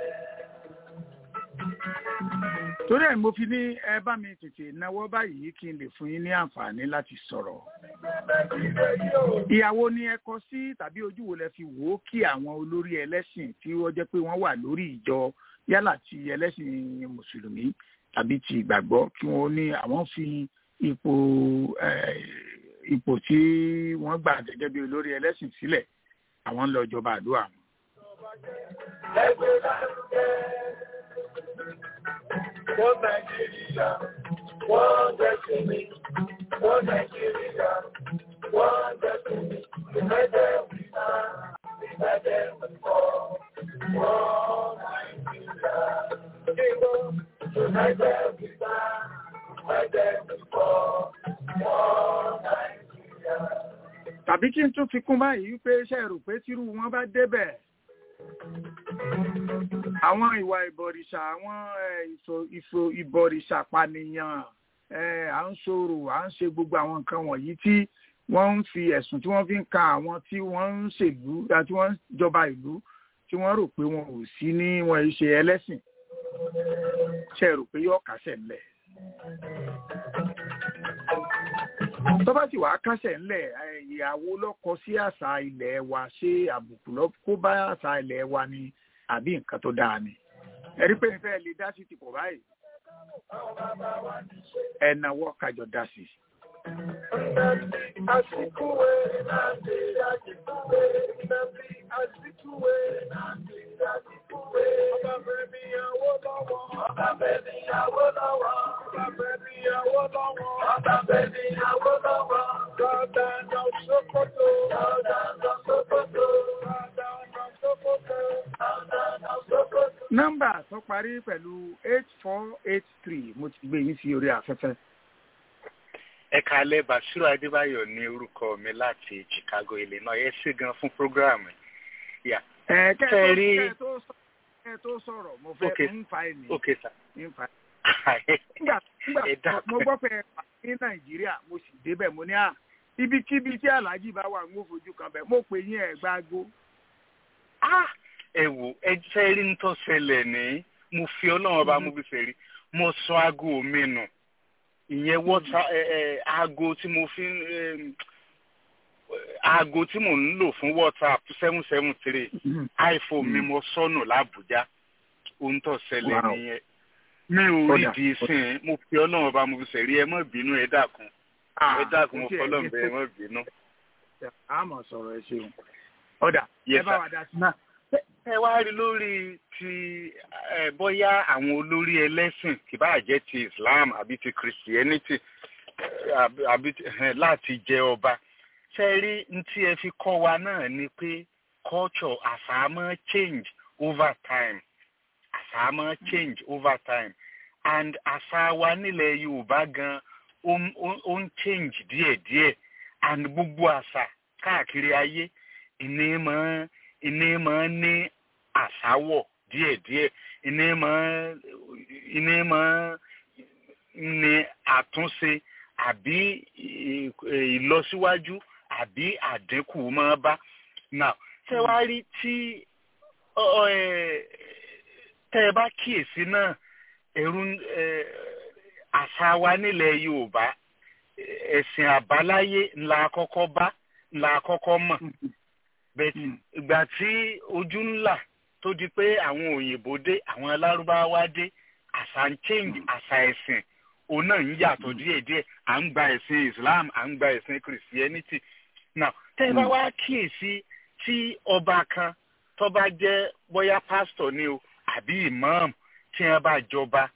torí ẹ̀ mo fi ní ẹ bá mi tètè náwó báyìí kí n lè fún yín ní àǹfààní láti sọ̀rọ̀. Nàìjíríà yìí o. ìyàwó ni ẹ kọ sí tàbí ojú wo lẹ fi wò ó kí àwọn olórí ẹlẹ́sìn tí wọ́n jẹ́ pé wọ́n wà lórí ìjọ yálà ti ẹlẹ́sìn mùsùlùmí tàbí ti ìgbàgbọ́ kí wọ́n ní àwọn fi ipò eh, ipò tí wọ́n gbà gẹ́gẹ́ bí olórí ẹlẹ́sìn sílẹ̀ àwọn ń lọ jọba àdúrà wọn. Ẹ gbé lárugẹ. Wọ́n Nàìjíríà, wọ́n jẹ́ sí mi. Wọ́n Nàìjíríà, wọ́n jẹ́ sí mi. United we stand, united we fall. Wọ́n Nàìjíríà, kíkọ́. United we stand, united we fall. Wọ́n Nàìjíríà. tàbí kí n tún fi kún báyìí wípé ṣe rò pé tírú wọn bá débẹ̀ àwọn ìwà ìbọ̀rìṣà àwọn eh, ìfò- ìfò- ìbọ̀rìṣà pànìyàn eh, à ń sọ̀rọ̀ à ń ṣe gbogbo àwọn nǹkan wọ̀nyí tí wọ́n ń fi ẹ̀sùn tí wọ́n fi ń ka àwọn tí wọ́n ń ṣèlú àti wọ́n ń jọba ìlú tí wọ́n rò pé wọn ò sí ní wọn ì ṣe ẹlẹ́sìn ṣe rò pé yóò kásẹ̀ ńlẹ̀ tó bá sì wàá kásẹ̀ ńlẹ̀ eh, ìyàwó lọ́kọ sí àṣà ilẹ̀ wa ṣé àbùkù lọ kó bá àṣà ilẹ̀ wa ni àbí nǹkan tó dáa ni ẹ̀rí pé ìfẹ́ lè dá sí ti pọ̀ báyìí ẹ̀nàwọ́ kájọ dá sí i. Asikuwe nande asikuwe nabi asikuwe nande asikuwe. Ọba bẹ̀rẹ̀ mi yàwó lọ́wọ́. Ọba bẹ̀rẹ̀ mi yàwó lọ́wọ́. Ọba bẹ̀rẹ̀ mi yàwó lọ́wọ́. Ọba bẹ̀rẹ̀ mi yàwó lọ́wọ́. Dada na Sokoto. Dada na Sokoto. Dada na Sokoto. Dada na Sokoto. nọ́mbà tó parí pẹ̀lú eight four eight three mo ti gbé yín sí orí afẹ́fẹ́. ẹ kalẹ basiru adébáyọ ní orúkọ mi láti chicago illinois ẹ ṣé gan fún programu yà ẹ kẹ́ ẹ tó- Tẹ̀rí- kẹ́ ẹ tó sọ- kẹ́ ẹ tó sọ̀rọ̀ mo fẹ́ Okay. ń fa ẹ̀mí ok sa ń fa nígbà Ẹ nígbà dákun. mo gbọ́ pé ẹ wà ní nàìjíríà mo sì débẹ̀ mo ní à ibikíbi tí aláàjì bá wà ń wò fojú kan bẹ̀ mo pè yín ẹ̀ gbágbó. Ah, ẹ wò ẹ jẹ́ rí ń tọ́ ṣẹlẹ̀ ní mo fi ọlọ́run ọba mo fi fẹ́ rí mo sọ aago mi nù ìyẹn wọ́tà ẹ ẹ aago tí mo fi ń em, aago tí mò ń lò fún whatsapp seven seven three iphone mi mo sọnù làbújá ohun tó ṣẹlẹ̀ Wow. nìyẹn mi ò rí Kódà, di sìn mo fi ọlọ́run ọba mo fi fẹ́ rí ẹ má bínú ẹ dákun ẹ dákun mo kò tiẹ̀ fọlọ́run ní- bẹ́ẹ̀ ẹ má bínú. àmọ̀ sọ̀rọ̀ ẹ ṣeun. ọ̀dà ẹ Yes, bá sir. wa dá sí. náà ẹ wá rí lórí ti ẹ bóyá àwọn olórí ẹlẹ́sìn kì bá jẹ́ ti Islam àbí ti Christianity eh, àbí àbí ti- eh, láti jẹ ọba ṣe rí n tí ẹ fi kọ́ wa náà ni pé culture àṣà máa change over time àṣà máa change over time and àṣà wa nílẹ̀ Yorùbá gan ó ń- ó ń- ó ń change díẹ̀díẹ̀ and gbogbo àṣà káàkiri ayé ìní máa ìní máa ní àṣàwọ̀ díẹ̀díẹ̀ ìní máa ìní máa ní àtúnṣe àbí ì- ìlọsíwájú àbí àdínkù máa bá now ṣé wàá rí tí ọ- ọ, ẹ, tẹ́ ẹ bá kíyèsí náà ẹ̀rù ń- ẹ, àṣà wa nílẹ̀ Yorùbá ẹ̀sìn àbáláyé ńlá kọ́kọ́ bá ńlá kọ́kọ́ mọ̀ bẹ́ẹ̀ ìgbà tí ojú ńlá tó di pé àwọn òyìnbó dé àwọn alárúbáwá dé àṣà ń change àṣà ẹ̀sìn òun náà ń yàtọ̀ díẹ̀díẹ̀ à ń gba ẹ̀sìn Islam à ń gba ẹ̀sìn Christianity now tẹ́ ẹ bá wá kíyèsí tí ọba kan tó bá jẹ́ bóyá pásítọ̀ ni o àbí imam tí wọ́n bá jọba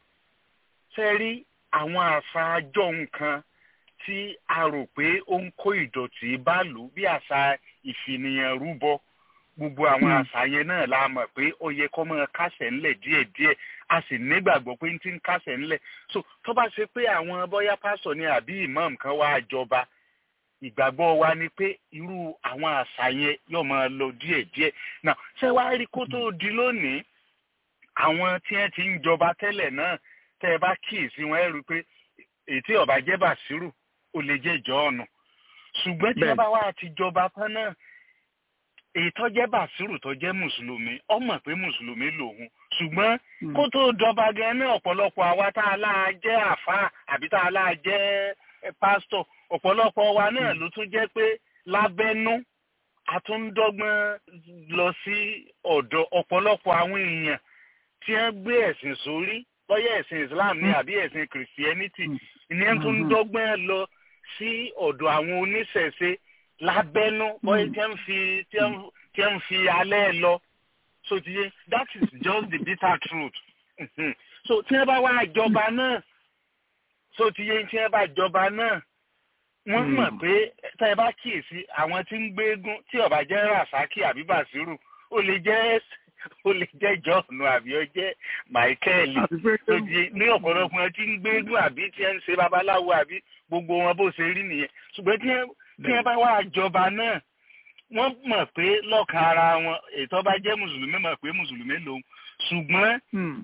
ṣe rí àwọn àṣà àjọ nǹkan tí a rò pé ó ń kó ìdọ̀tí bá lù bí àṣà ìfìnìyàn rúbọ gbogbo àwọn àṣà yẹn náà la mọ̀ pé ó yẹ kó máa kásẹ̀ ńlẹ̀ díẹ̀díẹ̀ a sì nígbàgbọ́ pé ń ti ń kásẹ̀ ńlẹ̀ so tó bá ṣe pé àwọn bóyá pásítọ̀ ni àbí imam kan wá jọba ìgbàgbọ́ wa ni pé irú àwọn àṣà yẹn yóò máa lọ díẹ̀díẹ̀ náà ṣé wàá rí kó tó di lónìí àwọn tí wọ́n ti ń jọba tẹ́lẹ̀ náà tẹ́ ẹ bá kíyèsí wọn ẹ rí i pé ètí ọba jẹ́ bàṣírù ó lè jẹ́ ìjọ ọ̀nà ṣùgbọ́n tí wọ́n bá wá ti jọba tán náà èyí tó jẹ́ bàṣírù tó jẹ́ mùsùlùmí ó mọ̀ pé mùsùlùmí lòun ṣùgbọ́n kó tó dọba gan ní ọ̀pọ̀lọpọ̀ àwa tá a láà jẹ́ àfáà àbí tá a láà jẹ́ pásítọ̀ ọ̀pọ̀lọpọ̀ wa náà ló tún jẹ́ pé lábẹ́nú a tún ń dọ́gbọ́n lọ sí ọ̀dọ̀ ọ̀pọ̀lọpọ̀ àwọn èèyàn tí wọ́n gbé ẹ̀sìn sórí bóyá ẹ̀sìn Islam ní àbí ẹ̀sìn Christianity ní wọ́n tún ń dọ́gbọ́n lọ sí ọ̀dọ̀ àwọn oníṣẹ̀ṣe lábẹ́nú bóyá tí wọ́n fi tí wọ́n fi alẹ́ lọ so ti yé that is just the bitter truth so tí wọ́n bá wá jọba náà so ti yé tí wọ́n bá jọba náà wọ́n mọ̀ pé tá ẹ bá kíyèsí àwọn tí ń gbégún tí ó bá jẹ́ rasaki àbí basiru ó lè jẹ́ ó lè jẹ́ john àbí ó jẹ́ michael tó di ní ọ̀pọ̀lọpọ̀ wọn tí ń gbégún àbí tí ń ṣe babaláwo àbí gbogbo wọn bó ṣe rí nìyẹn ṣùgbọ́n tí wọ́n bá wá jọba náà wọ́n mọ̀ pé lọ́kàn ara wọn ètò bá jẹ́ mùsùlùmí mọ̀ pé mùsùlùmí lòun ṣùgbọ́n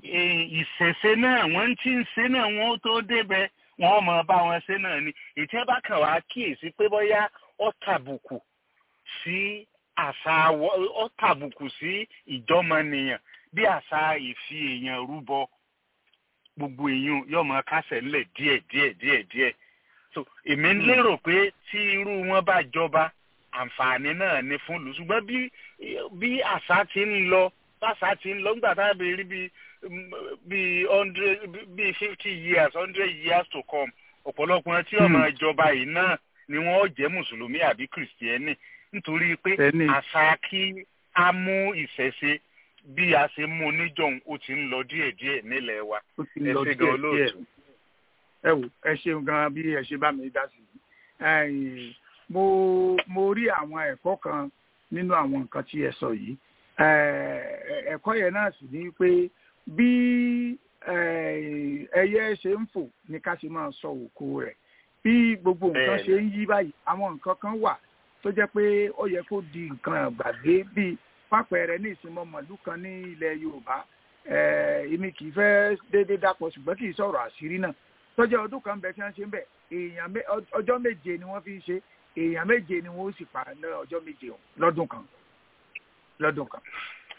ìṣẹ̀ṣe náà wọ́n ti ń ṣe náà wọ́n tó débẹ̀ wọ́n mọ̀ bá wọn ṣe náà ni ètí ẹ bá kàn wá kíyèsí pé bóyá ó tàbùkù sí àṣà ó tàbùkù sí ìjọmọnìyàn bí àṣà ìfi èèyàn rúbọ gbogbo èèyàn yóò mọ kásẹ̀ ńlẹ̀ díẹ̀ díẹ̀ díẹ̀ díẹ̀ so èmi ń lérò pé tí irú wọn bá jọba àǹfààní náà ni fún lù ṣùgbọ́n bí bí àṣà ti ń lọ báṣà ti ń lọ nígbà tá a bẹ rí bí bí hundred bí fifty years hundred years to come ọ̀pọ̀lọpọ̀ tí ọmọ ìjọba yìí náà ni wọ́n jẹ́ mùsùlùmí àbí kìrìsìtẹ́nì nítorí pé àṣà kí a mú ìṣẹ̀ṣe bí a ṣe mú níjọ̀hún ó ti ń lọ díẹ̀díẹ̀ nílẹ̀ wa ẹ ṣe gan olóòtú. ẹ wò ẹ ṣeun gan bí ẹ ṣe bá mi dá sí i mo mo rí àwọn ẹ̀kọ́ kan nínú àwọn nǹkan tí ẹ sọ yìí ẹ̀kọ́ yẹn náà sì ní pé bí ẹyẹ ṣe ń fò ní ká ṣe máa sọ òkú rẹ̀ bí gbogbo nǹkan ṣe ń yí báyìí àwọn nǹkan kan wà tó jẹ́ pé ó yẹ kó di nǹkan àgbàgbé bíi pápẹ́rẹ́ ní ìsinmi ọmọlú kan ní ilẹ̀ Yorùbá èmi kì í fẹ́ déédéé dàpọ̀ ṣùgbọ́n kì í sọ̀rọ̀ àṣírí náà tọ́jú ọdún kan bẹ tí wọ́n ṣe ń bẹ̀ èèyàn ọjọ́ méje ni wọ́n fi ń ṣe èèyàn méje ni wọ́n ó sì pa ní ọjọ́ méje lọ́dún kan lọ́dún kan.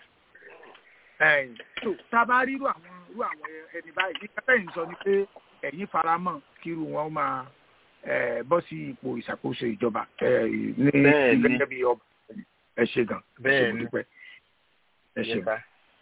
tó tá a bá rí irú àwọn irú àwọn ẹni báyìí nípa tẹ́yìn sọ ni pé ẹ̀yin faramọ́ kí irú wọn máa bọ́ sí ipò ìṣàkóso ìjọba ní gẹ́gẹ́ bí ọba ẹ ṣe gan ẹ ṣe mo dúpẹ́ ẹ ṣe gan.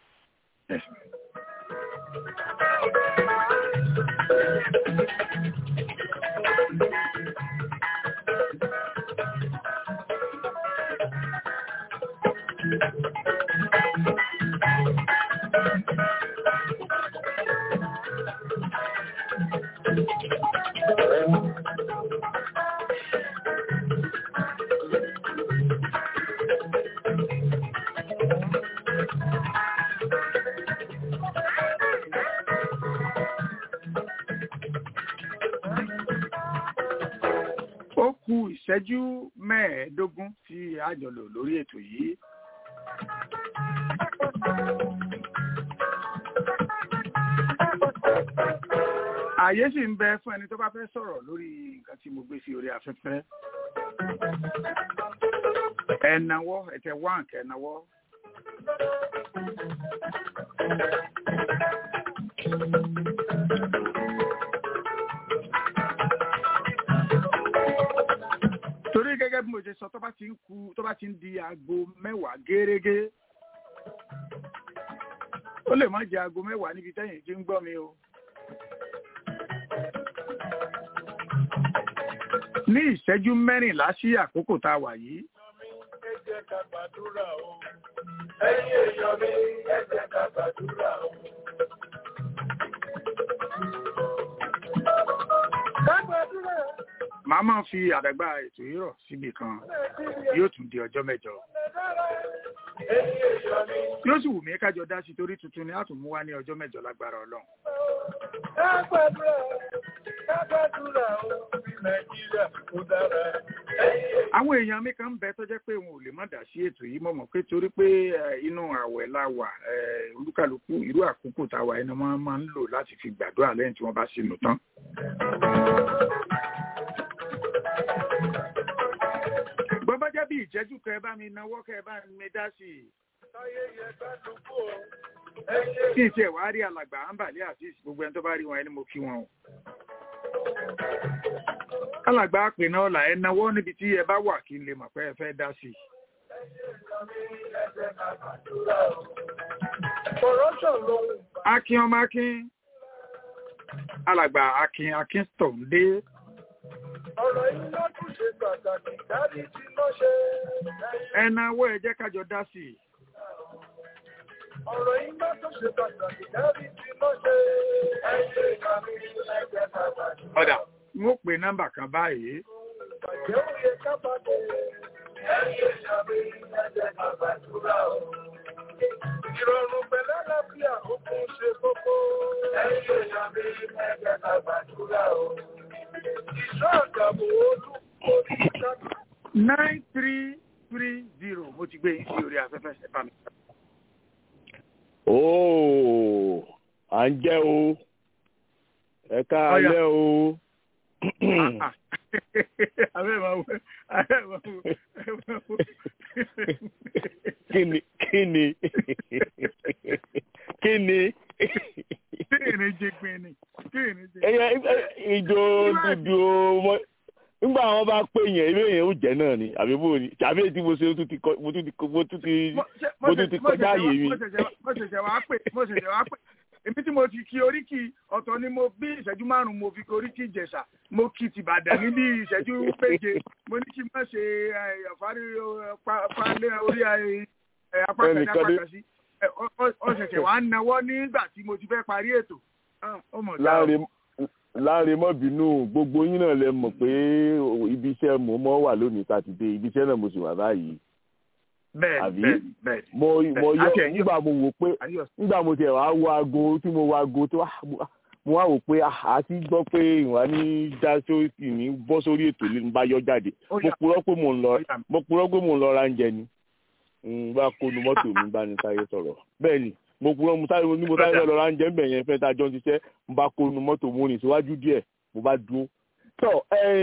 ó kù ìṣẹ́jú mẹ́ẹ̀ẹ́dógún tí a jọ lò lórí ètò yìí. ààyè sì ń bẹ fún ẹni tó bá fẹ́ sọ̀rọ̀ lórí nǹkan tí mo gbé sí orí afẹ́fẹ́. ẹ̀nàwọ́ ẹ̀tẹ̀ wá nǹkan ẹ̀nàwọ́. mo ṣe sọ tó bá ti ń ku tó bá ti ń di aago mẹ́wàá gẹ́rẹ́gẹ́ ó lè má jẹ aago mẹ́wàá níbi tẹ́yìn tí ń gbọ́ mi o. ní ìṣẹ́jú mẹ́rìnlá sí àkókò tá a wà yìí ẹ jẹ́ ká gbàdúrà o. ẹ̀yin èèyàn mi ẹ jẹ́ ká gbàdúrà o. ká gbàdúrà màá máa fi àdàgbà ètò yìí rọ̀ síbi kan yóò tún di ọjọ́ mẹ́jọ. ẹ̀yin èèyàn mi yóò sì wù mí kájọ dá sí torí tuntun ni a tún mú wá ní ọjọ́ mẹ́jọ lágbára ọlọ́run. ká gbàdúrà ká gbàdúrà o. bí nàìjíríà kò dára. ẹ̀yin èèyàn àwọn èèyàn mi kan ń bẹ tó jẹ́ pé wọn ò lè má dá sí ètò yìí mọ̀ mọ̀ pé torí pé eh, inú àwẹ̀ la wà eh, olúkàlùkù irú àkókò tá a wà ẹni wọ́n máa ń lò láti fi gbàdúrà lẹ́yìn tí wọ́n bá sínú tán. bọ́bá jẹ́ bí ìjẹ́jú kẹ́ ẹ bá mi náwó kẹ́ ẹ bá mi dá sí i. táyé yẹ ká dúpọ̀ o. ẹ̀yin kí n tiẹ̀ wá rí alàgbà àǹbàlẹ́ àti gbogbo ẹni tó bá rí wọn ẹni mo kí wọn o. alàgbà àpènà ọ̀la ẹ náwó níbi tí ẹ bá wà kí n lè mọ̀ pé ẹ fẹ́ dá sí i. corruption ló ń bá. akin ọmọ akin alàgbà akin akin tó ń dé ọ̀rọ̀ iná tún ṣe pàtàkì dárí tí ló ṣe. ẹ náwó ẹ jẹ́ kájọ dá sí i. ọ̀rọ̀ iná tún ṣe pàtàkì dárí tí ló ṣe. ẹ̀yin èèyàn mi ẹ jẹ́ ká gbàdúrà. ọ̀dà n ó pe nọ́mbà kan báyìí Ìbàjẹ́ ò yẹ ká bá dé. Ẹ̀yin èèyàn mi ẹ jẹ́ ká gbàdúrà o. Ìrọ̀rùn pẹ̀lẹ́ láfíà ó kún ṣe kókó. Ẹ̀yin èèyàn mi ẹ jẹ́ ká gbàdúrà o. Ìṣọ́ àgàbò olú orí kájú. nine three three zero mo ti gbé yín sí orí afẹ́fẹ́ ẹ bá mi. Ooo, à ń jẹ́ o. Ẹ káalẹ́ o. Ah, ah. abẹ́ máa wọ abẹ́ máa wọ. Kí ni kí ni kí ni kí ìrìn jẹ gbin ni kí ìrìn jẹ. ẹyẹ ìjọ dúdú mọ nígbà wọn bá pè yẹn ilé yẹn ó jẹ náà ni àbí bò ní tàbí tí mo ṣe mo tún ti kọ- mo tún ti kọ- mo tún ti Mo- ṣe- mo tún ti mo kọjá ṣẹ̀ṣẹ̀ àyè wá- mi. mo ṣẹ̀ṣẹ̀ wá- mo ṣẹ̀ṣẹ̀ wá pè mo ṣẹ̀ṣẹ̀ wá pè èmi tí mo ti kí oríkì ọ̀tọ̀ ni mo bí ìṣẹ́jú márùn-ún mo fi kí oríkì ìjẹ̀ṣà mo kí tìbàdàn ní bí ìṣẹ́jú péje mo ní kí n má ṣe eh, ọ̀fárí eh, pa- palẹ̀ orí eh, apá kan ní Ẹnìkan apá dé- kan sí Eh, ọ- ọ- ọ ṣẹ̀ṣẹ̀ wá ń nawọ́ nígbà tí mo ti fẹ́ parí ètò Ah, ó mọ̀ dáa o. láàrin láàrin mọ́ bínú gbogbo yín náà lẹ mọ̀ pé ibi iṣẹ́ mo mọ́ wà lónìí sátidé ibi iṣẹ́ náà mo sì wà báyìí bẹ́ẹ̀ àbí? bẹ́ẹ̀ bẹ́ẹ̀ mo mo yọ Àti ẹ̀yin- nígbà mo wò pé ayọ̀ nígbà mo tiẹ̀ wá wo aago tí mo wo aago tó wá mo wá wò pé a ti gbọ́ pé ìwà ní dá sórí ní bọ́ sórí ètò lè ń bá yọ jáde ó mo yà purọ́ pé mo ń lọ ó yà mo purọ́ pé mo ń lọ ra oúnjẹ ni n bá kónú mọ́tò mi bá ní sáré sọ̀rọ̀ bẹ́ẹ̀ ni mo purọ́ mo sáré ní mo sáré fẹ́ lọ ra oúnjẹ ńbẹ̀ yẹn fẹ́ tá a jọ ń ṣiṣẹ́ mo bá kónú mọ́tò mo rìn síwájú díẹ̀ mo bá dúró. tọ́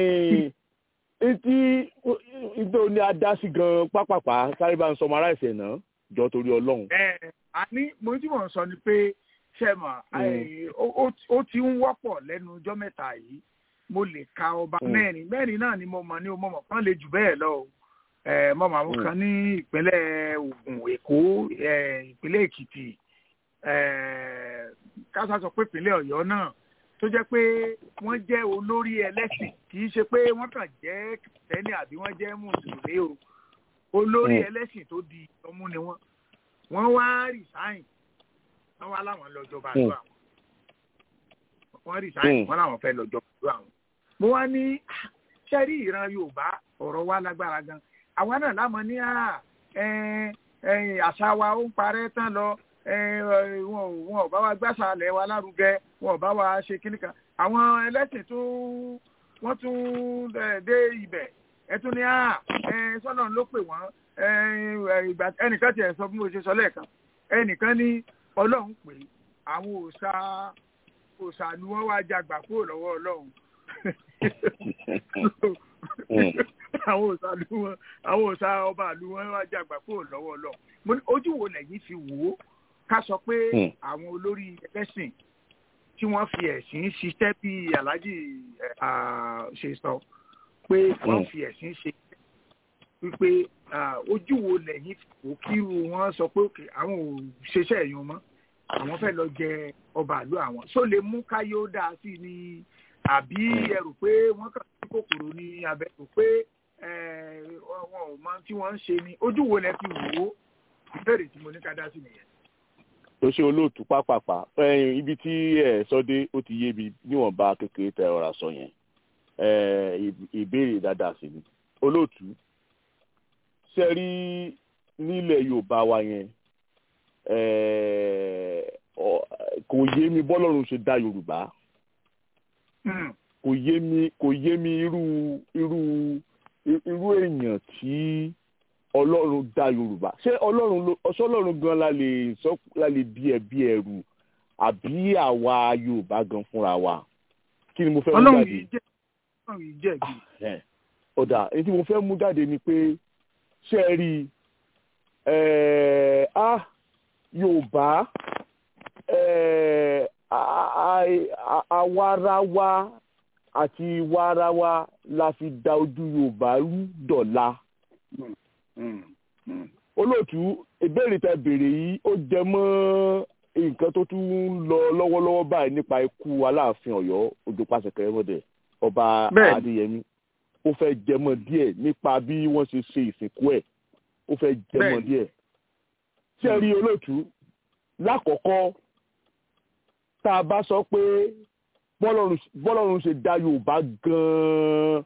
etí ìdó ni a dá sí gan pápápá sáré bá ń sọmọ ará ẹ̀sẹ̀ náà jọ torí ọlọ́run. ẹ àní mo tí mò ń sọ ni pé sẹ́mà ó ti ń wọ́pọ̀ lẹ́nu ọjọ́ mẹ́ta yìí mo lè ka ọba Mm. mẹ́rin mẹ́rin náà ni mo mọ̀ ní o mo mọ̀ kán lè jù bẹ́ẹ̀ lọ o ẹ mo mọ̀ àwọn Mm. kan ní ìpínlẹ̀ Ògùn Èkó ẹ, ìpínlẹ̀ Èkìtì ẹ, kásá sọ pé ìpínlẹ̀ Ọ̀yọ́ náà tó jẹ́ pé wọ́n jẹ́ olórí ẹlẹ́sìn kì í ṣe pé wọ́n kàn jẹ́ kìtẹ́nì àbí wọ́n jẹ́ mùsùlùmí o olórí Mm. ẹlẹ́sìn tó di ọmú ni wọ́n wọ́n wá resign wọ́n wá láwọn lọ jọba Mm. ìlú àwọn wọ́n resign Mm. wọ́n láwọn fẹ́ lọ jọba ìlú àwọn. mo wá ní "Ah, ṣé rí ìran Yorùbá ọ̀rọ̀ wa lágbára gan àwa náà lámọ̀ ní à ẹ, ẹ, àṣà wa ó ń parẹ́ tán lọ ẹ, ẹ, wọn ò- wọn ò bá wa gbàṣà alẹ̀ wa lárugẹ wọn ò bá wa ṣe kíní kan àwọn ẹlẹ́sìn tó wọ́n tún ẹ, dé ibẹ̀ ẹ tún ní à ẹ, sọ́nà ló pè wọ́n ẹ, ẹ, ìgbà ẹnìkan tiẹ̀ sọ bí mo ṣe sọ lẹ́ẹ̀kan ẹnìkan ní Ọlọ́run pè é, àwọn òòṣà òòṣà ni wọ́n wá jagbà kúrò lọ́wọ́ Ọlọ́run àwọn òòṣà ìlú wọn àwọn òòṣà ọba ìlú wọn wá jagbà kúrò lọ́wọ́ Ọlọ́run mo ní ojú wo lẹ́yìn fi wò ó ká sọ pé Hmm. àwọn olórí ẹlẹ́sìn tí wọ́n fi ẹ̀sìn ṣiṣẹ́ bí Alhaji ẹ̀, ah, ṣe sọ pé wọ́n Hmm. fi ẹ̀sìn ṣe wípé ojú wo lẹ́yìn kò kíru wọn sọ pé òkè àwọn ò ṣeṣẹ́ ẹ̀yàn mọ́ àwọn fẹ́ lọ jẹ ọba àlú àwọn só lè mú káyé ó dáa sí ni àbí ẹ rò pé wọ́n kàn sí kòkòrò ní abẹ́ rò pé wọn ò mọ tí wọ́n ń ṣe ni ojú wo lẹ fi wò ó ìbéèrè tí mo ní ká dá sí nìyẹn. tó ṣe olóòtú pápápá ibi tí ẹ sọ dé ó ti yé mi níwọ̀nba kékeré tẹ ọ̀rọ̀ sọ yẹn ìbéèrè dáadáa sí ni olóòtú ṣe rí nílẹ̀ yorùbá wa yẹn kò yé mi bọ́lọ́run ṣe dá yorùbá kò yé mi kò yé mi irú irú irú èèyàn tí ọlọ́run dá yorùbá ṣé ọlọ́run ló ọṣọ́ ọlọ́run gan la lè sọ la lè bí ẹbí ẹrù àbí àwa yorùbá gan fúnra wa kí ni mo fẹ́ mú jáde. ọlọ́run yìí jẹ́ ọlọ́run yìí jẹ̀bi. ọ̀dà èyí tí mo fẹ́ mú jáde ni pé ṣé ẹ rí a yorùbá àwarawa àti warawa la fi da ojú yorùbá rú dọ̀la olóòtú ìbéèrè tẹ béèrè yìí ó jẹ mọ́ nǹkan tó tún ń lọ lọ́wọ́lọ́wọ́ báyìí nípa ikú aláàfin ọ̀yọ́ òjò pàṣẹ kẹrẹmọdé ọba adéyẹmí ó fẹ́ jẹmọ́ díẹ̀ nípa bí wọ́n ṣe ṣe ìsìnkú ẹ̀ ó fẹ́ jẹmọ́ díẹ̀ tí ẹ rí olóòtú lákọ̀ọ́kọ́ tá a bá sọ pé bọ́lọ́run ṣe dá yorùbá gan-an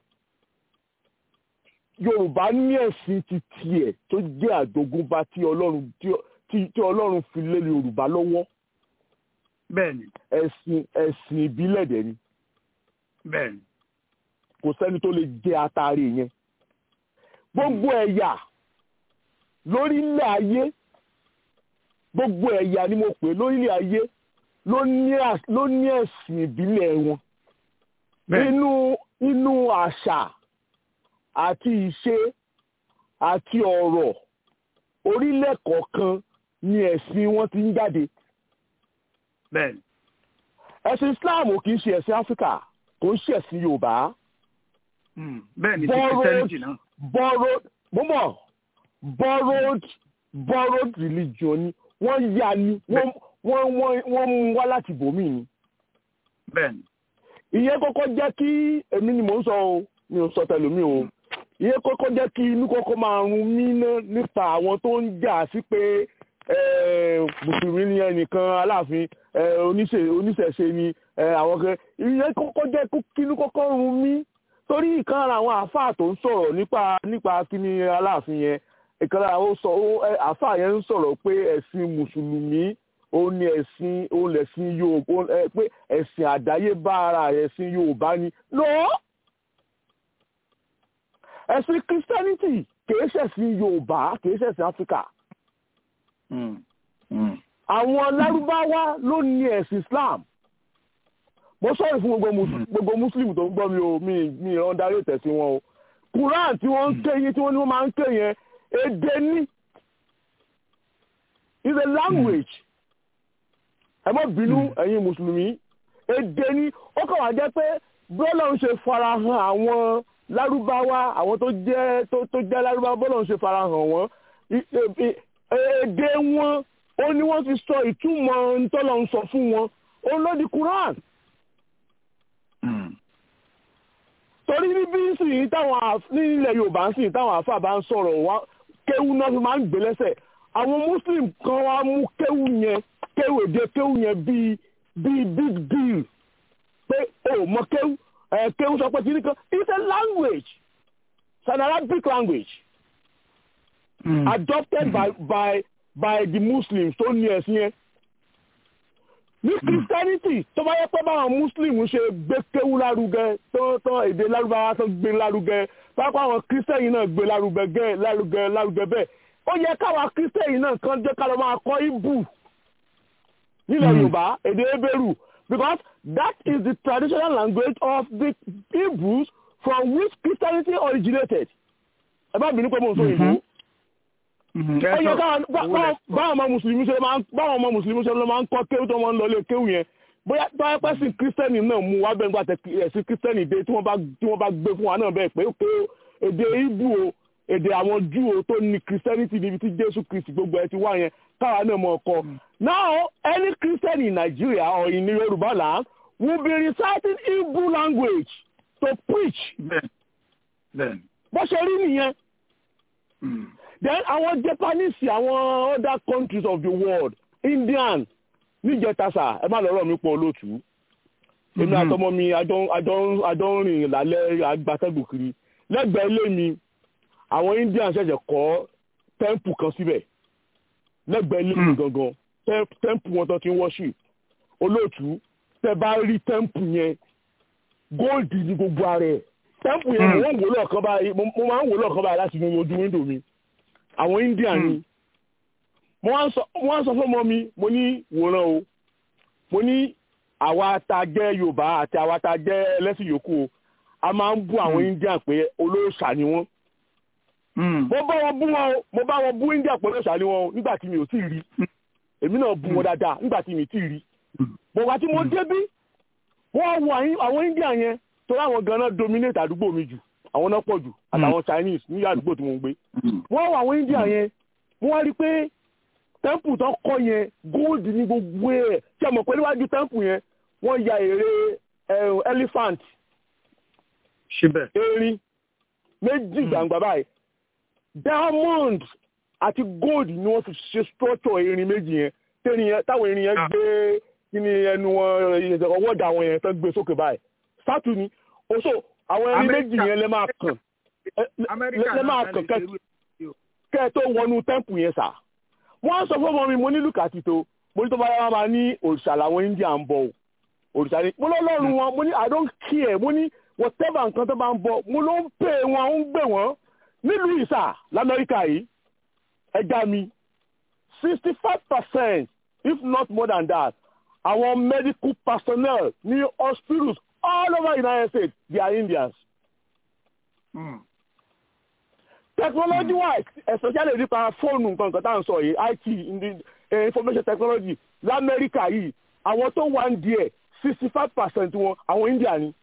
yorùbá ní ẹ̀sìn ti tiẹ̀ tó jẹ́ àjogúnbá tí ọlọ́run tí ọlọ́run fi lé yorùbá lọ́wọ́. bẹ́ẹ̀ni. ẹ̀sìn ẹ̀sìn ìbílẹ̀ dẹ̀ ni. bẹ́ẹ̀ni. kò sẹ́ni tó lè jẹ́ atare yẹn. gbogbo ẹ̀yà lórílẹ̀ ayé gbogbo ẹ̀yà ni mo pè lórílẹ̀ ayé ló ní ẹ̀sìn ìbílẹ̀ wọn. inú inú àṣà àti ìṣe àti ọ̀rọ̀ orílẹ̀ kọ̀ọ̀kan ni ẹ̀sìn wọn ti ń jáde. bẹ́ẹ̀ni. ẹ̀sìn Islam kì í ṣe ẹ̀sìn Áfíríkà kò ń ṣe ẹ̀sìn Yorùbá. bẹ́ẹ̀ni ti Christianity náà. borrowed mọ́mọ́ borrowed borrowed religion ni wọ́n yá ni wọ́n wọ́n wọ́n mú wá láti bòmí ni. bẹ́ẹ̀ni. ìyẹn kọ́kọ́ jẹ́ kí èmi ni mò ń sọ o mi ò sọ tẹlómi o ìyẹn kọ́kọ́ jẹ́ kí inú kọ́kọ́ máa run mí ná nípa àwọn tó ń jà sí pé mùsùlùmí ni ẹnìkan aláàfin oníṣẹ̀ṣe ni àwọn kan ìyẹn kọ́kọ́ jẹ́ kí inú kọ́kọ́ run mí torí ìkan ara àwọn àáfàá tó ń sọ̀rọ̀ nípa nípa kíní aláàfin yẹn ìkan ara àwọn sọ àáfàá yẹn ń sọ̀rọ̀ pé ẹ̀sìn mùsùlùmí òun ni ẹ̀sìn òun lẹ̀sìn Yorùbá pé ẹ̀sìn àdáyébá ara ẹ̀sìn Yorùbá ni lọ́ọ́ ẹ̀sìn christianity kìí ṣẹ̀sìn yorùbá kìí ṣẹ̀sìn áfíríkà. àwọn lárúbáwá ló ní ẹ̀sìn islam mo sọ̀rọ̀ fún gbogbo muslim tó ń gbọ́ mi o mi mi ìran darí ìtẹ̀sí wọn o quran tí wọ́n ń ké yẹn tí wọ́n ní wọ́n máa ń ké yẹn èdè ní is a language ẹ má bínú ẹ̀yin mùsùlùmí èdè ní ó kàn wá jẹ́ pé bọ́lá ń ṣe farahàn àwọn lárúbáwá àwọn tó jẹ́ tó tó jẹ́ lárúbáwá bọ́lá ń ṣe farahàn wọ́n èdè wọn ó ní wọ́n ti sọ ìtumọ̀ ntọ́lọ̀ ń sọ fún wọn òun ló di Quran. torí ní bí sìn táwọn nílẹ̀ Yorùbá ń sìn táwọn àáfàá bá ń sọ̀rọ̀ wá kéwú náà fi máa ń gbé lẹ́sẹ̀ àwọn Muslim kan wá mú kéwú yẹn kéwú èdè kéwú yẹn bíi bíi big deal pé o mọ kéwú kéwú sọ pé kìíní kan it's a language it's an Arabic language mm. adopted mm. by by by the Muslims tó ní ẹ̀sìn yẹn ní Christianity tó bá yẹ pé báwọn Muslim ṣe gbé kéwú lárugẹ tó tó èdè lárúbáwá tó gbé lárugẹ pápá àwọn Christian náà gbé lárugẹ lárugẹ lárugẹ bẹ́ẹ̀ ó yẹ káwa Christian náà kan jẹ́ ká lọ máa kọ́ ibù nílẹ̀ Yorùbá èdè Hébérù because that is the traditional language of the Hebrews from which Christianity originated. ẹ bá bínú pé mo ń sọ ìbò. ó yẹ káwọn báwọn ọmọ mùsùlùmí ṣe máa ń báwọn ọmọ mùsùlùmí ṣe máa ń kọ́ kéwù tó máa ń lọ lé kéwù yẹn bóyá báyọ̀ pẹ́ sí kírísítẹ́nì náà mú wá bẹ́ẹ̀ nígbà ẹ̀sìn kírísítẹ́nì dé tí wọ́n bá tí wọ́n bá gbé fún wa náà bẹ́ẹ̀ pé ó èdè Ìgbò o èdè àwọn júù tó ní christianity níbi tí jésù kristi gbogbo ẹ ti wá yẹn káwa náà mọ̀ ọkọ now any christian in nigeria or in yorùbá land will be reciting hebrew language to preach bó ṣe rí nìyẹn then àwọn japanese àwọn other countries of the world indian níjẹtasà ẹ má lọ́rọ̀ mi pọ̀ olóòtú èmi àtọmọ mi àjọ ń rìn lálẹ́ agbátẹ́gùn kiri lẹ́gbẹ̀ẹ́ ilé mi àwọn indian ṣẹ̀ṣẹ̀ kọ́ tẹ́ǹpù kan síbẹ̀ lẹ́gbẹ̀ẹ́ ilé mi gangan tẹ́ǹpù wọn tán ti ń worship olóòtú tẹ́ bá rí tẹ́ǹpù yẹn góòdì ní gbogbo ara ẹ̀ tẹ́ǹpù yẹn mo ń wò lọ́ọ̀kan báyìí mo máa ń wò lọ́ọ̀kan báyìí láti inú ojú wíńdò mi àwọn indian ni mo wá ń sọ fún ọmọ mi mo ní wòran o mo ní àwa tá a jẹ́ yorùbá àti àwa tá a jẹ́ ẹlẹ́sìn yòókù o a máa ń bú àwọn indian pé olóòṣà ni wọ́n. mo bá wọn bú wọn o mo bá wọn bú india pé olóòṣà ni wọn o nígbà tí mi ò tí ì rí èmi náà bú wọn dáadáa nígbà tí mi ò tí ì rí. bọ̀wá tí mo débí wọ́n wo àwọn india yẹn torí àwọn ganan dominate àdúgbò mi jù àwọn náà pọ̀ jù àtàwọn chinese ní àdúgbò tí mo ń gbé. wọ́n wo àwọn india yẹn wọ́n wá rí pé tẹ́ǹpù tó kọ́ yẹn gold ní gbogbo ẹ̀ tí a mọ̀ pé níwájú tẹ́ǹpù yẹn wọ́n ya ère elephant erin méjì gbàǹgbà báyìí diamond àti gold ni wọ́n fi ṣe structure erin méjì yẹn tẹ́rin yẹn táwọn erin yẹn gbé kíni ẹnu wọn ọwọ́dà wọn yẹn tó gbé sókè báyìí sátú ni oṣù àwọn erin méjì yẹn lè máa kàn lè máa kàn kẹ́ ẹ tó wọnú tẹ́ǹpù yẹn sà wọ́n sọ fún ọmọ mi mo ní lùkàtì tó mo ní tó bá yára máa ní òrìṣà làwọn india ń bọ̀ òrìṣà ni mo lọ́lọ́run wọn mo ní i don't care mo ní whatever nǹkan tó bá ń bọ̀ mo ló ń pè wọn ó ń gbè wọ́n nílùú ìsà lamẹ́ríkà yìí ẹja mi sixty five percent if not more than that àwọn medical personnel ní hospitals all over the united states they are indians. Mm technology wise especially nípa fóònù nǹkan kan tá à ń sọ yìí it information technology lamẹ́ríkà yìí àwọn tó wà ń díẹ̀ sixty five percent wọn àwọn india ni.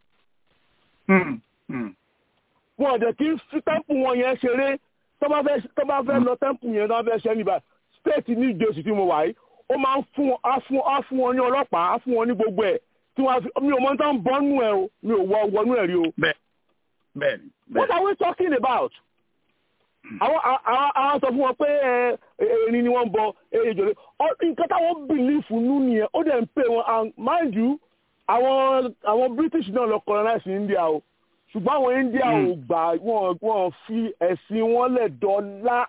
wọn ò dẹ̀ kí fi tẹ́ǹpù wọn yẹn ṣeré tó bá fẹ́ lọ tẹ́ǹpù yẹn tó bá fẹ́ ṣe níbà state ní ìjọsìn tí mo wà yìí ó máa ń fún wọn á fún wọn ní ọlọ́pàá á fún wọn ní gbogbo ẹ̀ tí wọ́n fi mi ò mọ tán bọ́nú ẹ̀ o mi ò wọ wọnú ẹ̀ rí o. bẹ́ẹ̀ni. what are we talking about? àwọn àwọn sọ fún wọn pé erin ni wọ́n ń bọ ejò lé nǹkan táwọn bìlífù nú nìyẹn ó dẹ̀ ń pè wọn and mind you àwọn àwọn british náà lọ colonize india o ṣùgbọ́n àwọn india ò gbà wọ́n wọ́n fi ẹ̀sìn wọn lẹ̀ dọ́là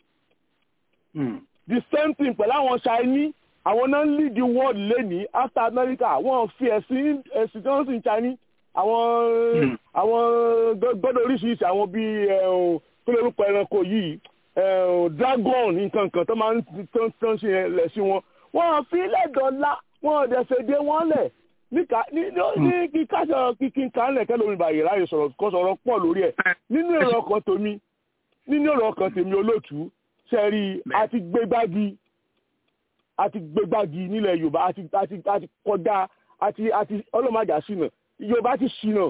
the same thing pẹ̀lú àwọn chinese àwọn náà ń lead the world lẹ́ni after america wọ́n fi ẹ̀sìn ẹ̀sìn tí wọ́n sì ń chinese àwọn àwọn gbọ́dọ̀ oríṣiríṣi àwọn bíi kí ló lórúkọ ẹranko yìí dragon nǹkan kan tó máa ń tán ṣe lẹ̀ sí wọn wọ́n fi lẹ́dọ̀ọ́lá wọ́n dẹ̀ fèdè wọn lẹ̀ ní kíkásọ̀ kíkín kánlẹ̀ kẹ́lómi bàyè láyè sọ̀rọ̀ kọ́ sọ̀rọ̀ pọ̀ lórí ẹ̀ nínú èrò ọkàn tèmi nínú èrò ọkàn tèmi olóòtú sẹ́rí àti gbégbági àti gbégbági nílẹ̀ yorùbá àti àti àti kọjá àti àti ọlọ́màjà ṣìnà yorùbá ti ṣìnà.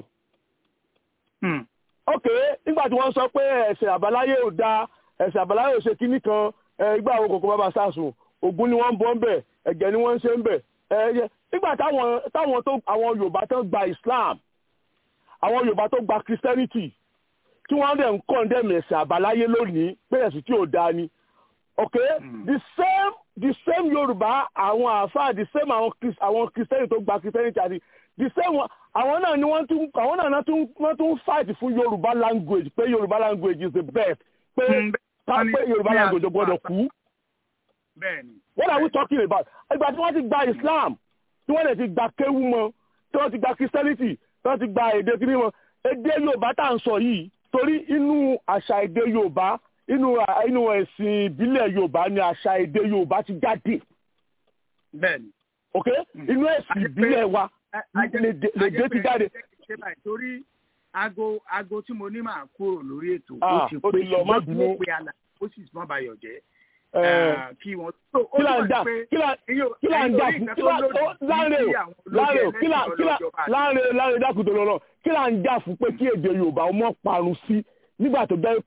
ok nígbà tí wọ́n sọ pé ẹ̀sẹ̀ àbáláyé ò da ẹ̀sẹ̀ àbáláyé ò ṣe kinní kan ìgbà àwọn kòkó bàbá sàṣùn ògún ni wọ́n ń bọ́ ń bẹ̀ ẹ̀jẹ̀ ni wọ́n ń ṣe ń bẹ̀ ẹ̀yẹ nígbà táwọn táwọn tó àwọn yorùbá tó gba islam àwọn yorùbá tó gba christianity tí wọ́n dẹ̀ ń condemn ẹ̀sìn àbáláyé lónìí pé ẹ̀sìn tí ò dáa ni ok mm. the same the same yorùbá àwọn àáfàá the same àwọn àwọn christianity tó gba christianity àti the same àwọn náà ni wọ́n tún àwọn náà tún wọ́n tún fight fún yorùbá language pé yorùbá language is the best pé ká pé yorùbá language ò gbọ́dọ̀ kú what are we talking about ìgbà tí wọ́n ti gba islam tí wọ́n lè ti gba kéwú mọ́ tí wọ́n ti gba christianity tí wọ́n ti gba èdè kiri mọ́ èdè yorùbá tá à ń sọ yìí torí inú àṣà èdè yorùbá inú inú ẹ̀sìn ìbílẹ̀ yorùbá ni àṣà èdè yorùbá ti jáde. bẹ́ẹ̀ni. ok inú ẹ̀sìn ìbílẹ̀ wa lèdè ti jáde. torí aago aago tí mo ní máa kúrò lórí ètò ó ti pé ṣùgbọ́n má bínú. mo pe àlà ó sì má bayọ̀ jẹ́ kí wọ́n. kí là ń dà kí là kí là ń dà fún kí là láàrin o láàrin o kí là kí là láàrin láàrin dákùtò lọ́nà kí là ń dà fún pé kí èdè yorùbá ọmọ parun sí nígbà tó jẹ́ pé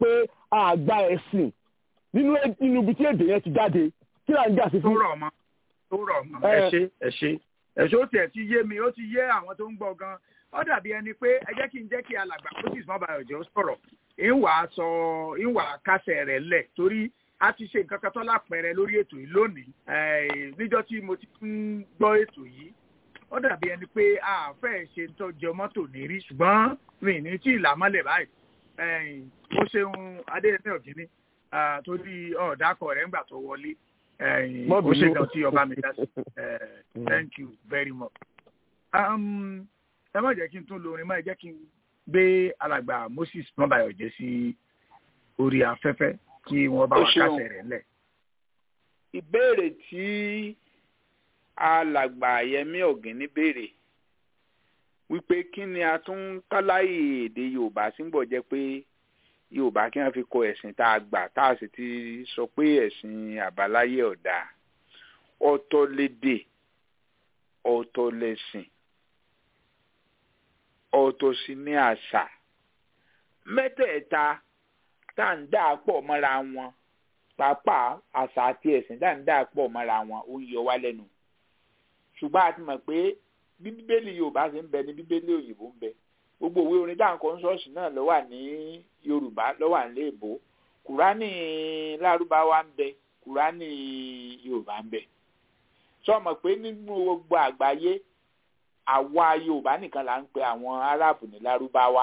àgbà ẹ̀sìn nínú nínú ibi tí èdè yẹn ti jáde kí là ń jà sí tó fún. rọ̀ mọ́ tó rọ̀ mọ́ ẹ ṣe ẹ ṣe ẹ ṣe ó tiẹ̀ ti yé mi ó ti yé àwọn tó ń gbọ́ gan ó dàbí ẹni pé ẹ jẹ́ kí n jẹ́ kí alàgbà moses mọ́bàyọ̀jẹ́ ó sọ̀rọ̀ ìwà sọ ìwà kásẹ̀ rẹ̀ lẹ̀ torí a ti ṣe nǹkan kan tó lápẹẹrẹ lórí ètò yìí lónìí Eh, níjọ́ tí mo ti ń gbọ́ ètò yìí ó dàbí ẹni pé a fẹ́ ṣe ń tọ́jú mọ́tò ní rí ṣùgbọ́n mi ní tí ìlà mọ́lẹ̀ báyìí Eh, ó ṣeun adéyẹmí ọ̀gíní ah, torí ọ̀dàkọ̀ rẹ̀ ńgbà tó wọlé Eh, Má ó ṣe bínú. gan tí ọba mi dá sí Eh, thank you very much. Um, ẹ má jẹ́ kí n tún lo orin mọ́ ẹ jẹ́ kí n gbé alàgbà moses mọ́bàyọ̀jẹ́ sí orí afẹ́fẹ́ kí wọ́n bá Ó wa ṣeun. kásẹ̀ rẹ̀ lẹ̀. ìbéèrè tí alàgbà yẹmí ọ̀gìnní béèrè wípé kí ni a tún ń káláyè èdè yorùbá sígbọ̀ jẹ́ pé yorùbá kí wọ́n fi kọ ẹ̀sìn tá a gbà tá a sì ti sọ pé ẹ̀sìn àbáláyé ọ̀dà ọ̀tọ̀ lédè ọ̀tọ̀ lẹ̀sìn ọ̀tọ̀ sì ní àṣà mẹ́tẹ̀ẹ̀ta tá à ń dà pọ̀ mọ́ra wọn pàápàá àṣà àti ẹ̀sìn dáadáa pọ̀ mọ́ra wọn ó ń yọ wá lẹ́nu ṣùgbọ́n a ti mọ̀ pé bí bíbélì yorùbá ṣe ń bẹ ní bíbélì òyìnbó ń bẹ gbogbo òwe orin dáǹkọ́ ń ṣọ́ọ̀ṣì náà ló wà ní yorùbá ló wà ní èbó kùránì lárúbáwá ń bẹ kùránì yorùbá ń bẹ sọ mọ̀ pé nínú gbogbo àgbáyé àwa yorùbá nìkan là ń pe àwọn aráàbù ní lárúbáwá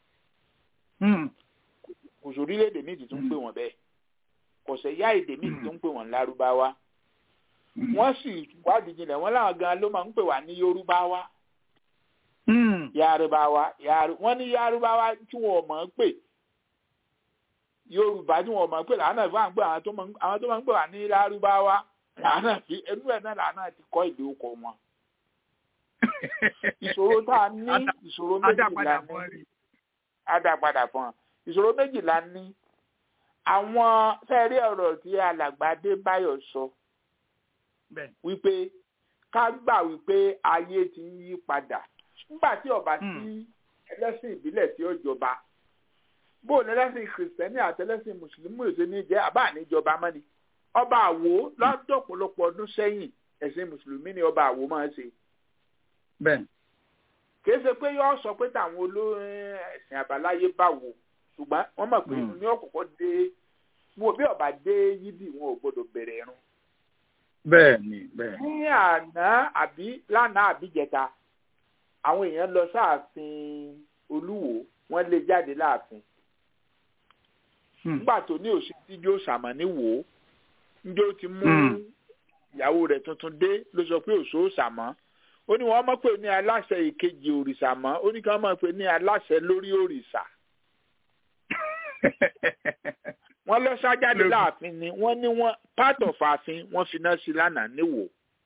kò sórílẹ̀-èdè míì tó ń pè wọ́n bẹ́ẹ̀ kò sẹ́yà èdè míì tó ń pè wọ́n lárúbáwá wọ́n sì wádìí jinlẹ̀ wọ́n láwọn gan ló máa ń pè wá ní yorùbáwá yarubawa yaru wọ́n ní yarubawa tí wọ́n mọ̀ ń pè yorùbá tí wọ́n mọ̀ ń pè làánà fún àwọn àwọn tó máa ń àwọn tó máa ń pè wá ní lárúbáwá làánà fi ẹnu ẹ̀ náà làánà ti kọ́ ìlú ọkọ̀ wọn. ìṣòro tá a ní ìṣòro méjìlá ní ádàpadà fún ọ ìṣòro méjìlá ní àwọn fẹ́ẹ́rí ọ̀rọ̀ tí alàgbàdé báyọ̀ sọ wípé ká gbà wípé ayé ti ń yí padà nígbà tí ọba tí ẹlẹ́sìn ìbílẹ̀ tí ó jọba bóun ẹlẹ́sìn kìrìsìtẹ́nì àti ẹlẹ́sìn mùsùlùmí èso ní jẹ́ àbá àníjọba mọ́ni ọba àwo lọ́dọ̀ ọ̀pọ̀lọpọ̀ ọdún sẹ́yìn ẹ̀sìn mùsùlùmí ni ọba àwo máa ń ṣe. bẹ́ẹ̀ kìí ṣe pé yóò sọ pé táwọn olórin ẹ̀sìn àbáláyé bá wò ṣùgbọ́n wọ́n mọ̀ pé ní ọ̀kọ̀ọ̀kọ̀ dé wọn bí ọba dé yídì wọn ò gbọdọ̀ bẹ̀rẹ̀ ẹ̀rùn. bẹ́ẹ̀ ni bẹ́ẹ̀. ní àná àbí lánàá àbí jẹta àwọn èèyàn lọ sáàfin olúwo wọ́n lé jáde láàfin. nígbà tó ní òsì tí yóò ṣàmọ̀ ní wò ó njó ti mú ìyàwó rẹ̀ tuntun dé ló sọ pé òṣó ṣàmọ́ ó ní wọ́n mọ̀ pé ní aláṣẹ ìkejì òrìṣà mọ́ ó ní kí wọ́n mọ̀ pé ní aláṣẹ lórí òrìṣà wọ́n lọ sájáde láàfin ni wọ́n ní wọ́n part of ààfin wọ́n fi náà sí lánàá níwò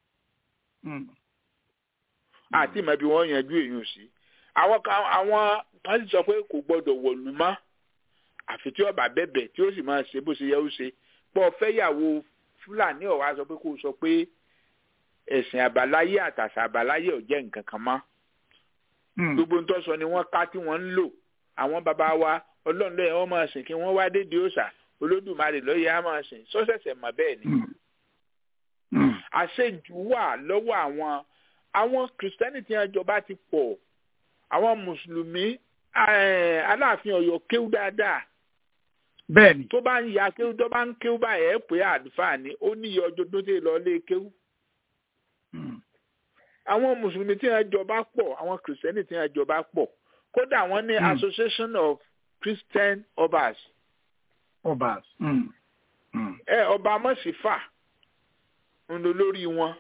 àti ìmọ̀ bí wọ́n yanjú èèyàn sí àwọn kan àwọn kan sì sọ pé kò gbọ́dọ̀ wọ̀lú mọ́ àfi tí ọba bẹ̀bẹ̀ tí ó sì máa ṣe bó ṣe yẹ ó ṣe pọ̀ fẹ́yàwó fúlàní ọ̀wá sọ pé kó sọ pé ẹ̀sìn àbáláyé àtàṣà àbáláyé ò jẹ́ nǹkan kan mọ́ gbogbo ń tọ́sọ ni wọ́n ká tí wọ́n ń lò àwọn bàbá wa ọlọ́run lọ́yẹ̀ wọ́n máa sìn kí wọ́n wá dédé òòṣà olódùmarè lọ́yẹ̀ á máa sìn sọ́sẹ̀sẹ̀ mọ̀ bẹ́ẹ̀ ni. àṣejù wà lọ́wọ́ àwọn àwọn kìrìsìtẹ́nì tí wọ́n jọba ti pọ̀ àwọn mùsùlùmí aláàfin ọ̀yọ́ kéwú dáadáa. bẹ́ẹ̀ni. tó bá ń ya kéwú tó bá ń kéwú báyìí ẹ̀ pé àlùfáà ni ó ní iye ọjọ́ tó ti lọ lé kéwú. àwọn mùsùlùmí tí wọ́n jọba pọ̀ àwọn kìrìsìtẹ́nì tí wọ́n jọba pọ̀ kódà wọ́n ní association of christian obas. obas. ẹ ọba mọ̀sífà ń lo lórí wọn.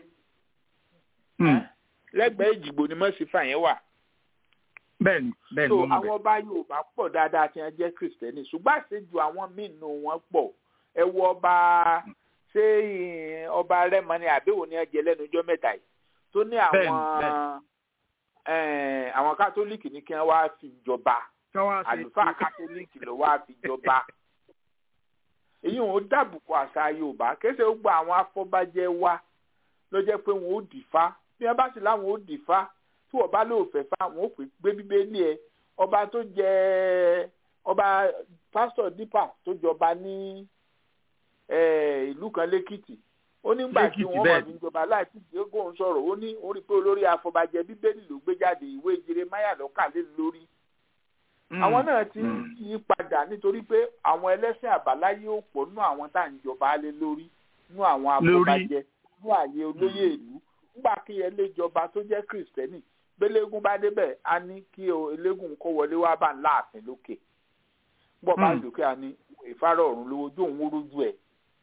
lẹ́gbẹ̀ẹ́ ìjìgbò ni mọ̀sífà yẹn wà. bẹ́ẹ̀ni bẹ́ẹ̀ni so àwọn ọba yorùbá pọ̀ dáadáa tí wọ́n jẹ́ kristẹni ṣùgbọ́n àṣejù àwọn míì nù wọ́n pọ̀ ẹ wo ọba ṣé ọba rẹ́mọ ni àbẹ̀wò ni ẹ jẹ lẹ́nu ọjọ́ mẹ́ta yìí tó ní àwọn àwọn kátólíìkì ní kí wọ́n wá fi jọba àlùfáà kátólíìkì ló wá fi jọba èyí wọn ó dàbùkù àṣà yorùbá kéṣe ó gba àwọn afọbajẹ wa ló jẹ́ pé wọn ó dìfá bí wọ́n bá sì láwọn ó dìfá tí wọ́n bá lóò fẹ́ fá wọn ó pè gbé bíbélì ẹ ọba tó jẹ ọba pásítọ̀ dípà tó jọba ní eh, ìlú kan lẹ́kìtì ó nígbà tí Lẹ́kìtì, wọ́n bẹ́ẹ̀ wà ní ìjọba láti diego ń sọ̀rọ̀ ó ní ó rí i pé olórí afọbajẹ bíbélì ló gbé jáde ìwé jeremaya lọ́kà lé lórí àwọn náà ti ń yí padà nítorí pé àwọn ẹlẹ́sìn àbáláyé ò pọ̀ nínú àwọn tá à ń jọba lé lórí nínú àwọn afọbajẹ nínú ààyè olóyè ìlú nígbà kí ẹlẹ́jọba tó jẹ́ kìrìsìtẹ́nì gbélégún bá débẹ̀ á ní kí o elégún kó wọlé wá bá ńlá àfin lókè gbọ́ bá Mm. lókè á ní ìfárọ̀ ọ̀run lówó ojú òun rójú ẹ̀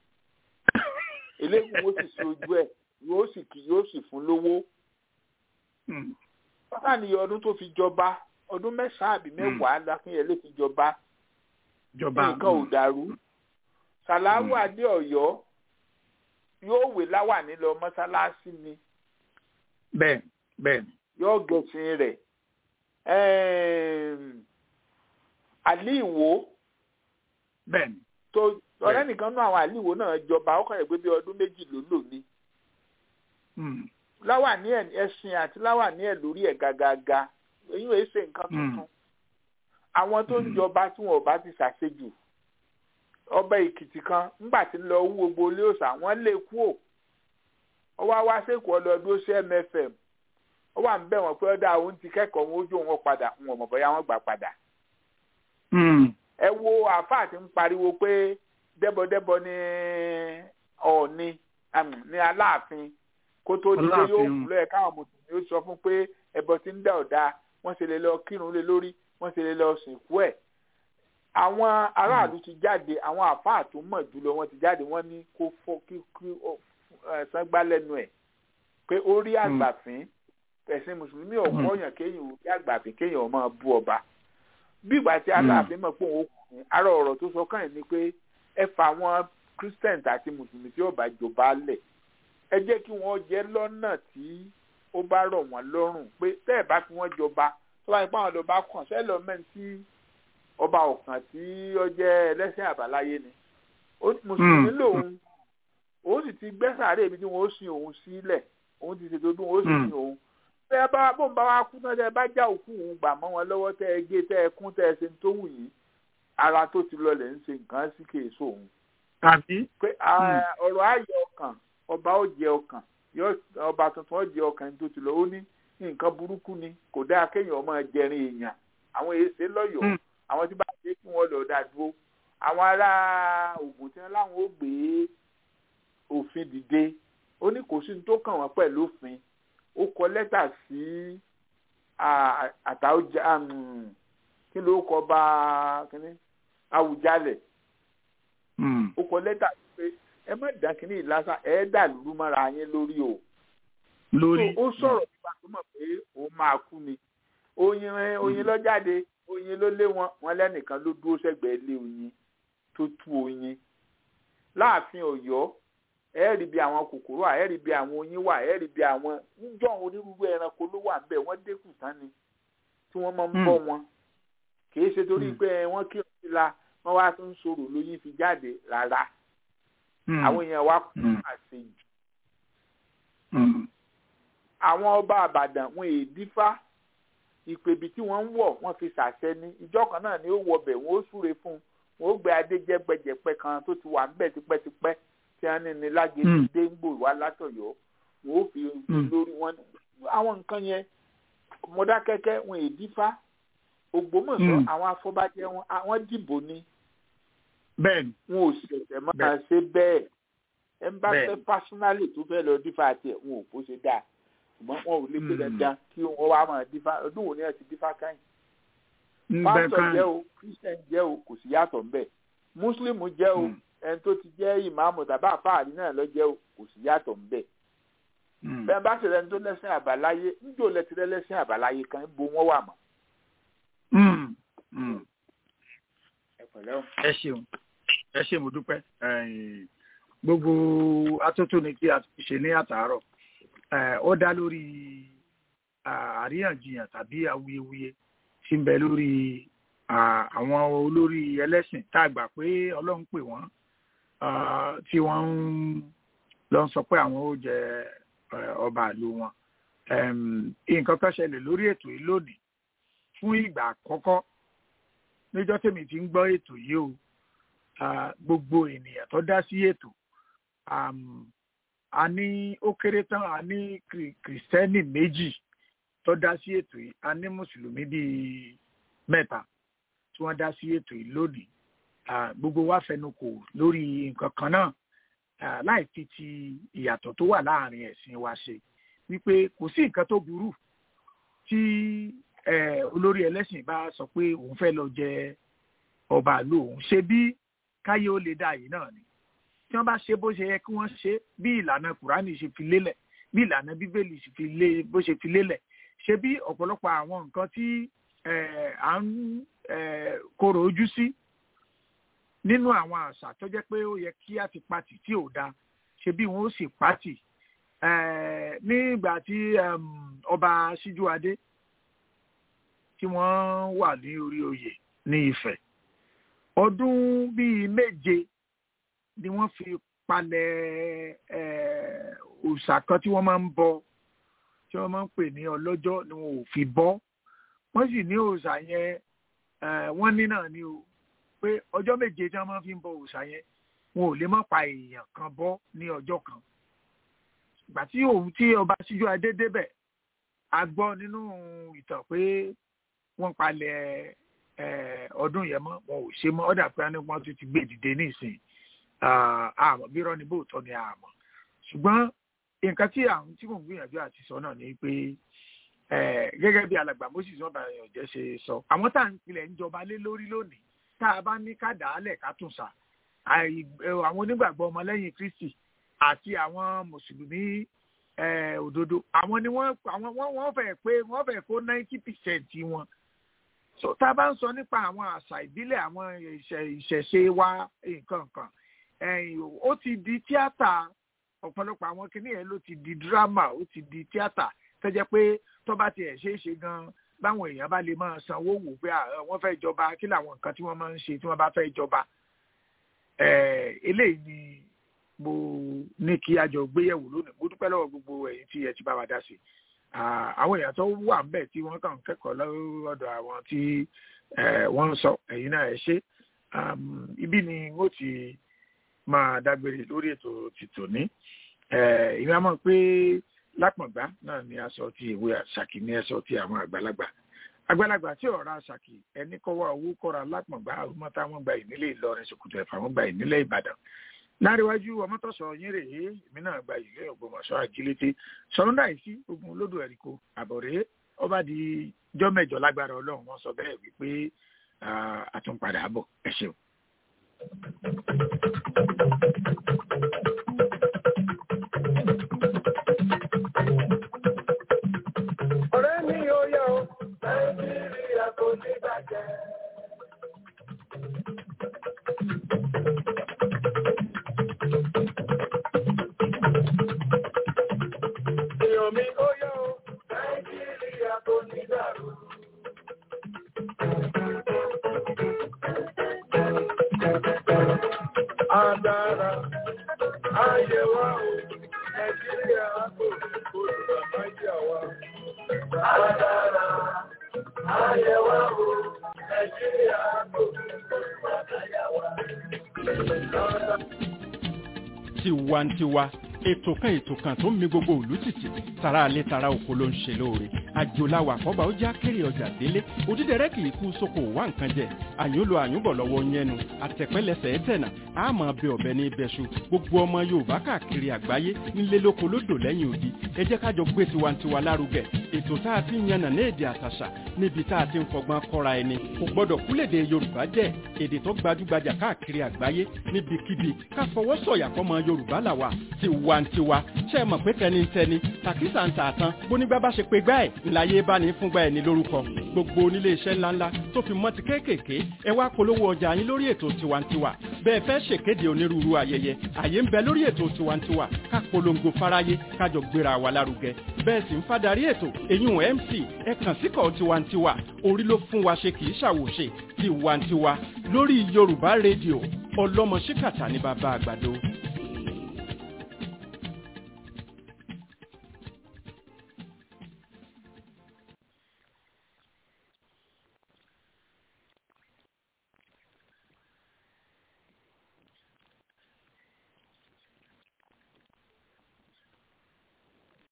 elégún ó sì sí ojú ẹ̀ yóò sì kì yóò sì fún lówó bàbá ni ọdún tó fi jọba ọdún mẹ́sàn-án àbí mẹ́wàá lákínyẹlé fi jọba jọba nǹkan ò dàrú sàláwù adé ọ̀yọ́ yóò wé láwàní lọ mọ́sálásí ni bẹ́ẹ̀ bẹ́ẹ̀ yóò gẹ̀sìn rẹ̀ Ẹm, àlí ìwò bẹ́ẹ̀ tó ọ̀rẹ́ nìkan náà àwọn àlí ìwò náà jọba ọkàn rẹ̀ gbé bí ọdún méjì ló lò ní láwàní ẹ̀ ẹ̀sìn àti láwàní ẹ̀ lórí ẹ̀ gàgàgà èyí ò ṣe nǹkan tuntun àwọn tó ń jọba tí wọn ò bá ti ṣàṣejù ọba èkìtì kan ńgbà tí ń lọ wú gbogbo ilé òòṣà wọn lé kú ò ó wá wá sẹ́kọ̀ọ́ ọlọ́dún sí mfm ó wà ń bẹ̀ wọ́n pé ọ̀dà òun ti kẹ́kọ̀ọ́ wọn ojú wọn padà wọn ò mọ̀ bóyá wọ́n gbà padà ẹ wo àáfàá tí ń pariwo pé dẹ́bọ̀dẹ́bọ̀ ní ọ̀ọ́ni àmì, ní aláàfin kó tó di pé yóò Aláàfin. kú lọ́yẹ̀ káwọn mùsùlùmí ó sọ fún pé ẹbọ tí ń dá ọ̀dà wọ́n ṣe lè lọ kírun lé lórí wọ́n ṣe lè lọ sìnkú ẹ̀ àwọn aráàlú ti jáde àwọn àáfàá tó mọ̀ jùlọ wọ́n ti jáde wọ́n ní kó fọ́ kí kí ó ẹ̀ sangbá lẹ́nu ẹ̀ pé ó rí àgbàfín ẹ̀sìn mùsùlùmí ọ̀pọ̀ yàn kéèyàn ò rí àgbàfín kéèyàn máa bú ọba bí ìgbà tí aláàfin mọ̀ pé òun kù ní ara ọ̀rọ̀ tó sọ kàn yín ni pé ẹ fa àwọn christian àti mùsùlùmí tí ó bá jọba lẹ̀ ẹ jẹ́ kí wọ́n jẹ́ lọ́nà tí ó bá rọ̀ wọ́n lọ́rùn pé tẹ́ ẹ̀ bá fi wọ́n jọba tó bá yẹ pé àwọn ọba kàn sẹ́lọ̀mẹ́ntì tí ọba ọ̀kan tí ó jẹ́ ẹlẹ́sìn àbáláyé ni Ó- mùsùlùmí lòun òun sì ti gbẹ́sàárè ibi tí wọ́n ó sin òun sílẹ̀ òun ti ṣètò bí wọ́n ó sì Mm. sin òun tẹ́ ẹ bá bóun bá wá kú náà tẹ́ ẹ bá já òkú òun gbà mọ́ wọn lọ́wọ́ tẹ́ ẹ gé tẹ́ ẹ kún tẹ́ ẹ ṣe ń tó wù yín ara tó ti lọlẹ̀ ń ṣe nǹkan sí kèésò òun tàbí pé ah, ọ̀rọ̀ ayọ̀ ọkàn ọba ó jẹ ọkàn yóò- ọba tuntun ó jẹ ọkàn tó ti lọ ó ní nǹkan burúkú ni kò dáa kéèyàn máa jẹrin èèyàn àwọn èsè lọ́yọ̀ọ́ Mm. àwọn tí bá ṣe kí wọ́n lọ dá dúró àwọn ará Ògùn tí wọ́n láwọn ó gbé òfin dìde ó ní kò sí ní tó kàn wọ́n pẹ̀lú òfin ó kọ lẹ́tà sí ah, Àtàọ́jà um, kí ló kọ bá kíní Àwùjalẹ̀ ó kọ lẹ́tà pé ẹ má dá kínní ìlàsà ẹ dà lùrú mọ́ra yín lórí o. lórí ó sọ̀rọ̀ nípa tó mọ̀ pé òun máa kú ni. oyin oyin lọ jáde oyin ló lé wọn wọn lẹ́nìkan ló dúró sẹ́gbẹ̀ẹ́ lé oyin tó tú oyin. láàfin Ọ̀yọ́ ẹ rí bí àwọn kòkòrò wà ẹ rí bí àwọn oyin wà ẹ rí bí àwọn níjọ́ onírúurú ẹranko ló wà níbẹ̀ wọ́n dẹ́kun tán ni tí wọ́n máa ń bọ́ wọn kì í ṣe torí pé wọ́n kí ọ̀sí la wọ́n wá tún sọ̀rọ̀ lóyún fi jáde rárá àwọn èèyàn wa kú àṣejù àwọn ọba àbàdàn wọn èè dífá ìpèbí tí wọ́n ń wọ̀ wọ́n fi ṣàṣẹ ní ìjọ kan náà ni ó wọbẹ̀ wọ́n ó súre fún un wọ́n ó gbé adé jẹ́gbẹ́jẹ̀pẹ́ kan tó ti wà ńbẹ̀ tipẹ́tipẹ́ tí wọ́n ní ní lágẹ̀ẹ́dì déńgbò wá látọ̀yọ́ wọ́n ó fi lórí wọn àwọn nǹkan yẹn mọ́dákẹ́kẹ́ wọn èè dífá ògbómọ̀ṣọ́ àwọn afọbajẹ wọn àwọn dìbò ni bẹ́ẹ̀ni wọn ò ṣẹ̀ṣẹ̀ máa ṣe bẹ́ẹ̀ ẹ ń bá fẹ́ pásínálì tó fẹ́ lọ dífá tiẹ̀ wọn ò kó ṣe dáa ṣùgbọ́n wọn ò lè pé dandan kí wọ́n wá máa dífá ọdún wo ni ẹ ti dífá káyìn. pásítọ̀ jẹ́ o christian jẹ́ o kò sí yàtọ̀ ńbẹ̀ muslim jẹ́ o ẹni tó ti jẹ́ ìmáàmù tàbí àfáàrí náà lọ jẹ́ o kò sí yàtọ̀ ńbẹ̀. bẹ́ẹ̀ bá ṣẹlẹ̀ ní tó lẹ́sìn àbáláyé níjó lẹ́tìrẹ́ lẹ́sìn àbáláyé kan bo wọ́n wà mọ́. ẹ ṣeun ẹ ṣe mo dúpẹ́ gbogbo atótóni tí a ti ṣe ní àtàárọ̀ ó dá lórí àríyànjiyàn tàbí awuyewuye tí ń bẹ lórí àwọn olórí ẹlẹ́sìn tá a gbà pé ọlọ́run pè wọ́n tí wọ́n ń lọ sọ pé àwọn ó jẹ ọba ìlú wọn nǹkan kan ṣẹlẹ̀ lórí ètò yìí lónìí fún ìgbà àkọ́kọ́ níjọ́ tèmi ti ń gbọ́ ètò yìí o gbogbo ènìyàn tó dá sí ètò a ní ó kéré tán a ní kìrìsìtẹ́nì méjì tó dá sí ètò yìí a ní mùsùlùmí bíi mẹ́ta tí wọ́n dá sí ètò yìí lónìí gbogbo wa fẹnukò lórí nǹkan kan náà láì fi ti ìyàtọ̀ tó wà láàrin ẹ̀sìn wa ṣe wípé kò sí nǹkan tó burú tí olórí ẹlẹ́sìn bá sọ pé òun fẹ́ lọ jẹ ọba àlú òun ṣe bí káyé ó lè dá yìí náà ni tí wọ́n bá ṣe bó ṣe yẹ kí wọ́n ṣe bí ìlànà kùránì ṣe fi lélẹ̀ bí ìlànà bíbélì ṣe fi lé bó ṣe fi lélẹ̀ ṣe bí ọ̀pọ̀lọpọ̀ àwọn nǹkan tí à ń korò ojú sí nínú àwọn àṣà tó jẹ́ pé ó yẹ kí á ti pati tí ò da ṣe bí wọ́n ó sì pati nígbà tí ọba síjúadé tí wọ́n wà ní orí oyè ní Ifẹ̀ ọdún bíi méje ni wọ́n fi palẹ̀ òòṣà kan tí wọ́n máa ń bọ tí wọ́n máa ń pè ní ọlọ́jọ́ ni wọn ò fi bọ́ wọ́n sì ní òòṣà yẹn wọ́n ní náà ni o pé ọjọ́ méje tí wọ́n máa fi ń bọ òòṣà yẹn wọn ò lè má pa èèyàn kan bọ́ ní ọjọ́ kan ìgbà tí òun tí ọba síjú adé débẹ̀ a gbọ́ nínú ìtàn pé wọ́n palẹ̀ ọdún yẹn mọ́ wọn ò ṣe mọ́ ọ̀dà pé wọ́n tún ti gbé dìde nísìn àmọ́ bí rọ́ọ̀nì bóòtọ́ ni àmọ́ ṣùgbọ́n nǹkan tí àwọn tí mò ń gbìyànjú àti sọ náà ni pé gẹ́gẹ́ bí alàgbà moses wọn bá yàn jẹ́ ṣe sọ àwọn tá à ń pilẹ̀ ń jọba lé lórí lónìí tá a bá ní ká dàálẹ̀ ká tún sà àwọn onígbàgbọ́ ọmọlẹ́yìn kristi àti àwọn mùsùlùmí òdodo àwọn ni wọ́n àwọn wọ́n fẹ́ pé wọ́n fẹ́ kó ninety percent wọn so tá a bá ń sọ nípa àwọn àṣà ìbílẹ̀ àwọn ìṣẹ̀ṣe wa nǹkan kan ó ti di tíátà ọ̀pọ̀lọpọ̀ àwọn kìnìún yẹn ló ti di dírámà ó ti di tíátà tó jẹ́ pé tó bá tiẹ̀ ṣeé ṣe gan báwọn èèyàn bá lè máa sanwó wò pé wọ́n fẹ́ jọba kí làwọn nǹkan tí wọ́n máa ń ṣe tí wọ́n bá fẹ́ jọba eléyìí ni mo ní kí a jọ gbéyẹ̀wò lónìí mo dúpẹ́ lọ́wọ́ gbogbo ẹ̀yin tí ẹ ti bá wa dá sí àwọn èèyàn tó wà ńbẹ̀ tí wọ́n kàn kẹ́kọ̀ọ́ lọ́dọ̀ àwọn tí wọ́n ń sọ ẹ̀yin náà ẹ ṣe ibi ni mo ti máa dágbére lórí ètò tìtò ní ìwé àmọ́ pé lápọ̀ngbá náà ni aṣọ ti ìwé àṣàkì ní ẹṣọ ti àwọn àgbàlagbà àgbàlagbà tí ọ̀rọ̀ àṣàkì ẹni kọ́wọ́ owó kọ́ra lápọ̀ngbá àwọn táwọn gba ìnílé Ìlọrin Ṣòkòtò Ẹ̀fà wọn gba ìnílé Ìbàdàn láríwájú ọmọtọ́sọ yín rèé èmi náà gba ìlú Ògbómọ̀ṣọ́ àjílété sọ̀rọ̀dà ìsí ogun olódò ẹ̀ríkò àbọ̀rẹ́ ọba di jọ́mẹ̀jọ lágbára ọlọ́run wọn sọ bẹ́ẹ̀ wípé àtúnpadà bọ̀ ẹ ṣeun. ọ̀rẹ́ mi ò yọ nàìjíríà kò ní bàjẹ́. èèyàn mi ó yọ nàìjíríà kò ní dàrú. Àdàrà ayé wa o, Nàìjíríà kò ní kóòtù àmáyé wa. Àdàrà ayé wa o, Nàìjíríà kò ní kóòtù àmáyé wa. tiwantiwa ètò kan ètò kan tó ń mi gbogbo òlú tìtì tara alẹ́ tara oko ló ń ṣe lóore àjòláwà àkọ́bà ó já kéré ọjà délé òdídẹrẹ́ kì í kú sóko wá nǹkan jẹ àyúnlò àyúnbọ̀ lọ́wọ́ yẹnu àtẹ̀pẹ́lẹsẹ̀ ẹ̀tẹ̀nà àmọ́ bẹ ọ̀bẹ ní ibẹ̀ṣu gbogbo ọmọ yorùbá káàkiri àgbáyé nílé lóko lódò lẹ́yìn odi ẹ jẹ́ kájọ gbé tiwantiwa lárugẹ ètò tá a ti ń yànnà ní èdè àtàṣà níbi tá a ti ń fọgbọ́n kọ́ra ẹni kò gbọ́dọ̀ kúlèdè yorùbá jẹ́ èdè tó gbajúgbajà káàkiri àgbáyé níbikíbi ká fọwọ́ sọ̀yà fọmọ yorùbá làwà tiwantiwa ṣe é mọ̀ pé tẹnitẹni tàkísà ń tààtàn bónígbà bá ṣe pé gbá ẹ̀ ńláyé bá ní fúngbà ẹ̀ ní lórúkọ gbogbo onílé iṣẹ́ ńláńlá tó fi mọ́ ti kéékèèké ẹ wá polówó ọjà yín lórí ètò tiwantiwa bẹ́ẹ̀ fẹ́ ṣèkéde onírúurú ayẹyẹ àyè ń bẹ lórí ètò tiwantiwa ká polongo fáráyé kájọ gbéra wa lárugẹ bẹ́ẹ̀ sì ń fadarí ètò èyún mc ẹ kàn síkọ̀ tiwantiwa orí ló fún wa ṣe kì í ṣàwòṣe tiwantiwa lórí yorùbá rédíò ọlọ́mọ ṣíkàtà ní bàbá àgbàdo